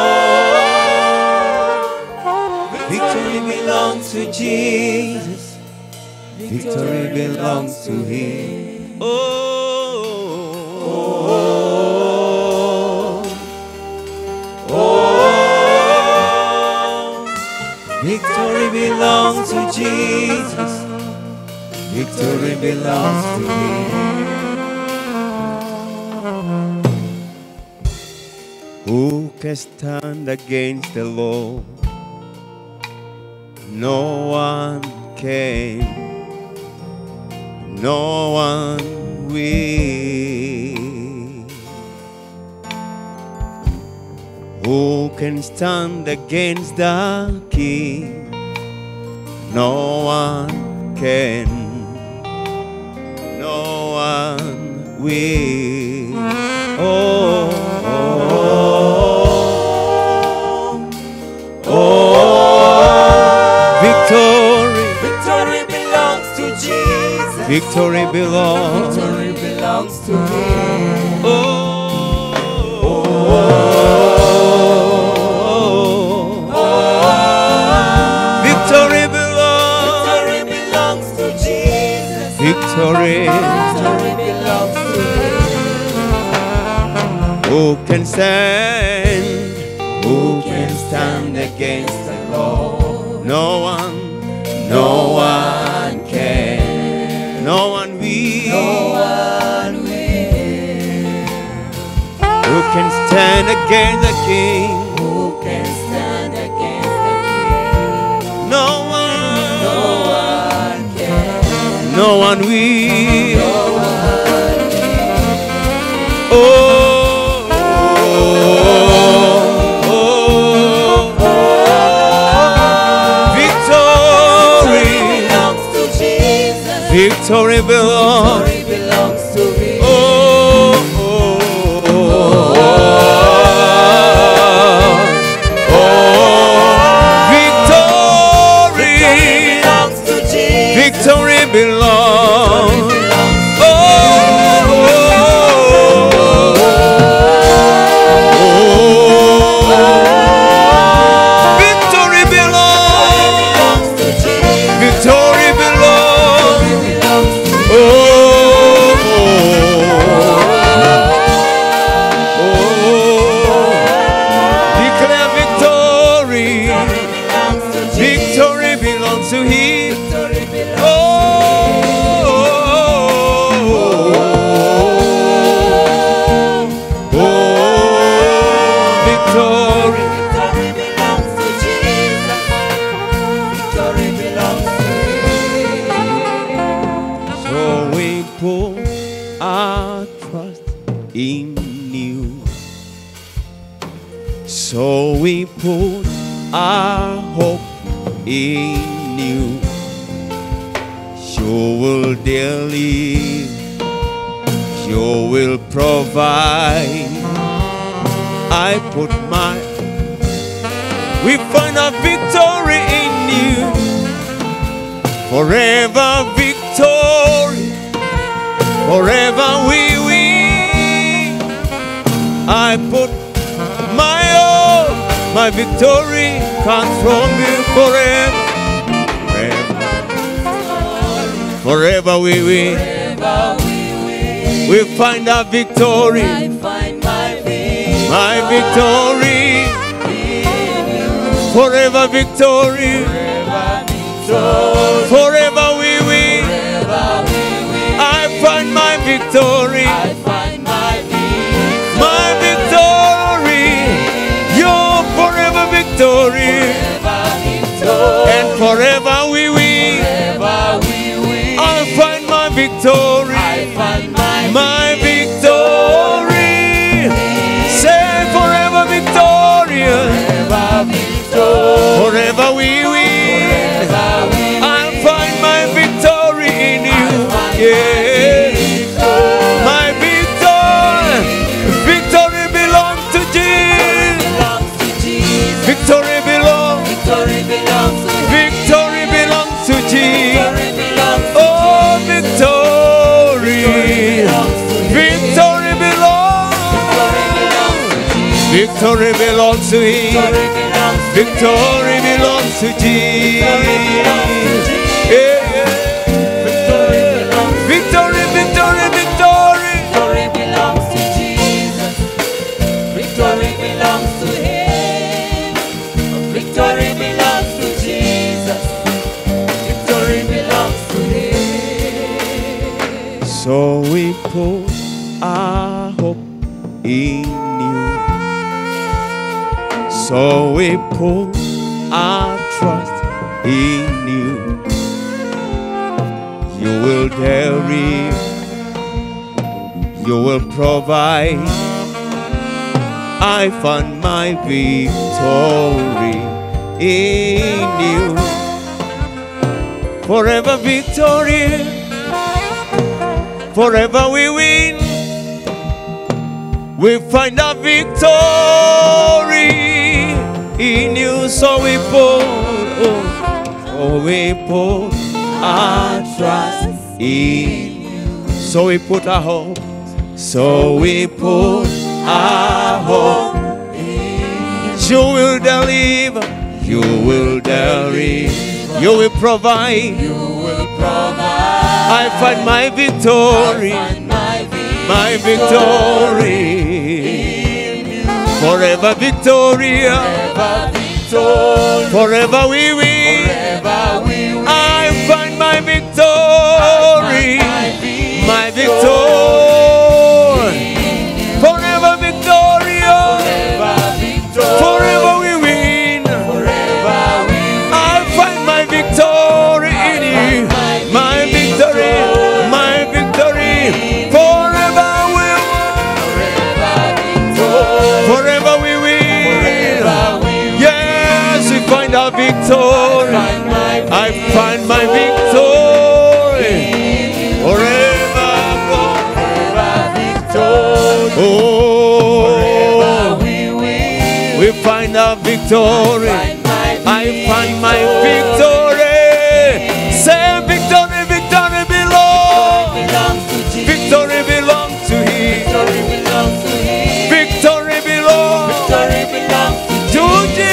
oh, victory belongs to Jesus. Victory belongs to Him. Oh, oh, oh, victory belongs to Jesus. Victory belongs to Him. Who can stand against the Lord? No one can. no one will. Who can stand against the King? No one can. No one will. Oh, oh, oh. Victory, Victory belongs to Jesus. victory belongs. Victory belongs to Him. Victory belongs. Victory belongs to Jesus. Victory. Victory belongs to Him. Who can stand? Who can stand against the Lord? No one. No one can. No one will. No one will. Who can stand against the King? Who can stand against the King? No one. No one can. No one will. No one Oh, oh, oh, victory, belongs to Jesus. victory belongs. Victory belongs to Him. Oh, oh, oh, oh, victory, belongs to Jesus. victory belongs. Oh, victory belongs. belongs to Jesus. Victory belongs. belongs to Oh, oh, declare victory. belongs to Jesus. Victory belongs to Him. Victory belongs Oh, oh, victory. Victory belongs to Jesus. Victory belongs to Him. So we put our trust in you. So we put our hope in you. You will daily, you will provide. I put my, we find our victory in you forever victory, forever we win. I put my all, my victory comes from you forever, forever, forever we win. Forever we will. We find our victory, I find my victory. my victory, forever victory, forever we win. Forever we will. I find my victory. I find my victory. my victory, your forever victory, Forever victory. and forever we win. Forever we will. I'll find my victory, I find my my victory. Say forever victorious, Forever victory. forever we win. Forever we I'll find my victory in you. Yeah, my victory, victory belongs to Jesus. belongs to Jesus. Victory belongs. Victory belongs to Victory belongs to Jesus. Victory belongs to Oh, victory. Victory belongs Victory Victory belongs to Jesus. belongs to Him. Victory belongs Victory belongs to to Jesus. Yeah, yeah. Victory, victory, victory. Victory belongs to Jesus. Victory belongs to Him. Victory belongs to Jesus. Victory belongs to Him. So we put our hope in you. So we put our trust in you. You will tell victory. You will provide. I find my victory in you. Forever victory. Forever we win. We find our victory in you. So we put, oh, so we put our trust in you. So we put our hope. So we put our hope you will deliver. You will deliver. You will provide. You will provide. I find my victory. Find my My victory. Forever victory. Forever victory. Forever we win. Forever we win. I find my victory. My victory. Forever victory. Forever victory. Forever we win. Forever we win. I find my victory in you. My victory, my victory. Forever we Forever we win. Yes, we find our victory. I find my victory. Forever. Oh, we find our victory. I find my victory. Say victory, victory belongs. Victory belongs to Him. Victory belongs to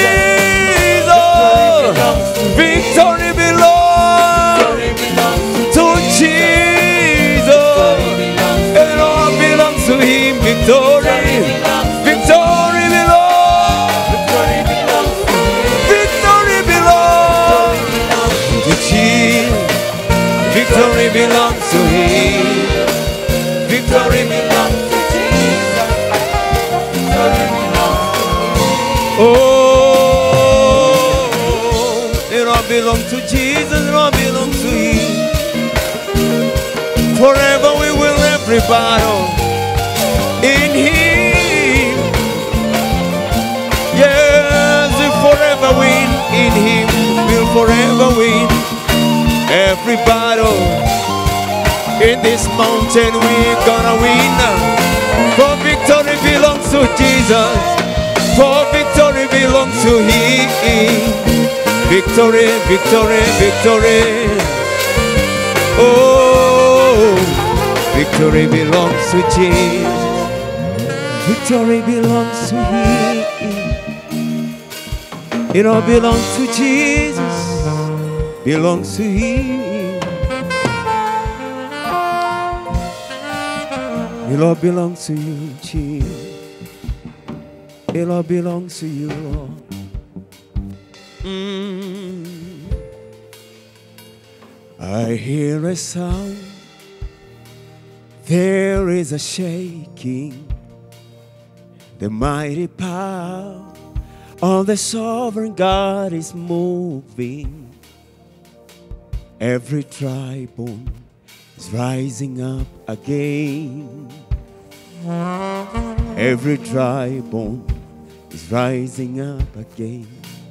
Jesus. Victory belongs to Jesus. It all belongs to Him. Victory, victory belongs. Victory belongs to Jesus. Victory belongs to Him. Victory belongs to Jesus. Oh, it all belongs to Jesus. It all belongs to Him. Forever we will every battle in Him. Yes, we forever win in Him. We'll forever win every battle. In this mountain we're gonna win. For victory belongs to Jesus. For victory belongs to Him. Victory, victory, victory. Oh, victory belongs to Jesus. Victory belongs to Him. It all belongs to Jesus. Belongs to Him. It all belongs to you, Jesus. It all belongs to you, Lord. Mm. I hear a sound. There is a shaking. The mighty power of the sovereign God is moving. Every tribal is rising up again. Every tribal is rising up again.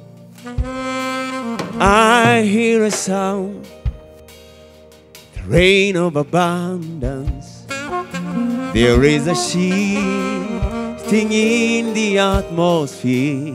I hear a sound, the rain of abundance. There is a shifting in the atmosphere.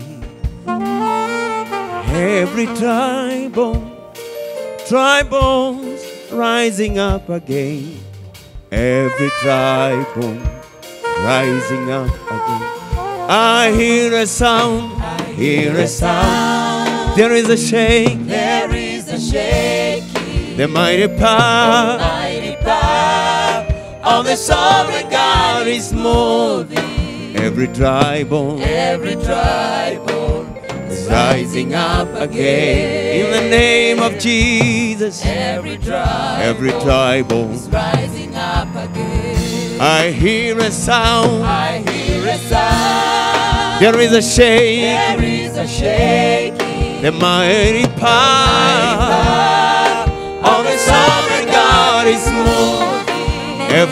Every tribal, tribals rising up again. Every tribal rising up again. I hear a sound, hear a sound. There is a shake, There is a shaking, the mighty power mighty power of the sovereign God is moving. Every tribal every tribal is rising up again. In the name of Jesus, every tribe every tribal. is rising up again. I hear a sound, I hear a sound, there is a shake, there is a shaking, the mighty power of the sovereign God is moving.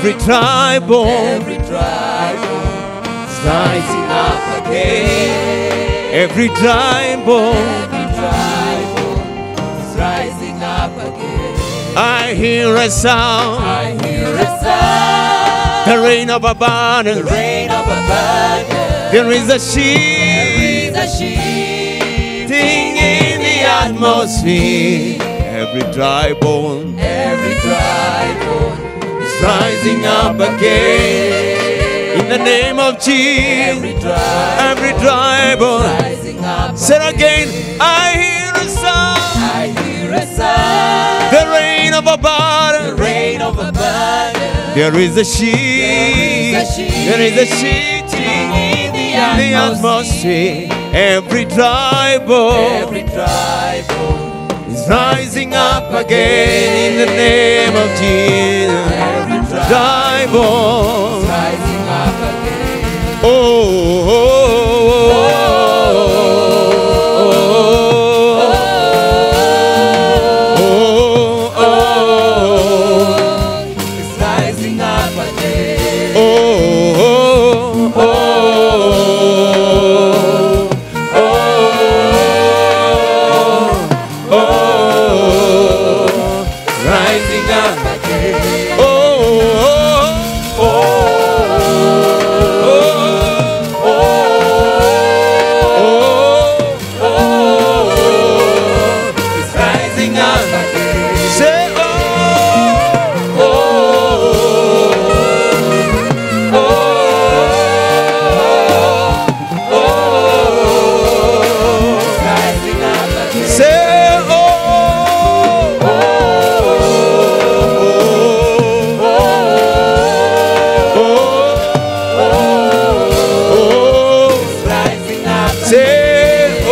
Every dry bone every dry bone is rising up again. Every dry bone, every dry bone is rising up again. I hear a sound, I hear a sound, the rain of the abundance. rain of abundance. There is a There sheep is a shifting in the atmosphere. Every dry bone Every dry bone is rising up again. In the name of Jesus, Every dry every dry bone. rising up. Say it again, I hear a sound, I hear a sound, the rain of the abundance. rain of abundance. There is a sheep, there is a shifting in the atmosphere. Every dry bone Every dry bone is rising up again in the name of Jesus. Every dry Dry bone. rising up again. Oh, oh, oh, oh, oh, It's rising up again. oh, oh, oh, oh, rising up. Again. Oh, oh, It's rising up again. Say oh, It's rising up again. say oh, It's rising up again. say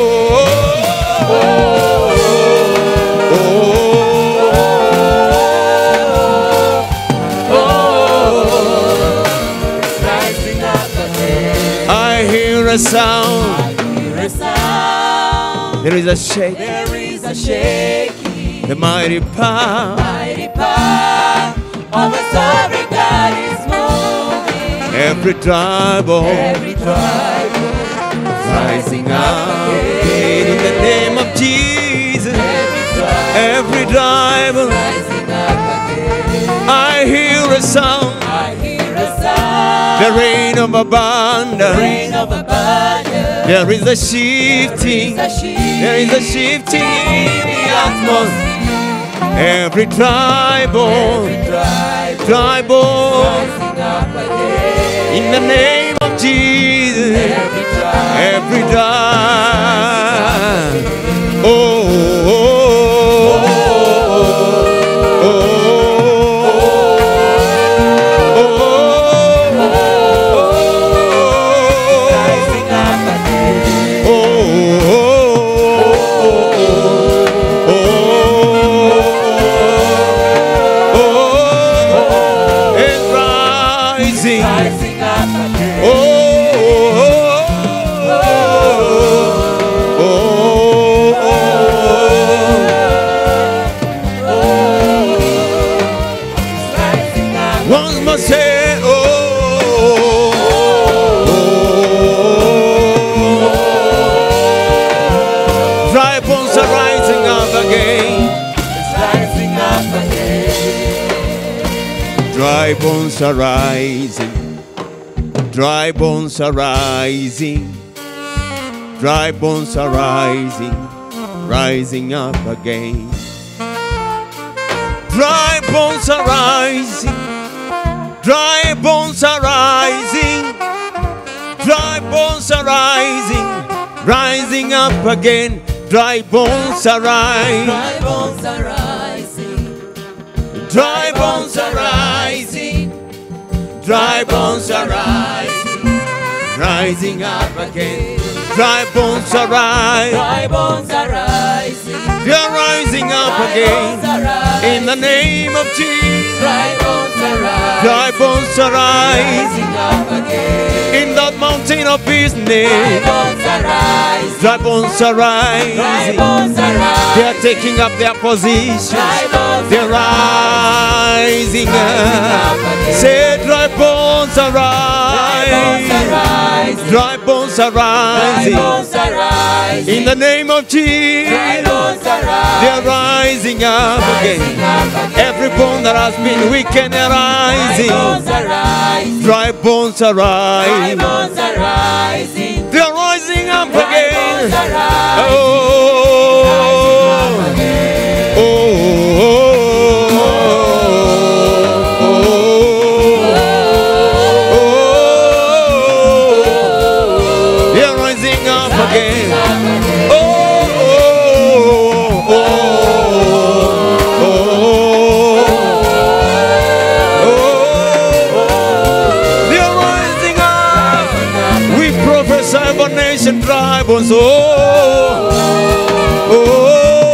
It's rising up again. I hear a sound. I hear a sound. There is a shake, There is a shaking. the mighty power. Mighty power of a sovereign God is moving. Every tribal Every tribe rising up again in the name of Jesus. every tribe Every tribal, rising up again. I hear a sound. I hear a sound. The rain of abundance. Rain of abundance. There is a shifting. There is a sheep. There is a shifting in the atmosphere. Every tribal, Every tribe tribal, rising up again. in the name of Jesus. Every tribe Every time. Oh, oh, oh, oh, rising up again. Rising. Rising up again. Oh, Rising up. Once more say, oh, dry bones are rising up again. It's rising up again. Dry bones are rising. Dry bones are rising. Dry bones are rising. Rising up again. Dry bones are rising. Dry bones are rising. Dry bones are rising. Rising up again. Dry bones are rising. Dry bones are rising. Dry bones are rising. Dry bones are rising. Rising up again. Dry bones are rising. Dry bones are rising. They're rising up Dry bones again. are rising. In the name of Jesus. Dry bones are rising. Dry bones are rising. Rising up again. In that mountain of Dry business. bones are rising. Dry bones are Dry rising. bones are They are rising. taking up their position. Dry bones They're rising up. Say, dry bones arise. Dry bones are rising. In the name of Jesus, they're rising up again. Every bone that has been weakened are rising. Dry bones are rising. They're rising up again. Oh, oh, oh, oh. They're rising up again. Oh, oh, oh, oh, oh. They're rising up. We prophesy over nation, tribe, and so. Oh,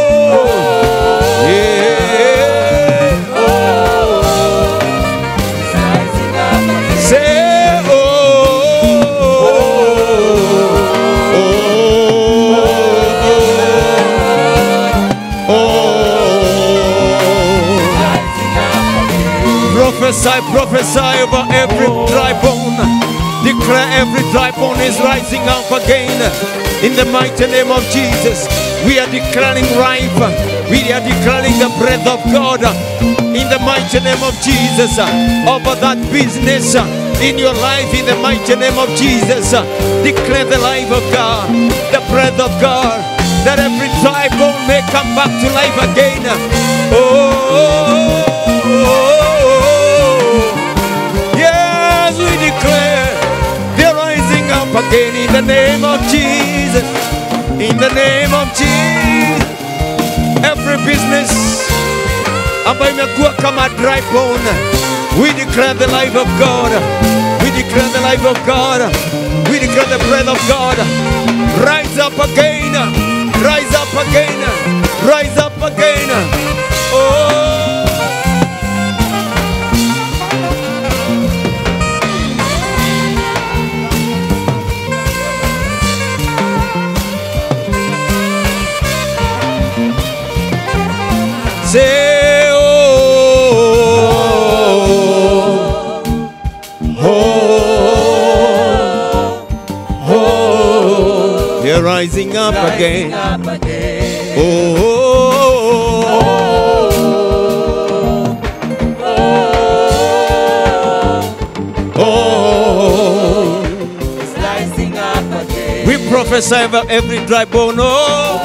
yeah. Say, oh, oh, oh. Prophesy, prophesy over every dry bone. Declare every dry bone is rising up again. In the mighty name of Jesus, we are declaring life. We are declaring the breath of God. In the mighty name of Jesus, over that business in your life. In the mighty name of Jesus, declare the life of God, the breath of God, that every dry bone may come back to life again. Oh. Yes, we declare they're rising up again in the name of Jesus. In the name of Jesus. Every business ambayo imekuwa kama dry bone, we declare the life of God. We declare the life of God. We declare the breath of God. Rise up again. Rise up again. Rise up again. Oh. Say, oh, oh, oh, they're rising up again. Oh, oh, oh, oh. We prophesy over every dry bone. Oh,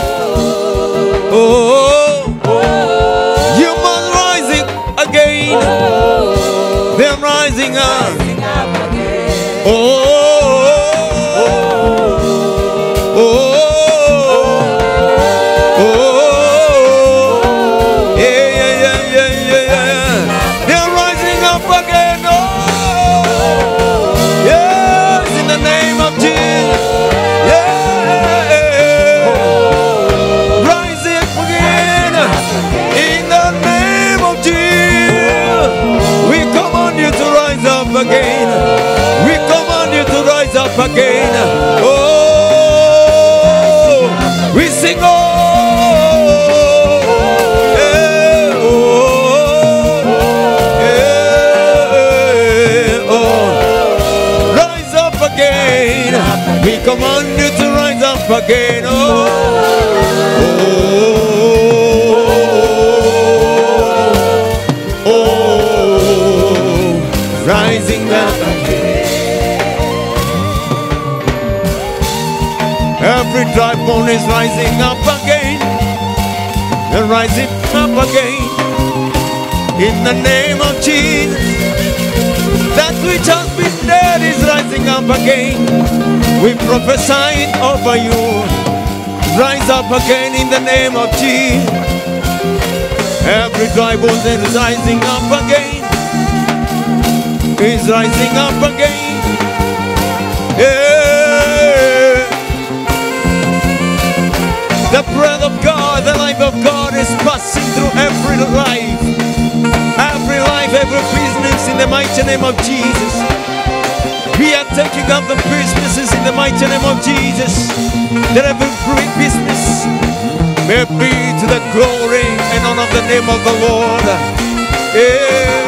oh, you must rising again. They're rising up. Oh, oh, oh, yeah, yeah, yeah, yeah, yeah, yeah. They're rising up again. Oh, yes, in the name of Jesus. Yeah, rise up again. In the name of Jesus, we command you to rise up again. We command you to rise up again. Oh, we sing. Oh, eh, oh, eh, oh. Rise up again. We command you to rise up again. Oh, oh, rising up Every dry bone is rising up again. And rising up again. In the name of Jesus. That which has been dead is rising up again. We prophesy it over you. Rise up again in the name of Jesus. Every dry bone is rising up again. Is rising up again. Yeah. The breath of God, the life of God is passing through every life. Every life, every business in the mighty name of Jesus. We are taking up the businesses in the mighty name of Jesus. That every business May be to the glory and honor of the name of the Lord. Yeah.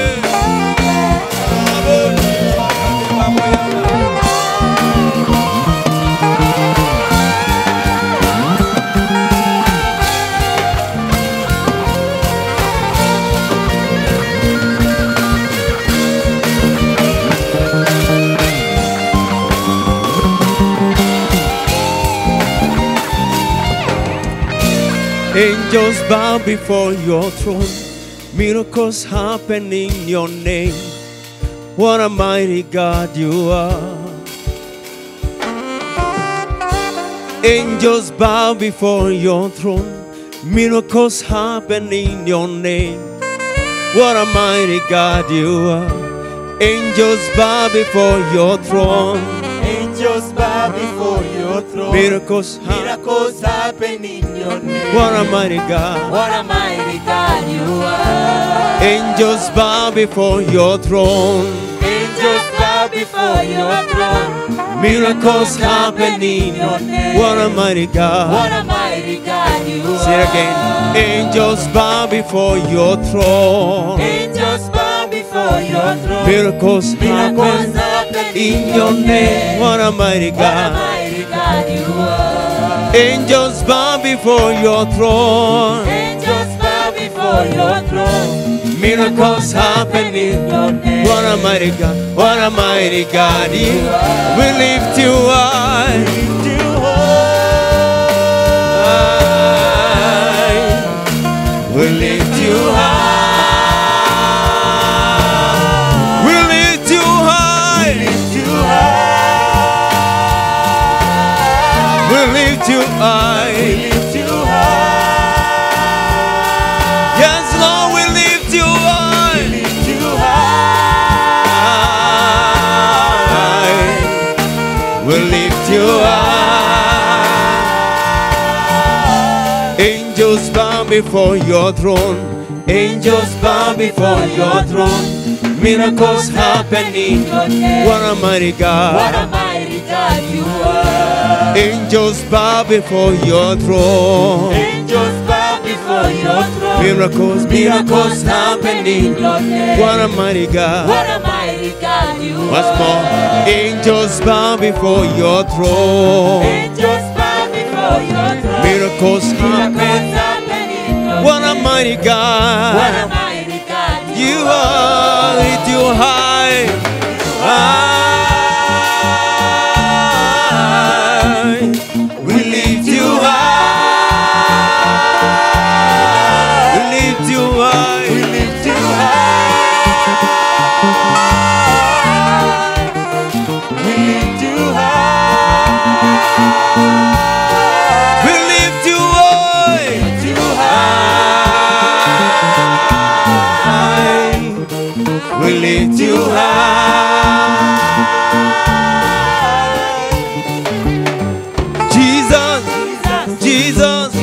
Angels bow before your throne. Miracles happen in your name. What a mighty God you are. Angels bow before your throne. Miracles happen in your name. What a mighty God you are. Angels bow before your throne. Angels bow before your throne. Miracles happen. Miracles happen in your name. What a mighty God. What a mighty God you are. Angels bow before your throne. Angels bow before your throne. Miracles happen in your name. What a mighty What God. a mighty God you are. Say it again. Angels bow before your throne. Angels bow before your throne. Miracles Miracles happen happen in your name. What a mighty What a God. mighty God you are. Angels bow before your throne. Angels bow before your throne. Miracles happen in your name. What a mighty God. What a mighty God. You. We lift you high. high. We lift you high. We lift you high. We lift you high. Yes, Lord, we lift you high. high. We lift you high. Angels bow before your throne. Angels bow before your throne. Miracles happen in your name. What a mighty What God. a mighty God you are. Angels bow before your throne. Angels bow before your throne. Miracles, miracles happen in your name. What a mighty God. What a mighty God you Once are. more, angels bow before your throne. Angels bow before your throne. Miracles Miracles happen. happen in your What a name. mighty What a God. mighty God you, You are, lift you high. High. We lift you high. We lift you high. We lift you We lift you high. We lift you high. Jesus, Jesus,